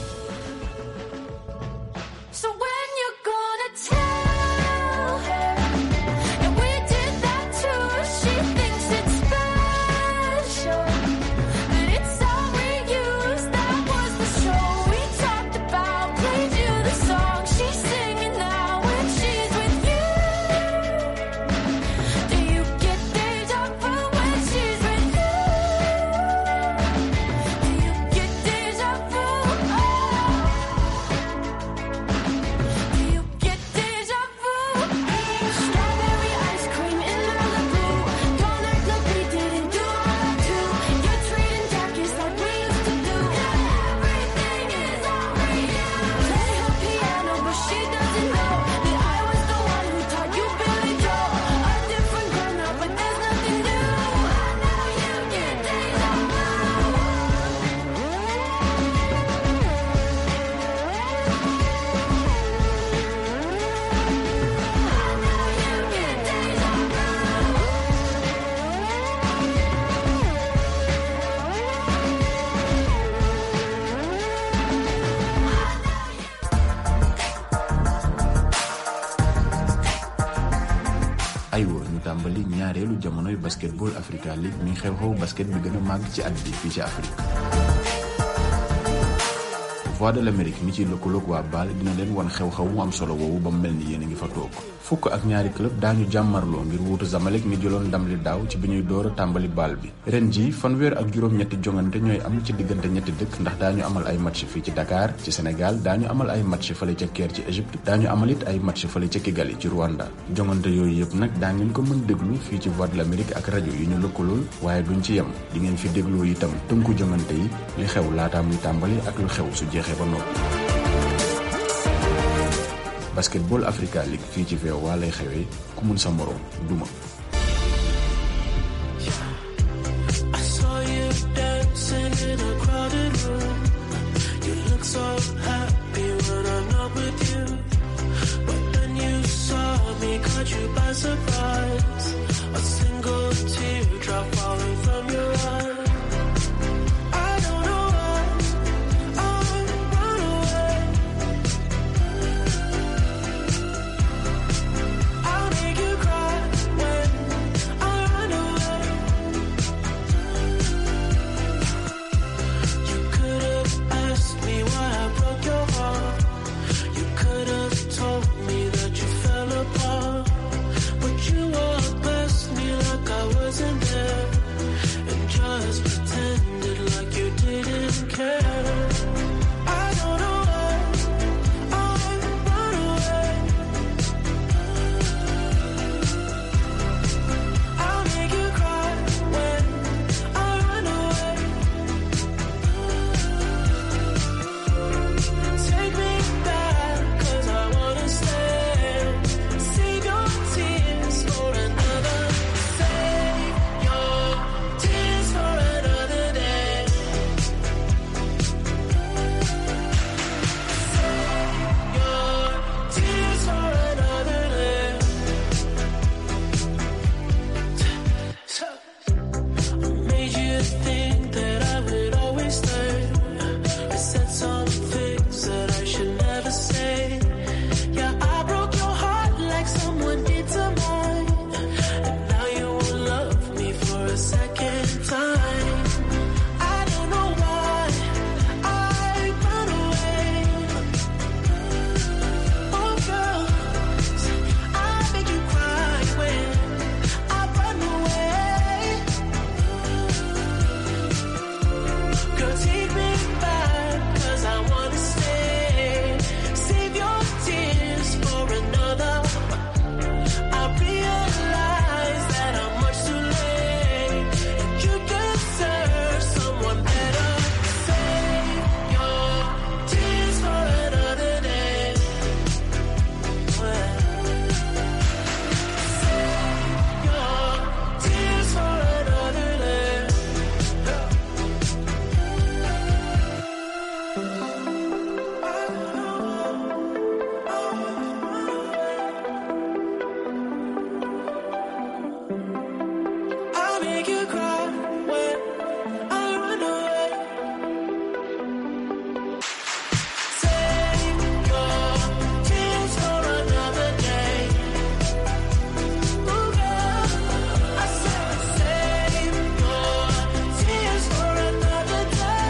So when you're gonna tell her that we did that too, she thinks it's special, but it's all reused. That was the show we talked about. Played you the song she's singing now when she's with you. Do you get deja vu when she's with you? Do you get deja vu? Do you get deja vu? Strawberry ice cream in Malibu. Don't act like we didn't do that too. You're trading jackets like we used to do. Everything is all reused. Play her piano, but she doesn't know that I was the one who taught you Billy Joe. A different girl now, but there's nothing new. I know you get deja
aywa ñu tàmbali ñaareelu jamonoy basketball Africa League mi xew-xew basket bi gën a màgg ci at bi fii ci Afrique. Voix de l'Amérique mi ci lëkkaloog waa BAL dina leen wan xew-xew mu am solo woowu ba mu mel ni yéen a ngi fa toog. fukk ak ñaari club daañu jàmmarloo ngir wuutu Zamalek mi jëloon ndam li daaw ci bi ñuy door a tàmbali baal bi ren ji fanweer ak juróom-ñetti jongante ñooy am ci diggante ñetti dëkk ndax daañu amal ay match fii ci Dakar ci Sénégal daañu amal ay match fële ca Caire ci Égypte daañu amal it ay match fële ca Kigali ci Rwanda jongante yooyu yëpp nag daa ngeen ko mën déglu fii ci Voix de l'Amérique ak rajo yi ñu lëkkalool waaye duñ ci yem di ngeen fi dégloo itam tënku jongante yi li xew laataa muy tàmbali ak lu xew su jeexee ba noppi basketball Africa League fii ci VOA lay xewee ku mun sa moroom duma
I saw you dancing
look so happy when I'm not with you. But then you saw me, caught you by surprise. A single teardrop falling from your eye. I don't know why I run away. I'll make you cry when I run away. You could have asked me why I broke your heart. You could have told me that you fell apart. But you walked past me like I wasn't there. And just pretended like you didn't care. I don't know why I run away. I'll make you cry when I run away. Take me back, 'cause I wanna stay. Save your tears for another. Save your tears for another day. Save your tears for another day. Made you think that I would always stay. I said some things that I should never say. Yeah, I broke your heart like someone did to mine. And now you will love me for a second time. I don't know why I run away. Oh, girl, I make you cry when I run away. Girl, take me back, 'cause I wanna stay. Save your tears for another. I realize that I'm much too late. And you deserve someone better. Save your tears for another day. Save your tears for another day. I'll make you cry when I run away. Save your tears for another day. Oh, girl, I said save your tears for another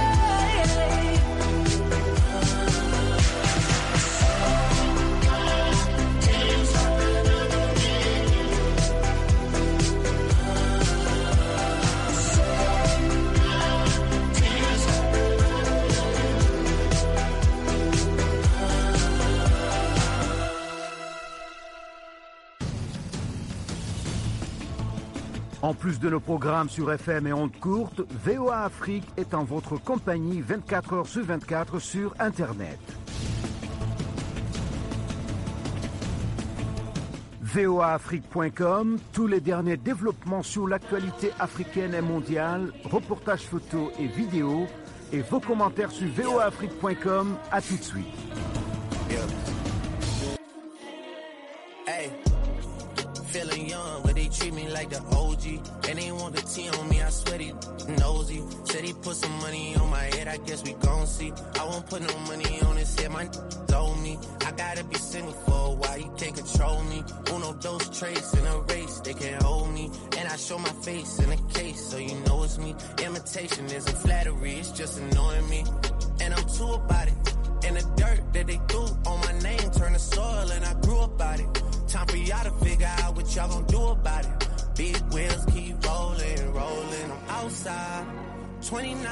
En plus de nos programmes sur FM et ondes courtes, VOA Afrique est en votre compagnie 24 heures sur 24 sur Internet. voaafrique.com, tous les derniers développements sur l'actualité africaine et mondiale, reportages photos et vidéos, et vos commentaires sur voaafrique.com. À tout de suite.
Hey, feeling young, but they treat me like the OG. And they want the T on me, I swear they nosy. Said he put some money on my head, I guess we gon' see. I won't put no money on his head, my told me. I gotta be single for a while, you can't control me. Uno, those traits in a race, they can't hold me. And I show my face in a case, so you know it's me. Imitation isn't flattery, it's just annoying me. And I'm too about it. And the dirt that they threw on my name turned to soil, and I grew about it. Time for y'all to figure out what y'all gonna do about it. Big wheels keep rolling, rolling. I'm outside, 29,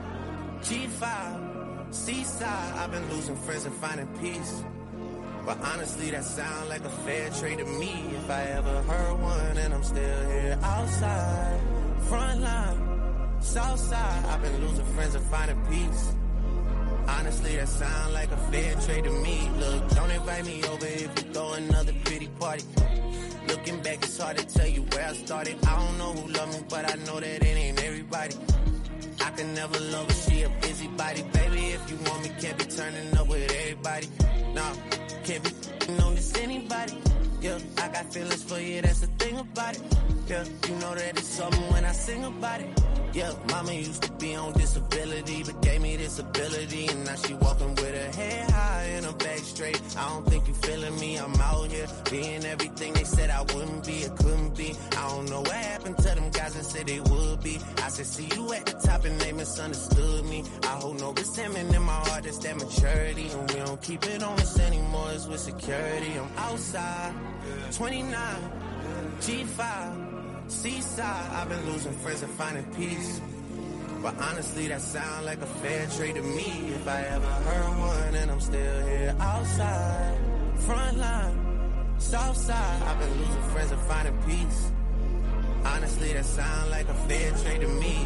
G5, seaside. I've been losing friends and finding peace. But honestly, that sound like a fair trade to me. If I ever heard one, and I'm still here outside, front line, south side. I've been losing friends and finding peace. Honestly, that sound like a fair trade to me. Look, don't invite me over if you throw another pity party. Looking back, it's hard to tell you where I started. I don't know who loved me, but I know that it ain't everybody. I can never love her, she a busybody. Baby, if you you want me, can't be turning up with everybody. Nah, can't be on this anybody. Yeah, I got feelings for you, that's the thing about it. Yeah, you know that it's something when I sing about it. Yeah, mama used to be on disability, but gave me this ability. And now she walking with her head high and her back straight. I don't think you feeling me, I'm out here being everything they said I wouldn't be, it couldn't be. I don't know what happened to them guys that said they would be. I said, see you at the top and they misunderstood me. I hold no resentment in my heart, that's that maturity. And we don't keep it on us anymore, it's with security. I'm outside, 29, G5. Seaside, I've been losing friends and finding peace. But honestly, that sound like a fair trade to me. If I ever heard one, and I'm still here outside. Front line, south side, I've been losing friends and finding peace. Honestly, that sound like a fair trade to me.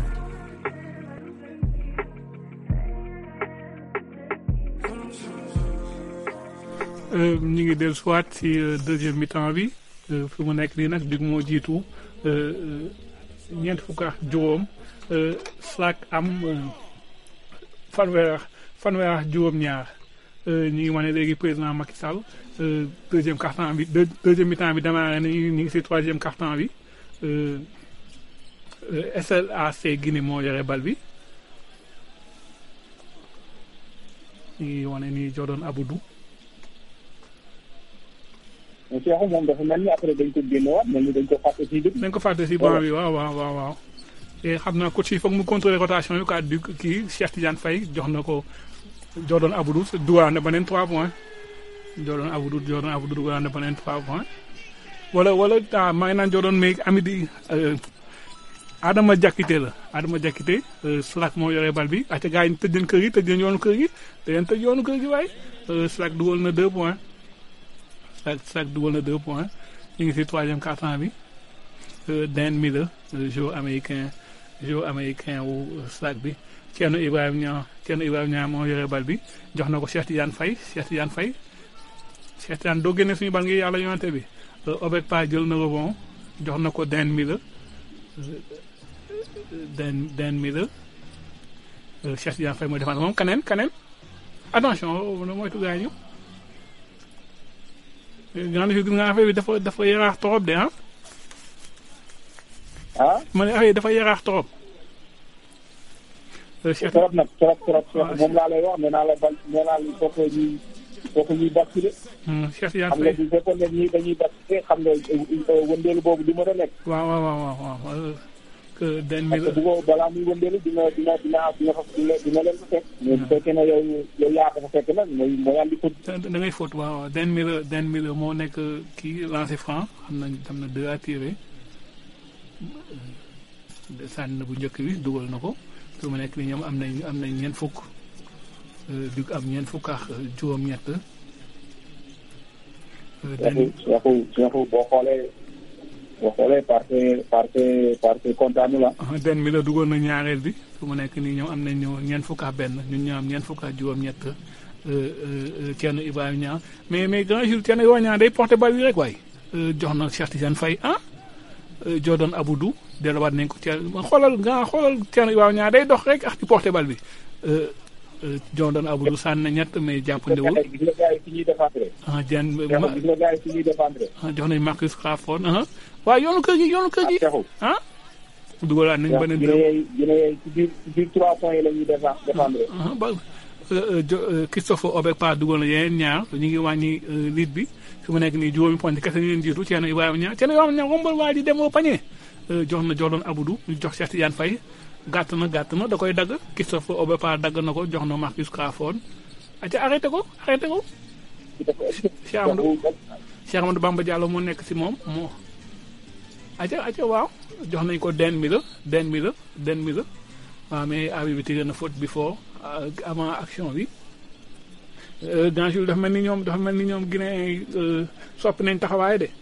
ñu ngi dellu soit ci deuxième mi-temps bi fi mu nekk nii nag Duc moo jiitu ñeent fukk ak juróom Slack am fanweer fanweer ak juróom-ñaar ñu ngi wane léegi président Macky Sall deuxième quart-temps bi deuxième mi-temps bi démarré na ñu ngi si troisième quart-temps bi SLAC Guinée moo yore bal bi ñu ngi wane ni Jordan Aboudou
mais Cheikh moom dafa mel ni après dañ ko génnewaat mel ni dañ ko fàtte si biir.
dañ ko fàtte si banc bi waaw waaw waaw waaw. et xam naa coach yi foog mu contrôler rotation yi quoi du kii Cheikh Tidiane Faye jox na ko Jordan Aboudou dugal na beneen 3 points Jordan Aboudou Jordan Aboudou dugal na beneen 3 points. wala wala ah maa ngi naan Jordan mais Amady Adama Diakité la Adama Diakité Slack moo yore bal bi ate gars yi tëj leen kër gi tëj leen yoonu kër gi te leen tëj yoonu kër gi waaye Slack dugal na 2 points. Slack Slack dugal na deux points ñu ngi si troisième quart-temps bi Dan Miller joueur américain joueur américain wu Slack bi Thierno Ibrahima Niang Thierno Ibrahima Niang moo yore bal bi jox na ko Cheikh Tidiane Faye Cheikh Tidiane Faye Cheikh Tidiane doo génne suñu bal ngi yàlla yonante bi Obek Pa jël na rebond jox na ko Dan Miller Dan Dan Miller Cheikh Tidiane Faye mooy défendre moom kaneen kaneen attention moytu gaañu grande figure nga affaire bi dafa dafa yaraax trop de ah.
ah.
ma ne affaire yi dafa yaraax trop.
trop nag trop trop trop moom laa lay wax nee naa la bal nee naa la foofu ñuy foofu ñuy basculer.
Cheikh Tidiane
xam nga bu fekkoon ne ñii dañuy basculer xam nga wëndeelu boobu du mën a nekk.
waaw waaw waaw waaw. que den mi
parce que bu ko balaa muy wëndeelu dina dina dina dina fa dina leen fa fekk. mais bu fekkee ne yow yow yaa ko fa fekk nag mooy mooy andi ko.
da ngay faute waaw waaw den mi la den mi la moo nekk kii lancé franc xam na xam na deux à tirer sànni na bu njëkk bi dugal na ko fi mu nekk ni ñoom am nañ am nañ ñeent fukk du am ñeent fukk ak juróom-ñett.
den Cheikhou Cheikhou boo xoolee. boo xoolee parce parce parce kontaanu la.
den mi la dugal na ñaareel bi fu mu nekk nii ñoom am nañu ñeent fukk ak benn ñun ñoo am ñeent fukk ak juróom-ñett Thierno Ibrahima Niang mais mais grand jour Thierno Ibrahima Niang day porté bal bi rek waay. jox na Cheikh Tidiane Faye ah Jordan Aboudou delluwaat nañ ko Thierno xoolal nga xoolal Thierno Ibrahima Niang day dox rek ak di porté bal bi. Jordan Aboudou sànni na ñett mais jàppandewul.
gis nga gars yi fi ñuy défendre.
ah Dieng
gis nga gars yi fi ñuy défendre.
jox nañ Marcus Crawford ah. waaw yoonu kër gi yoonu kër gi ah. dugalaat nañ beneen
dërëm dina yee ci biir ci biir trois points yi la ñuy défendre.
ba Christophe Obekpa dugal na yeneen ñaar ñu ngi wàññi lead bi fi mu nekk nii juróomi point kese ñu leen jiitu Thierno Ibrahima Niang Thierno Ibrahima Niang rombal waa ji dem au panier jox na Jordan Aboudou ñu jox Cheikh Tidiane Faye gàtt na gàtt na da koy dagg Christophe Obekpa dagg na ko jox na Marcus Crawford aca arrêté ko arrêté ko Cheikh Amadou Cheikh Amadou Bamba Diallo moo nekk si moom moo aca aca waaw jox nañ ko den mi la den mi la den mi la waaw mais abi bi tiré na faute before avant action bi dans jour dafa mel ni ñoom dafa mel ni ñoom Guinée soppi nañ taxawaay de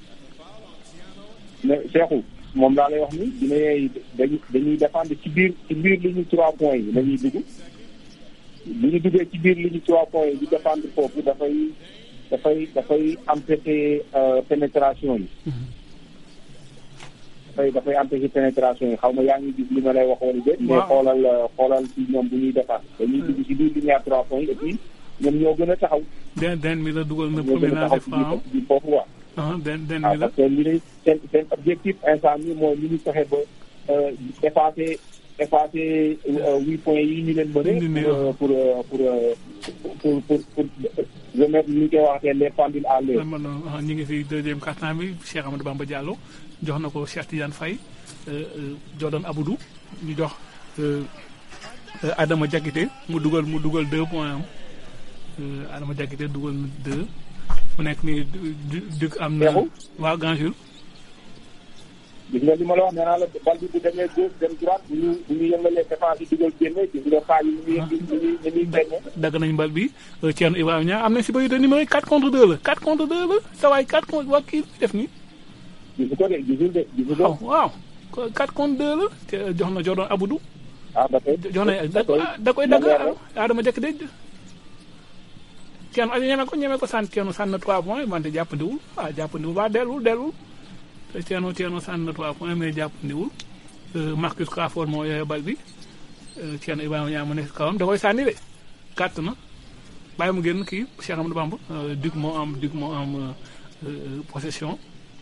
mais Cheikhou moom laa lay wax ni Guinée dañuy dañuy défendre ci biir ci biir li ñu trois points yi la ñuy dugg bu ñu duggee ci biir li ñu trois points yi di défendre foofu dafay dafay dafay empêcher pénétration yi dafay dafay empêcher pénétration yi xaw ma yaa ngi gis li ma lay wax wala déet. mais
Waaw.
xoolal euh, xoolal ci ñoom bu ñuy defar dañuy dugg ci biir ligne à trois points et puis ñoom ñoo gën a taxaw.
den den mi la dugal na
ñoo
premier
gën a
naa
taxaw
def
ci biir
faaw
biir foofu quoi.
ah den den
ah
mi la
parce que li lay seen seen objectif instant bi mooy li ñu fexe ba euh, effacer effacer euh, huit points yi ñu leen mëne pour euh, pour euh, pour pour pour pour remettre ni ñu koy waxee les pendules à l'heure.
man ah, ñu ngi fi deuxième quart-temps bi Cheikh Amadou Bamba Diallo jox na ko Cheikh Tidiane Faye euh, euh, Jordan Aboudou ñu jox euh, euh, Adama Diakité mu dugal mu dugal deux points am Euh, Adama Diakité dugal na deux mu nekk nii du du Duc am na
Cheikhou?
waaw Grand Jules
gis nga li ma la wax nee naa la bal bi bu demee gauche dem droite bu ñu bu ñu yëngalee défense yi dugal génne gis nga xaaj yi ni muy ni muy ni muy génne.
dagg nañ mbal bi euh, Thierno Ibrahima Niang am na si bëri de numéro yi 4 contre 2 la 4 contre 2 la sa waay 4 contre waa kii def nii
gisu ko de gisul de gisu ko.
waaw 4 contre 2 la te jox na Jordan Aboudou
ah ba tey
jox na da da koy dagg Adama Diakité Thierno aja ñeme ko ñeme ko sànni Thierno sànni na 3 points wante jàppandiwul ah jàppandiwul waa delluwul delluwul te Thierno Thierno sànni na 3 points mais jàppandiwul Euh, Marcus Crawford moo yore bal bi euh, Thierno Ibrahima Niang mu nekk si kawam da koy sànni de gàtt na bàyyi mu génn kii Cheikh Amadou Bamba euh, Duc moo am Duc moo am euh, euh, possession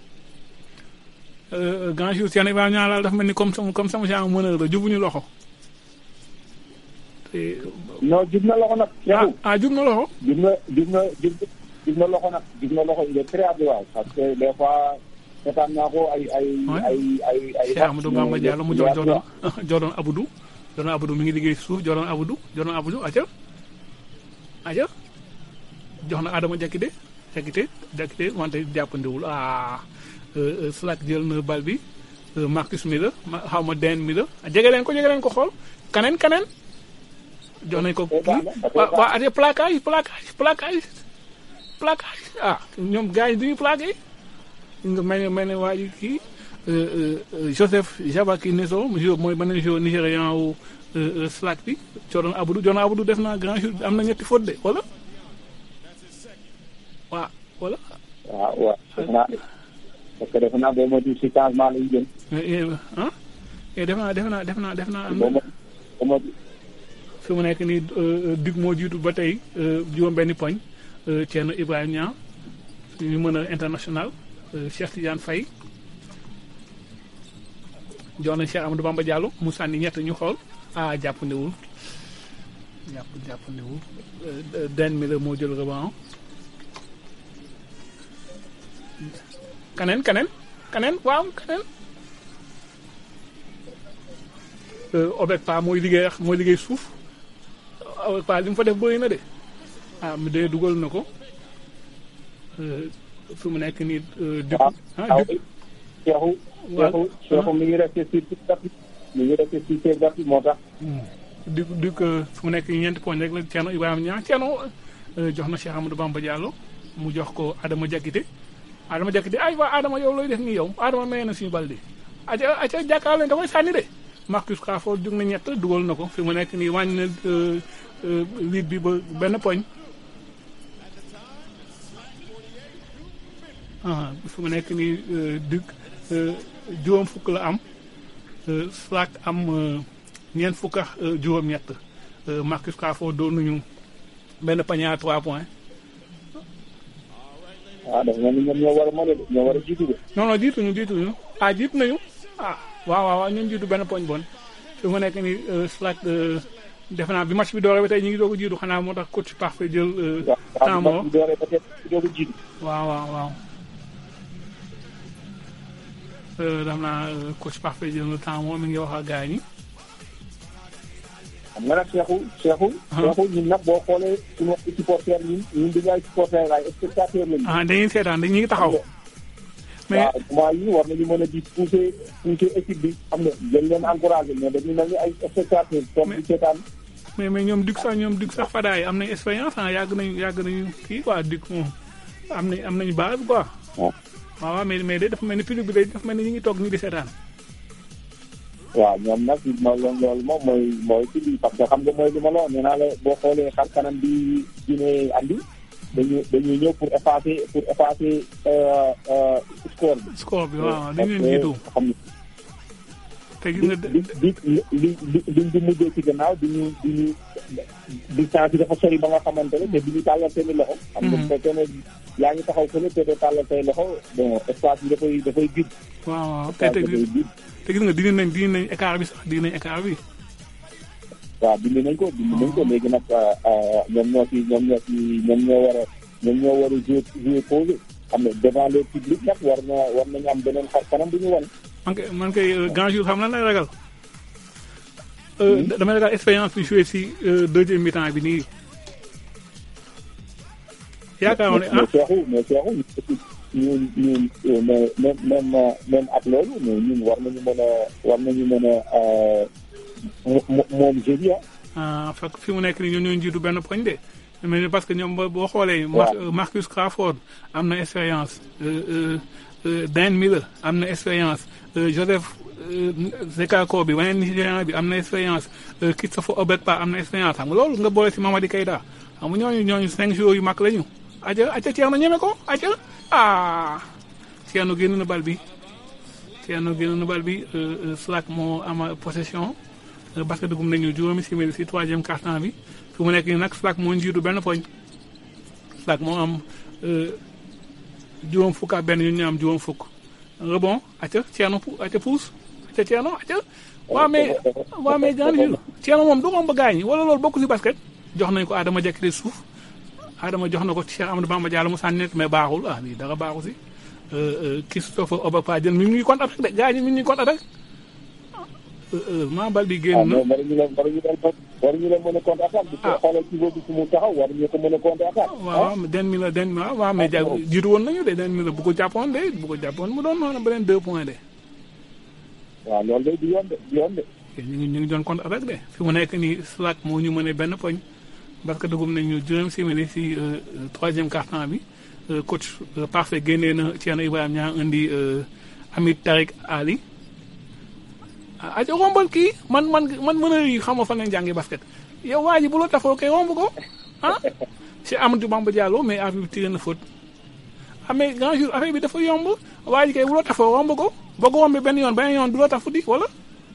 Euh, grand jour Thierno Ibrahima Niang laal dafa mel ni comme sama comme sama genre meneur la jubuñu loxo te
non jub na loxo nag. Cheikhou
ah jub na loxo.
jub na jub na jub jub na loxo nag jub na loxo il est très adroit parce que des fois seetaan naa ko ay ay ay ay ay.
Cheikh Amadou Bamba Diallo mu jox Jordan Jordan Aboudou Jordan Aboudou mi ngi liggéey si suuf Jordan Aboudou Jordan Aboudou aca aca jox na Adama Diakité Diakité Diakité wante jàppandiwul ah euh, euh, Slack jël na bal bi euh, Marcus mi la ma xaw ma den mi la jege leen ko jege leen ko xool kaneen kaneen jox nañ ko kii waa waa ate plaquage plaquage plaquage plaquage ah ñoom gars yi duñu plaqué nga mel ne mel ne waa ji kii euh, euh, euh, Joseph Jabaki Neso jo mooy beneen joueur nigérian wu euh, euh, Slack bi Jordan Aboudou Jordan Aboudou def na grand jour am na ñetti faute de wala waa wala
waaw waaw defe naa parce que defe naa boo moytuwul si changement la ñu jëm.
ah eh def naa def naa def naa def naa am
boo
na
mo boo moytu
fi mu nekk nii Duc moo jiitu ba tey juróom benni poñ Thierno Ibrahima Niang ñu mën a international euh, Cheikh Tidiane Faye jox nañ Cheikh Amadou Bamba Diallo mu sànni ñett ñu xool ah jàppandiwul jàpp jàppandiwul Euh, den mi la moo jël rebond kaneen kaneen kaneen waaw kaneen Euh, Obek Pa mooy liggéey ak mooy liggéey suuf Obek Pa li mu fa def bëri na de ah mu dee dugal na ko Euh, fi mu nekk nii euh, Duc
waaw
ah
waaw
Duc
Cheikhou Cheikhou Cheikhou mi ngi resté sur toute partie mi ngi resté sur ses parties moo tax.
Duc Duc fi mu nekk nii ñeenti poñ rek la Thierno Ibrahima Niang Thierno euh, jox na Cheikh Amadou Bamba Diallo mu jox ko Adama Diakité Adama Diakité ay waa Adama yow looy def nii yow Adama may na suñu bal de aca aca jàkkaarloo da koy sànni de Marcus Crawford jug na ñett dugal na ko fi mu nekk nii wàññi na euh, euh, lead bi ba benn poñ ah fi mu nekk nii euh, Duc euh, juróom fukk la am euh, Slack am euh, ñeent fukk ak euh, juróom-ñett euh, Marcus Crawford doon nañu benn panier à trois points.
waaw dafa mel ni ñoom ñoo war a mën a ñoo war a jiitu de.
non non jiituñu jiituñu ah jiitu nañu ah waaw waaw waaw ñun jiitu benn poñ bon fi mu nekk nii euh, Slack euh, defe naa bi match bi dooree ba tey ñu ngi doog a jiitu xanaa moo tax coach parfait jël euh, temps
waaw
moo
bu dooree peut-être doog a jiitu.
waaw waaw waaw Euh, dam naa euh, coach parfait jël na temps moo mi ngi wax ak gars ñi
xam nga nag Cheikhou Cheikhou. Cheikhou ñun nag boo xoolee suñu supporter ñun ñun dañu ay supporter ay spectateur lañu.
ah dañuy seetaan dañuy taxaw mais
waaw moment yi war nañu mën a di pousser pousser équipe bi xam nga jël leen encouragé mais dañu mel ni ay spectateur toog di seetaan.
mais mais ñoom Duc sax ñoom Duc sax Fadaay am nañ expérience ah yàgg nañu yàgg nañu kii quoi Duc moom am nañ am nañu base quoi. waaw waaw mais mais de dafa mel ni public bi day dafa mel ni ñu ngi toog ñu di seetaan.
waaw ñoom nag ma loolu moom mooy mooy ci bi parce que xam nga mooy li ma la wax nee naa la boo xoolee xar kanam bi Guinée andi dañu dañuy ñëw pour effacer pour effacer score bi.
score bi waaw dañu leen
parce que
jiitu.
xam
te gis nga
di di li li liñ di mujjee ci gannaaw di ñu di ñu distance bi dafa sori ba nga xamante ne te di ñu tàllal seen i loxo. xam nga bu fekkee ne yaa ngi taxaw fële te doo tàllal say loxo bon espace bi dafay dafay vide.
waaw waaw te te te gis nga dindi nañ dindi nañ écart bi sax dindi nañ écart bi.
waaw dindi nañ ko dindi nañ ko léegi nag ñoom ñoo ci ñoom ñoo ci ñoom ñoo war a ñoom ñoo war a jouer jouer posé xam ne devant le public nag war na war nañu am beneen xar kanam bu ñu wan.
man kay man kay grand jour xam lan lay ragal. damay ragal expérience bi joué si deuxième mi-temps bi nii. yaakaar ne ah
mais Cheikhou mais Cheikhou ñun ñun mais même même même ak loolu mais ñun war nañu mën a war nañu mën a moom jeudi
ah. fekk fi mu nekk nii ñoom ñoo jiitu benn poñ de. mais parce que ñoom boo xoolee. Marcus Crawford am na expérience. Dan Miller am na expérience Joseph Zekako bi waneen Nigérian bi am na expérience Christopher Obekpa am na expérience xam nga loolu nga boole si Mamadi Keita xam nga ñooñu ñooñu cinq jours yu mag lañu. aja aja Thierno ñeme ko aja ah Thierno génn na bal bi Thierno génn na bal bi Slack moo ama possession parce que dugum nañu juróomi simili si troisième quart-temps bi fi mu nekk nii nag Slack moo njiitu benn poñ Slack moo am juróom fukk ak benn ñu ñu am juróom fukk rebond aca Thierno aca puus aca Thierno aca waaw mais waaw mais gan yu Thierno moom du romb gaañ wala loolu bokk si basket jox nañ ko Adama Diakité suuf Adama jox na ko Cheikh Amadou Bamba Diallo mu sànni net mais baaxul ah lii dara baaxu si Christophe Obapa jël mi ngi ñuy contre attaque de gars yi mi ngi ñuy contre attaque maa bal bi génn na.
waruñu leen waruñu leen waruñu leen mën a contre attaque. bu ko xoolal ci boobu fu mu taxaw waruñu ko mën a contre attaque.
waaw den mi la den mi la waaw mais ja jiitu woon nañu de den mi la bu ko jàppoon de bu ko jàppoon mu doon noonu beneen deux points de.
waaw loolu de du yoon de du yoon de.
ñu ngi ñu ngi doon contre attaque de fi mu nekk nii Slack moo ñu mënee benn poñ parce que dugum nañu juróom simili si troisième quart-temps bi coach parfait génnee na Thierno Ibrahima ñaa indi Amit Tariq Ali. ah aja rombal kii man man man mën a yi xam nga fan lañ jàngi basket yow waa ji bu la tafoo kay romb ko ah si Amadou Bamba Diallo mais affaire bi tiré na faute ah mais grand jour affaire bi dafa yomb waa ji kay bu la tafoo romb ko boo ko rombee benn yoon benn yoon du la tafu di wala.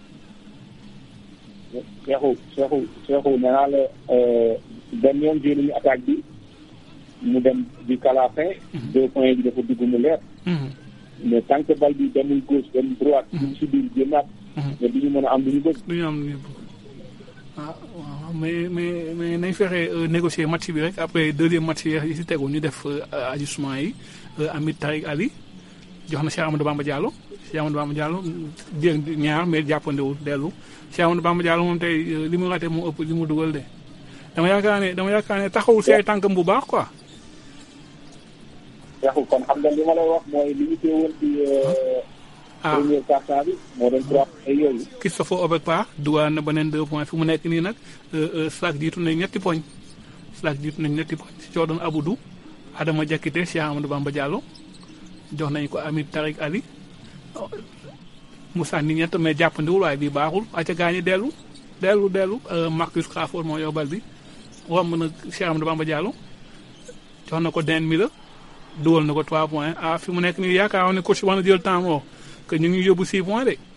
Cheikhou Cheikhou Cheikhou nee naa la benn yoon jël nañu attaque bi mu dem jusqu'à la fin. deux points bi dafa dugg mu leer. mais tant que bal bi demul gauche dem droite. ñu si biir génnaat. mais du ñu mën a am lu ñu bëgg.
du ñu am lu ñu bëgg ah waaw mais mais mais nañ fexe négocier match bi rek après deuxième match yi si tegu ñu def ajustement yi Amit Tariq Ali jox na Cheikh Amadou Bamba Diallo Cheikh Amadou Bamba Diallo dégg ñaar mais jàppandewul dellu Cheikh Amadou Bamba Diallo moom tey li mu raté mu ëpp li mu dugal de dama yaakaar ne dama yaakaar ne taxawul si ay tànkam bu baax quoi.
Cheikhou kon xam nga li ma lay wax mooy li ñu teewoon ci.
ah
premier quart-temps bi moo doon trois ay yooyu.
Christophe Obekpa dugal na beneen deux points fi mu nekk nii nag Slack jiitu nañ ñetti poñ Slack jiitu nañ ñetti poñ si Jordan Aboudou Adama Diakité Cheikh Amadou Bamba Diallo jox nañ ko Amit Tariq Ali Moussa ni ñett mais jàppandiwul waaye bii baaxul acca gaañi dellu dellu dellu Marcus Crawford moo yóbbal bi romb na Cheikh Amadou Bamba Diallo jox na ko Den Miller dugal na ko trois points ah fi mu nekk nii yaakaar ne coach war na jël temps moo que ñu ngi yóbbu six points de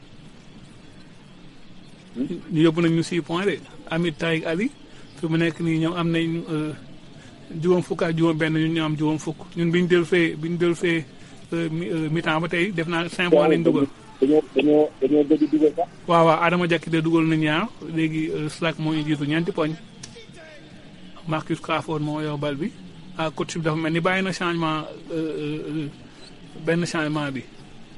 ñu yóbbu nañ ñu six points de Amit Tariq Ali fi mu nekk nii ñoom am nañ juróom fukk ak juróom benn ñun ñu am juróom fukk ñun bi ñu del fee bi ñu del fee mi-temps ba tey def naa cinq points lañ dugal
dañoo dañoo dañoo gëj dugal sax.
waaw waaw Adama Diakité dugal na ñaar léegi Slack moo ñu jiitu ñeenti poñ Marcus Crawford moo yor bal bi ah coach bi dafa mel ni bàyyi na changement benn changement bi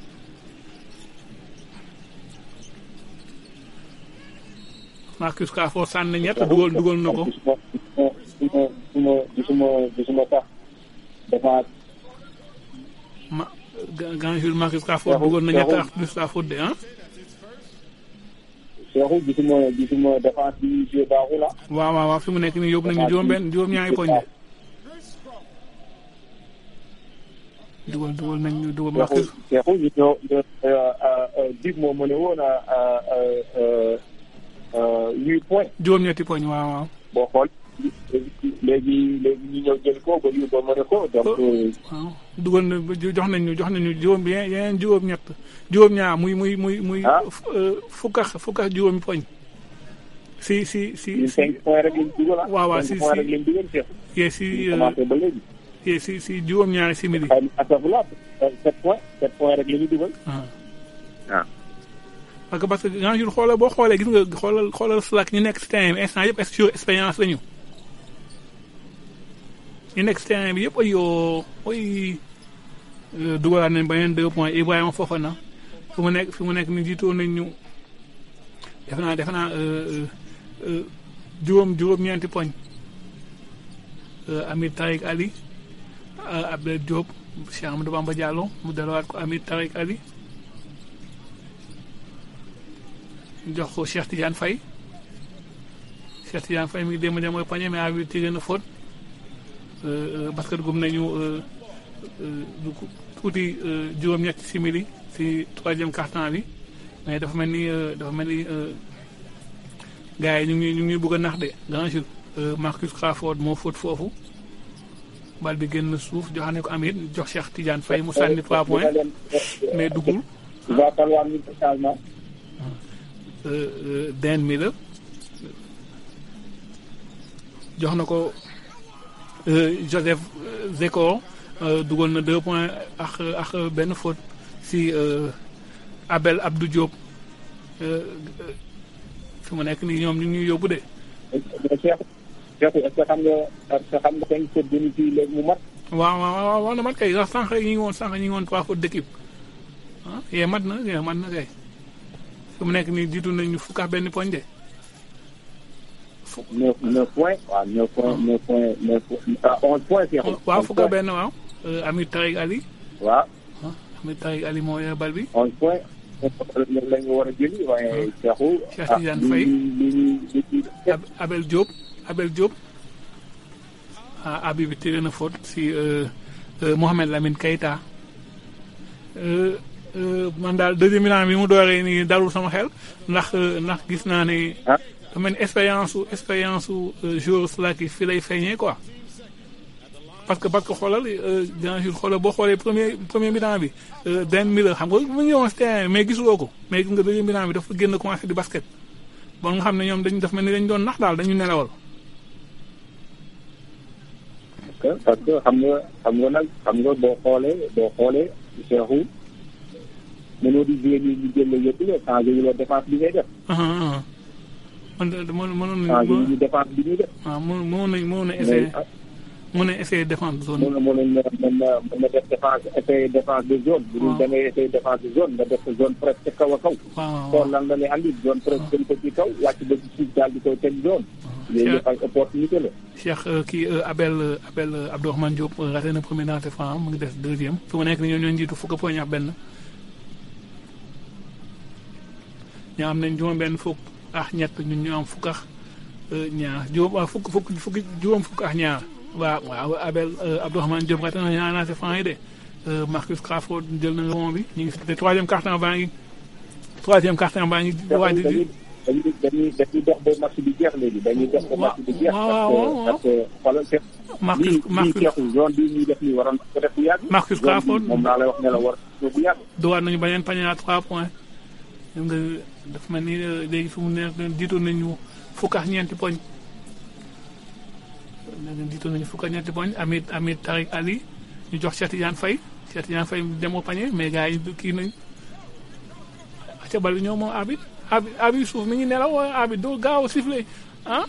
Marcus Crawford sànni ñett dugal dugal na ko.
gisuma gisuma gisuma gisuma sax dafa.
ma grand jour Marcus Crawford dugal na ñett ak plus la faute de ah.
Cheikhou gisuma gisuma défense bi jeu baaxu la.
waaw waaw waaw fi mu nekk nii yóbbu nañu juróom-benn juróom-ñaari poñ de. dugal dugal nañu dugal Marcus.
Cheikhou ñu ñoo dig moo mën a woon huit points.
juróom-ñetti poñ waaw waaw.
boo xool léegi léegi ñu ñëw jël ko ba ñu ba mën a ko donc.
waaw dugal na jox nañu jox nañu juróom yeneen juróom ñett juróom ñaar muy muy muy muy fukk ak fukk ak juróomi poñ si si si
cinq points rek lañ dugal
waaw waaw si
cinq points rek lañ dugal Cheikh
yee si
commencé ba léegi
yee si si juróom ñaari simili
astafurlah sept points sept points rek la ñu dugal
waaw
waaw
parce que parce que grand jour xoolal boo xoolee gis nga xoolal xoolal Slack ñu nekk si terrain bi instant yëpp sur expérience lañu ñu nekk si terrain bi yëpp ay yoo ay dugalaat nañ beneen deux points Ibrahima Fofana fi mu nekk fi mu nekk ni jiitoo nañ ñu defe naa defe naa juróom juróom-ñeenti poñ Amir Tariq Ali Abdel Diop Cheikh Amadou Bamba Diallo mu delluwaat ko Amir Tariq Ali jox ko Cheikh Tidiane Faye Cheikh Tidiane Faye mi ngi démb dem mooy pañe mais abi tiré na faute basket gum nañu du tuuti juróom-ñetti simili si troisième quart-temps bi mais dafa mel ni dafa mel ni gars yi ñu ngi ñu ngi bëgg a nax de grand jour Marcus Crawford moo faute foofu bal bi génn suuf joxane ko Amir jox Cheikh Tidiane Faye mu sànni trois points mais duggul
va falloir ñu changement
den mi la jox na ko Joseph Zeko dugal na deux points ak ak benn faute si Abel Abdou Diop fi mu nekk nii ñoom ñu ngi ñuy yóbbu de.
Cheikh Cheikh est-ce que xam nga est-ce que xam nga cinq fautes demi fii léegi mu mat.
waaw waaw waaw waaw na mat kay ndax sànq yi ñu ngi woon sànq ñu ngi woon trois fautes d'équipe ah yee mat na yee mat na kay. fi mu nekk nii jiitu nañu fukk ak benn poñ de.
neuf neuf points waaw neuf points neuf points neuf ah onze points.
waaw fukk ak benn waaw. Amir Tariq Ali.
waaw.
Amir Tariq Ali moo yor bal bi.
onze points. la ñu war a jëli waaye Cheikhou.
Cheikh Tidiane Faye Abel Diop Abel Diop. ah abi bi tiré na faute si Mohamed Lamine Keita. man daal deuxième mi-temps bi mu dooree nii dalul sama xel ndax ndax gis naa ne. da mel ni expérience su expérience su joueur Slack yi fi lay feeñee quoi. parce que parce que xoolal bien sûr xoolal boo xoolee premier premier mi-temps bi den mi la xam nga mu ngi woon si terrain mais gisuloo ko mais gis nga deuxième mi-temps bi dafa génn commencé di basket. bon nga xam ne ñoom dañu def mel ni dañu doon nax daal dañu nelawal.
parce que xam nga xam nga nag xam nga boo xoolee boo xoolee Cheikhou mënoo di jouer nii ñu jël la yëpp la changé wu la défense bi ngay def.
man de mënoon mënoon
changé wu ñu défense bi ñuy def.
waaw mënoon nañ mënoon na essayer mën na essayer défense zone
mën na mën na mën na mën na def défense essayer défense de zone. bu dul da ngay essayer défense de zone nga def zone presque kaw a kaw.
waaw
xool lan la lay andi zone presque gën ko ci kaw wàcc ba ci suuf daal di koy teg zone. yooyu yëpp ay opportunité la.
Cheikh kii Abel Abel Abdourahmane Diop raté na premier lancer franc mu ngi des deuxième fi mu nekk nii ñoo ñoo njiitu fukk poñ ak benn. ñoo am nañ juróom benn fukk ak ñett ñun ñu am fukk ak ñaar juróom waaw fukk fukk fukki juróom fukk ak ñaar waaw waaw Abel Abdourahmane Diop raté na ñaar lancer franc yi de Marcus Crawford jël na rebond bi ñu ngi si troisième quart-temps baa ngi troisième quart-temps baa ngi waaj di
dañuy dañuy dañuy dox ba match bi jeex léegi dañuy dox ba match bi jeex.
waaw
parce que parce que xoolal
Marcus Marcus
lii zone bii ñuy def nii waroon ko def bu yàgg.
Marcus Crawford
moom laa lay wax ne la war bu yàgg.
dowaat nañu beneen panier à trois points. xam nga dafa mel ni léegi fi mu nekk jiitoon nañu fukk ak ñeenti poñ. jiitoon nañu fukk ak ñeenti poñ Amit Amit Tariq Ali ñu jox Cheikh Tidiane Faye Cheikh Tidiane Faye demoo panier mais gars yi kii nañ ca bal bi ñëw moom Abid Abid Abid suuf mi ngi nelaw waaye Abid doo gaaw a sifflé ah.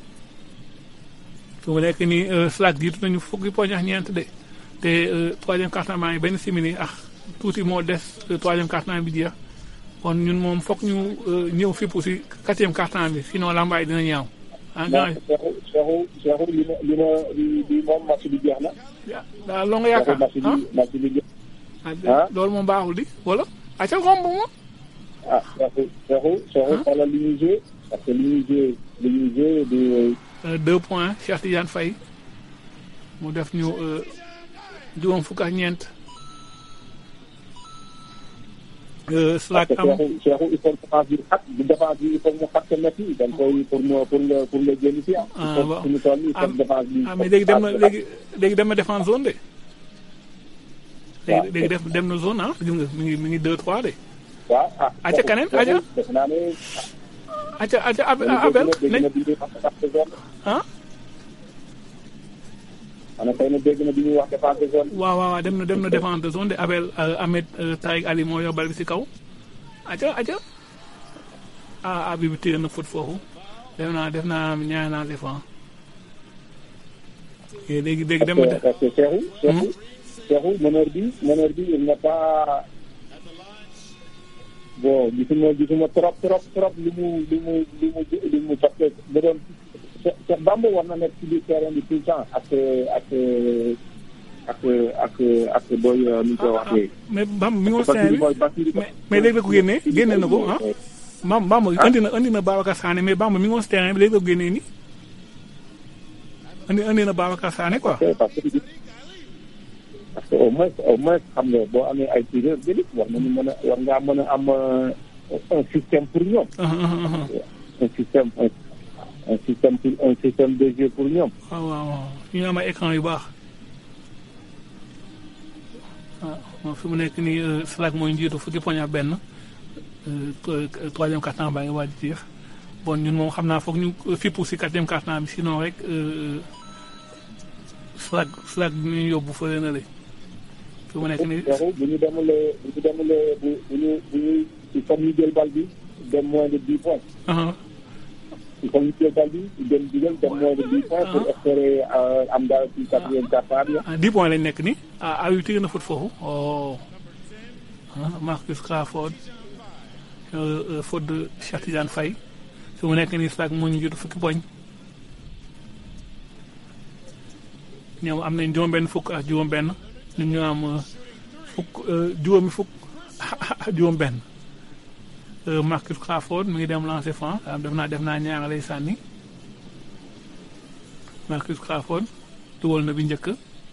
fi mu nekk nii Slack jiitu nañu fukki poñ ak ñeent de te troisième quart-temps baa ngi benn simili ak tuuti moo des troisième quart-temps bi jeex. kon ñun moom foog ñu ñëw fippu si quatrième quart-temps bi sinon lambaay dina ñaaw. ah
non Cheikhou Cheikhou li ma li ma li moom match bi jeex na.
waaw loo nga yaakaar
match bi match bi jeex.
ah loolu moom baaxul di wala. ah ca romb moom.
ah Cheikhou Cheikhou Cheikhou xoolal li ñuy joué parce que li ñuy joué li ñuy joué du.
deux points Cheikh Tidiane Faye mu def ñu juróom fukk ak ñeent. Slack am
Cheikhou il faut défense bi xat bu défense bi il faut mu xat sa métti da nga koy pour mu pour nga pour nga génn si ah.
ah waaw
il faut défense bi.
ah mais léegi dem na léegi léegi dem na défense zone de. léegi léegi def dem na zone ah gis nga mi ngi mi ngi deux trois de.
waaw ah.
aca kaneen aca
def naa ne.
aca aca abel nañ ah.
ana tey na dégg na bi ñuy wax défense de zone.
waaw waaw dem na dem na défense de zone de Abel Ahmed Taïk Ali moo yor bal bi si kaw. aca aca ah abi bi téye na foot foofu def naa def naa ñaar naa défense. léegi léegi dem na.
parce que Cheikhou. Cheikhou Cheikhou meneur bi meneur bi il n'est pas bon gisuma gisuma trop trop trop li mu li mu li mu li mu parce que da doon Cheikh Bamba war na nekk ci biir terrain bi tout le temps ak ak ak ak ak booy nu ñu koy waxee.
mais Bamba mi ngi woon terrain bi mais mais léegi la ko génnee génne na ko ah. Bamba Bamba andi na andi na Babacar Sané mais Bamba mi ngi woon terrain bi léegi la ko génnee nii. andi andi na Babacar Sané quoi.
parce que parce que au moins au moins xam nga boo amee ay tireurs d'élite war nañu mën a war ngaa mën a am un système pour ñoom. un système un un système pour un système de jeu pour ñoom.
waaw waaw waaw ñu am ay écran yu baax. waaw fi mu nekk nii Slack mooy njiitu fukki poñ ak benn troisième quart-temps baa ngi waaj a jeex bon ñun moom xam naa foog ñu fippu si quatrième quart-temps bi sinon rek Slack Slack bi ñu yóbbu fële na le fi mu nekk nii.
bu ñu demulee bu ñu demulee bu bu ñu bu ñu il faut ñu jël bal bi dem moins de dix points. il faut ñu jël bal bi dem digal dem moins de dix points pour espérer am daal ci quatrième quart-temps bi.
ah dix points lañ nekk nii ah ah yu tiré na foot foofu oh ah Marcus Crawford faute de Cheikh Tidiane Faye fi mu nekk nii Slack moo ñu jot fukki poñ. ñoom am nañ juróom-benn fukk ak juróom-benn ñun ñu am fukk juróomi fukk juróom-benn Marcus Crawford mi ngi dem lancer franc def naa def naa ñaar lay sànni Marcus Crawford dugal na bi njëkk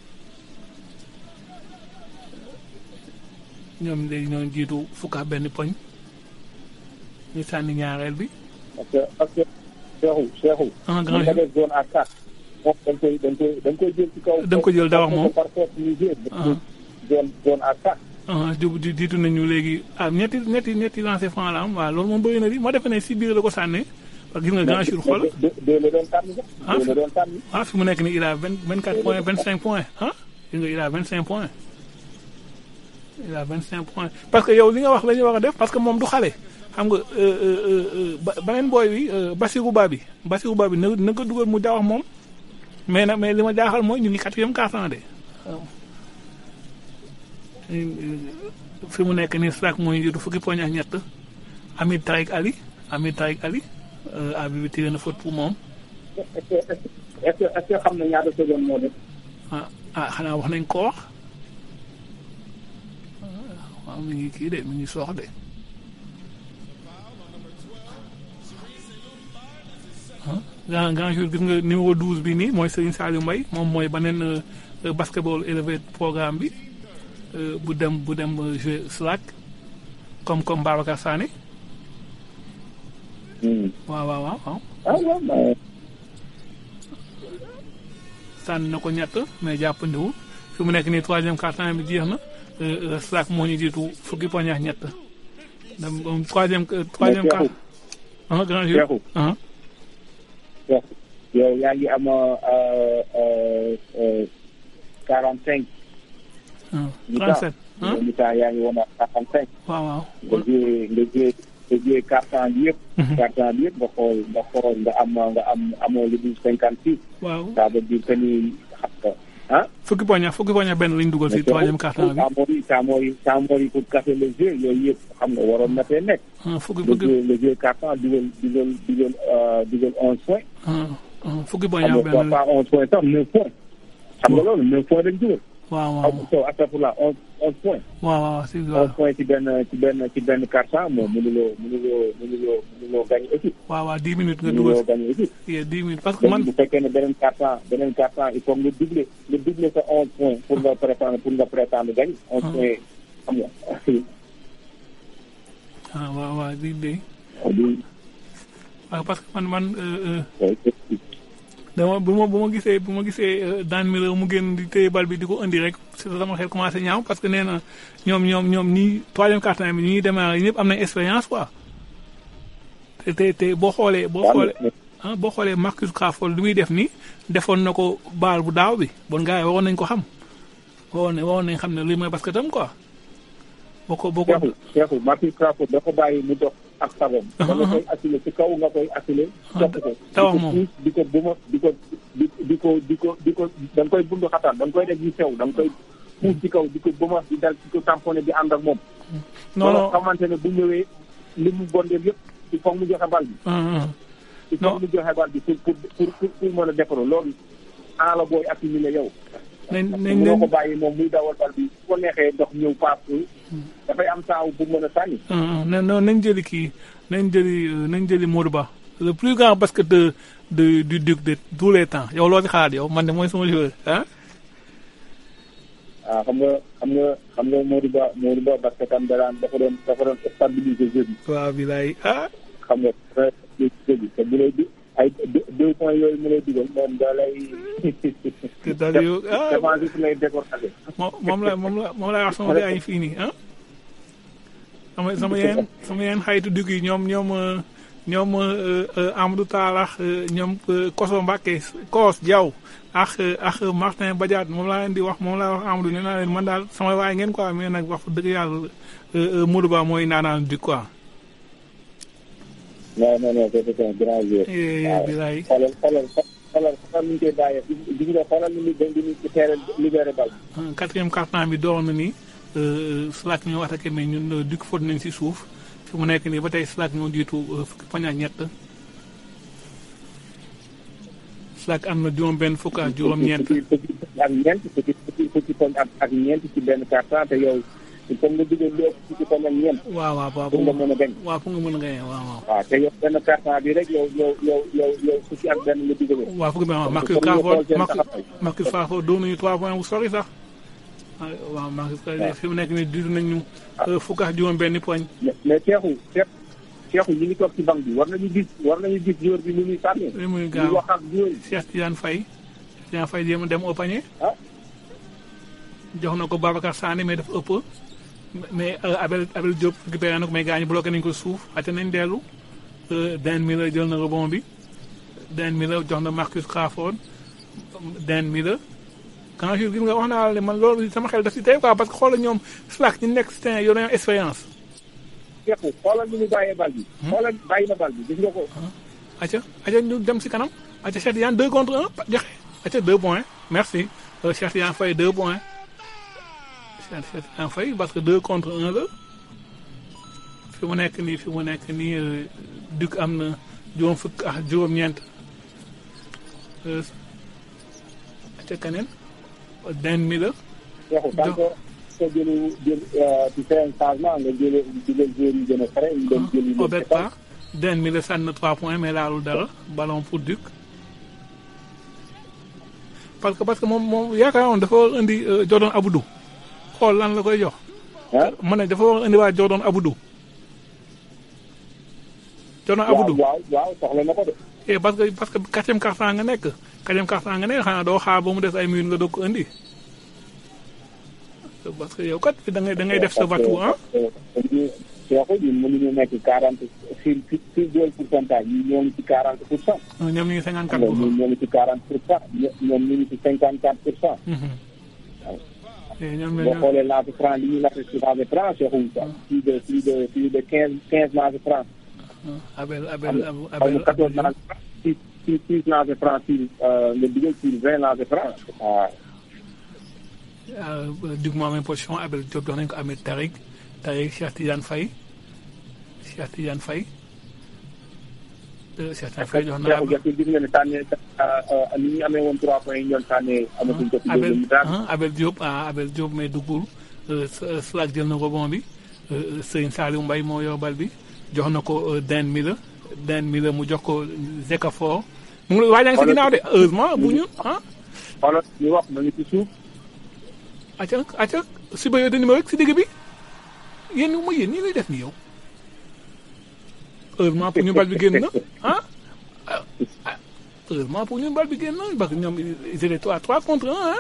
ñoom léegi ñoo jiitu fukk ak benn poñ ñu sànni ñaareel bi.
parce que parce que Cheikhou Cheikhou.
ah grand
nga def zone à quatre. moom da nga koy da nga koy da nga koy jël ci kaw.
da nga ko jël dawax moom
par force ñu jël. zone zone à quatre.
ah di diitu nañu léegi ah ñetti ñetti ñetti lancé franc la am waaw loolu moom bëri na di moo defe ne si biir la ko sànnee parce que gis nga grand jour xool.
deux la doon tànn sax. deux la doon tànn.
ah fi mu nekk nii il a vingt vingt quatre points vingt cinq points ah gis nga il a vingt cinq points. il a vingt cinq points parce que yow li nga wax la ñu war a def parce que moom du xale. xam nga beneen booy bi Basirou Ba bi Basirou Ba bi na na ko dugal mu dawax moom mais nag mais li ma jaaxal mooy ñu ngi quatrième quart-temps de fi mu nekk nii Slack mooy jiitu fukki poñ ak ñett Amid Taïk Ali Amid Taïk Ali abi bi tiré na faute pour moom.
est-ce que est-ce que xam na ñaata seconde moo def.
ah ah xanaa wax nañ ko wax waaw mi ngi kii de mi ngi soox de. grand grand jour gis nga numéro 12 bi nii mooy Serigne Saliou Mbaye moom mooy beneen basketball élevé programme bi bu dem bu dem jouer Slack comme comme Babacar Sané. waaw waaw waaw. sànni na ko ñett mais jàppandiwul fi mu nekk nii troisième quart-temps bi jeex na Slack moo ñu jiitu fukki poñ ak ñett donc troisième troisième quart. ah grand jour ah.
yow yaa ngi am quarante cinq.
trente sept
ah mi-temps yaa ngi woon à quarante cinq.
waaw waaw.
nga jiyee nga jiyee nga jiyee quart-temps bi yëpp. quart-temps bi yëpp nga xool nga xool nga am nga am amoo lu dul cinquante six.
waaw
ça veut dire que ni xam nga ah.
fukki poñ fukki poñ benn lañ dugal si troisième quart-temps bi.
taamoori taamoori taamoori pour casser le jeu yooyu yëpp xam nga waroon na fee nekk.
fukki
le jeu le jeu quart-temps dugal dugal dugal dugal onze points.
fukki poñ
xam nga pas onze points sax neuf points. xam nga loolu neuf points dañ dugal.
waaw waaw
so astafurlah onze onze points.
waaw waaw si
onze points ci benn ci benn ci benn quart-temps moom mënuloo mënuloo mënuloo mënuloo gagné équipe.
waaw waaw dix minutes nga
mënuloo
dugal
gagné équipe.
dix minutes parce que man
bu fekkee ne beneen quart-temps beneen quart-temps il faut nga doubler nga doubler sa onze points pour nga prétendre pour nga prétendre gagner. onze points xam nga.
ah waaw waaw di di waaw parce que man man dama bu ma bu ma gisee bu ma gisee daan mi mu génn di téye bal bi di ko indi rek si sama xel commencé ñaaw parce que nee na ñoom ñoom ñoom ñii troisième quart-temps bi ñuy démarrer ñëpp am nañ expérience quoi te te te boo xoolee boo xoolee ah boo xoolee Marcus Crawford li muy def nii defoon na ko baal bu daaw bi bon gars yi waroon nañ ko xam waroon nañ waroon nañ xam ne lii mooy basketam quoi boo ko boo ko
Cheikhou Cheikhou Marcus Crawford dafa bàyyi mu dox ak sagom da nga koy assuler ci kaw nga koy assuler topp ko
tawax moom
di ko buma di ko di di ko di ko di ko da nga koy bundu xataan da nga koy def yu sew da nga koy puus ci kaw di ko buma di dal di ko tamponné di ànd ak moom
non non
xamante ne bu ñëwee li mu bondeel yëpp il faut mu joxe bal bi il faut mu joxe bal bi pour pour pour pour mën a defaru loolu en la booy accumulé yow
nañ nañ
mënoo ko bàyyi moom muy dawal bal bi su ko neexee dox ñëw paas dafay am taaw bu mën a sànni
non non nañ jëli kii nañ jëli nañ jëli Modou Ba le plus grand basketteur de du Duc de tous les temps yow loo ci xalaat yow man de mooy sama joueur ah.
ah xam nga xam nga xam nga Modou Ba Modou Ba parce que tam daan dafa doon dafa doon stabiliser jeu bi.
waaw bilaay ah.
xam nga jeu bi te bu lay di ay deux points yooyu mu lay dugal moom da lay.
te daal yow ah
défensif lay décortiquer.
moom la moom la moom la wax sama gars yi fii nii ah. sama sama yeneen sama yeneen xaytu dugg yi ñoom ñoom ñoom Amadou Taalax ñoom Koso Mbacke Koos Diaw ak ak Martin Badiate moom laa leen di wax moom laa wax Amadou nee naa leen man daal sama waay ngeen quoi mais nag wax dëgg yàlla Modou Ba mooy naanaan du quoi.
non non non c'est un grand joueur.
waaw bilaay.
xoolal xoolal xoolal xoolal ni ñu koy bàyyee gis nga xoolal ni muy ni muy teere libéré bal.
quatrième quart-temps bi door na ni Slack ñoo attaqué mais ñun dikk fóot nañ si suuf fi mu nekk nii ba tey Slack ñoo jiitu fukki poñ ak ñett Slack am na juróom benn fukk ak juróom-ñeent.
ak ñeent fukki fukki fukki poñ ak ak ñeent ci benn quart-temps te yow il faut nga dugal lu ëpp fukki poñ ak ñeent.
waaw waaw waaw
pour nga mën a gañ.
waaw pour nga mën a gañ waaw waaw.
waaw te yow benn quart-temps bi rek yow yow yow yow yow fukki ak benn nga dugal.
waaw fukki benn waaw Marcus Crawford Marcus Crawford doon nañu trois points bu sori sax. waaw Marcus Crawford fi mu nekk nii diiru nañu fukk ak juróom benn poñ.
mais Cheikhou Cheikhou ñu ngi toog ci banc bi war nañu gis war nañu gis joueur bi ni muy sànni.
li muy gaaw
wax ak joueur yi.
Cheikh Tidiane Faye Cheikh Tidiane Faye jéem a dem au panier. jox na ko Babacar Sané mais dafa ëpp. mais Abel Abel Diop récupéré na ko mais gaañu bloqué nañu ko suuf ate nañ dellu. Dan Miller jël na rebond bi. Dan Miller jox na Marcus Crawford. Dan Miller. quand je gis nga wax naa la ne man loolu sama xel daf si tey quoi parce que xoolal ñoom Slack ñu nekk si terrain yor nañoo expérience.
Cheikhou xoolal ni mu bàyyee bal bi. xoolal bàyyi na bal bi gis nga ko.
acca acca ñu dem si kanam acca Cheikh Tidiane deux contre un joxe acca deux points merci Cheikh Tidiane Faye deux points Cheikh Tidiane Faye parce que deux contre un la fi mu nekk nii fi mu nekk nii Duc am na juróom fukk ak juróom-ñeent acca keneen den mi la
Cheikhou tant que soo jëlee jël ci seen changement nga jëlee jëlee joueurs yi gën a frais ñu dem jëli
au bet pas den mi la sànni na trois points mais laalul dara ballon pour Duc parce que parce que moom moom yaakaaroon dafa war indi Jordan Aboudou xool lan la koy jox ma ne dafa war indi waa Jordan Aboudou Jordan Aboudou
waaw waaw soxla na ko de
eh parce que parce que quatrième quart-temps nga nekk quatrième quart-temps nga nekk xanaa doo xaar ba mu des ay minutes nga doog ko indi parce que yow kat da ngay da ngay def sa vatu ah.
Cheikhou ñun mënuñu nekk quarante sur sur deux pourcentage ñi ñoo ngi ci quarante pour cent.
ñoom ñu ngi cinquante quatre pour cent
ñoom ñoo ngi ci quarante pour cent ñoom ñu ngi ci cinquante quatre pour cent.
ñoom
boo xoolee lancé franc li ñuy lancé ci lancé franc Cheikhou plus de plus de plus de quinze quinze lancé franc.
Abel Abel
xam
Abel
nga quatorze lancé franc six six six lancé franc sur nga dugal sur vingt lancé franc waaw.
Duc moo amee position Abel Diop jox nañu ko Ahmed Tariq Tariq Cheikh Tidiane Faye Cheikh Tidiane Faye Cheikh Tidiane Faye jox na
Cheikhou Diagne gis nga ne tànnee ni ñu amee woon trois points yi ñu doon tànnee amatuñ ko ci
Abel
deuxième mi-temps.
ah Abel Diop ah Abel Diop mais duggul Slack jël na rebond bi Serigne Saliou Mbaye moo yor bal bi jox na ko Dan Miller Dan Miller mu jox ko Zekafor mu ngi waajal si ginnaaw de heureusement bu ñu ah.
xoolal ñu wax nañu ci suuf.
acca acca si ba yow de numéro rek si digg bi yéen mooy yéen ñii lay def ni yow heureusement pour ñu bal bi génn na ah heureusement pour ñun bal bi génn nañ parce que ñoom ils étaient trois trois contre un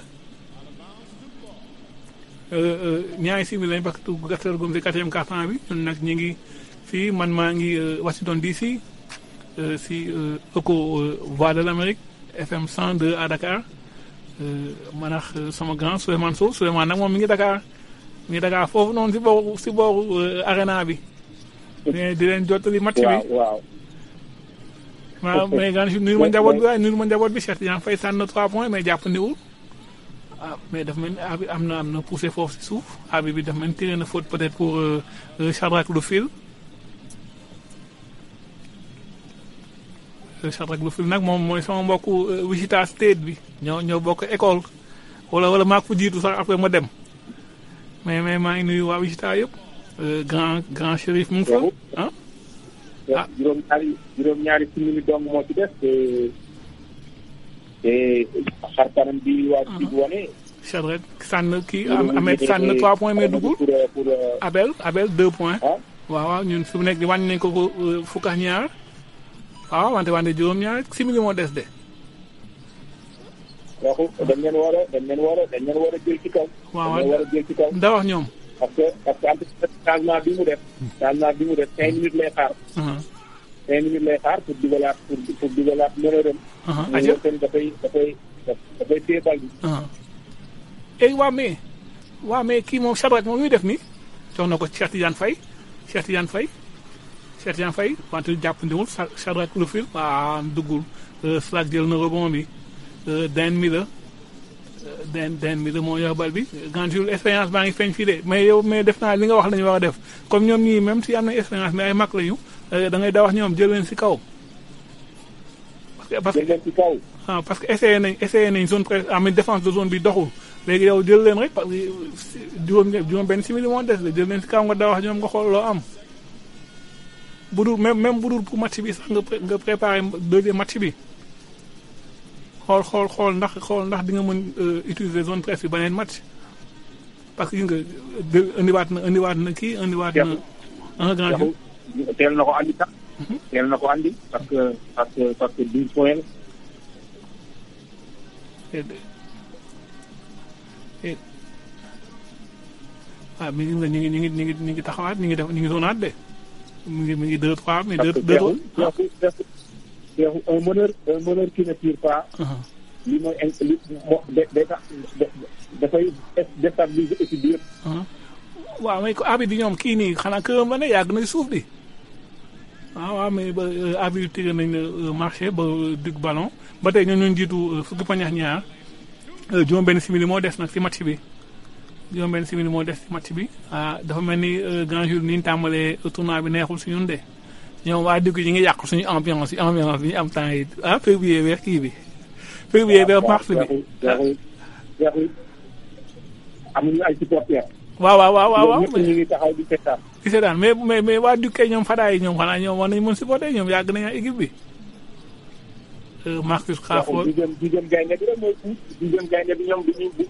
ah ñaari simili lañ parce que gasal gum si quatrième quart-temps bi ñun nag ñu ngi fii man maa ngi Washington DC si ECHO Voix de l'Amérique FM 102 à Dakar man ak sama grand Souleymane Sow Souleymane nag moom mi ngi Dakar mi ngi Dakar foofu noonu si booru si booru arena bi di leen jottali match bi
waaw
waaw mais gan si nuyu ma njaboot bi waaye nuyu ma njaboot bi Cheikh Tidiane Faye sànn na trois points mais jàpp ndiwul ah mais daf mel ni abi am na am na poussé foofu si suuf abi bi daf mel ni tiré na faute peut-être pour Shadrack Lufil Shadrack Lufil nag moom mooy sama mbokku Wichita State bi ñoo ñoo bokk école wala wala maa ko fa jiitu sax après ma dem mais mais maa ngi nuyu waa Wichita yëpp grand grand shérif mu ngi fa ah
ah juróom ñaari juróom ñaari simili dong moo ci def te te xar kanam bi waa ci wane.
Shadrack sànn kii Ahmed sànn trois points mais dugul Abel Abel deux points. waaw waaw ñun fi mu nekk di wàññi nañ ko ko fukk ak ñaar waaw wante wante juróom ñaar simili moo des de.
waxu dañ leen war a dañ leen war a dañ leen war a jël ci kaw.
waaw
dañ leen war a jël ci kaw.
da wax ñoom.
parce que parce que entre changement bi mu def. changement bi mu def cinq minutes lay xaar. cinq minutes lay xaar pour dugalaat pour pour dugalaat mënërëm.
aja
tamit dafay dafay dafay téye bal bi.
et waa mais waa mais kii moom Shadrack moom muy def nii jox na ko Cheikh Tidiane Faye Cheikh Tidiane Faye Cheikh Tidiane Faye wante jàppandiwul Shadrack Lufil waa duggul Slack jël na rebond bi den mi la den den mi la moo yor bal bi grand jour expérience baa ngi feeñ fii de mais yow mais def naa li nga wax la ñu war a def comme ñoom ñii même si am na expérience mais ay mag lañu da ngay da wax ñoom jël leen si kaw. parce que
jël leen si kaw.
ah parce que essayé nañ essayé nañ zone presse en défense de zone bi doxul léegi yow jël leen rek parce que juróom juróom benn simili moo des de jël leen si kaw nga da wax ñoom nga xool loo am. bu dul même même bu dul pour match bi sax nga nga préparé deuxième match bi. xool xool xool ndax xool ndax di nga mën utiliser zone presse bi beneen match parce que gis nga indiwaat na indiwaat na kii indiwaat na un grand jour.
teel na ko andi sax. teel na ko andi parce que parce que parce que douze points
ah mi ngi ñu ngi ñu ngi ñu ngi ñu ngi taxawaat ñu ngi def ñu ngi zonaat de mi ngi mi ngi deux trois mais deux deux trois.
un meneur un meneur qui ne tire pas. li mooy li moo day tax dafay déstabiliser équipe bi yëpp.
waaw mais ko abi di ñoom kii nii xanaa këram la ne yàgg na suuf di waaw waaw mais ba abi tiré nañ ne marché ba dugg ballon ba tey ñoo ñu jiitu fukki pañax ñaar juróom benn simili moo des nag si match bi juróom benn simili moo des si match bi ah dafa mel ni grand jour ni ñu tàmbalee tournoi bi neexul si ñun de ñoom waa dugg yi ngi yàq suñu ambiance yi ambiance bi ñu am temps yi ah février weer kii bi février weer mars bi
amuñu ay supporters.
waaw waaw waaw waaw
ñëpp ñu ngi taxaw di seetaan.
di seetaan mais mais mais waa Dukkee ñoom Fada yi ñoom xanaa ñoom war nañu mën supporter ñoom yàgg nañu équipe bi. Marcus Crawford
di jëm di jëm gaynde bi rek mooy di jëm gaynde bi ñoom du ñu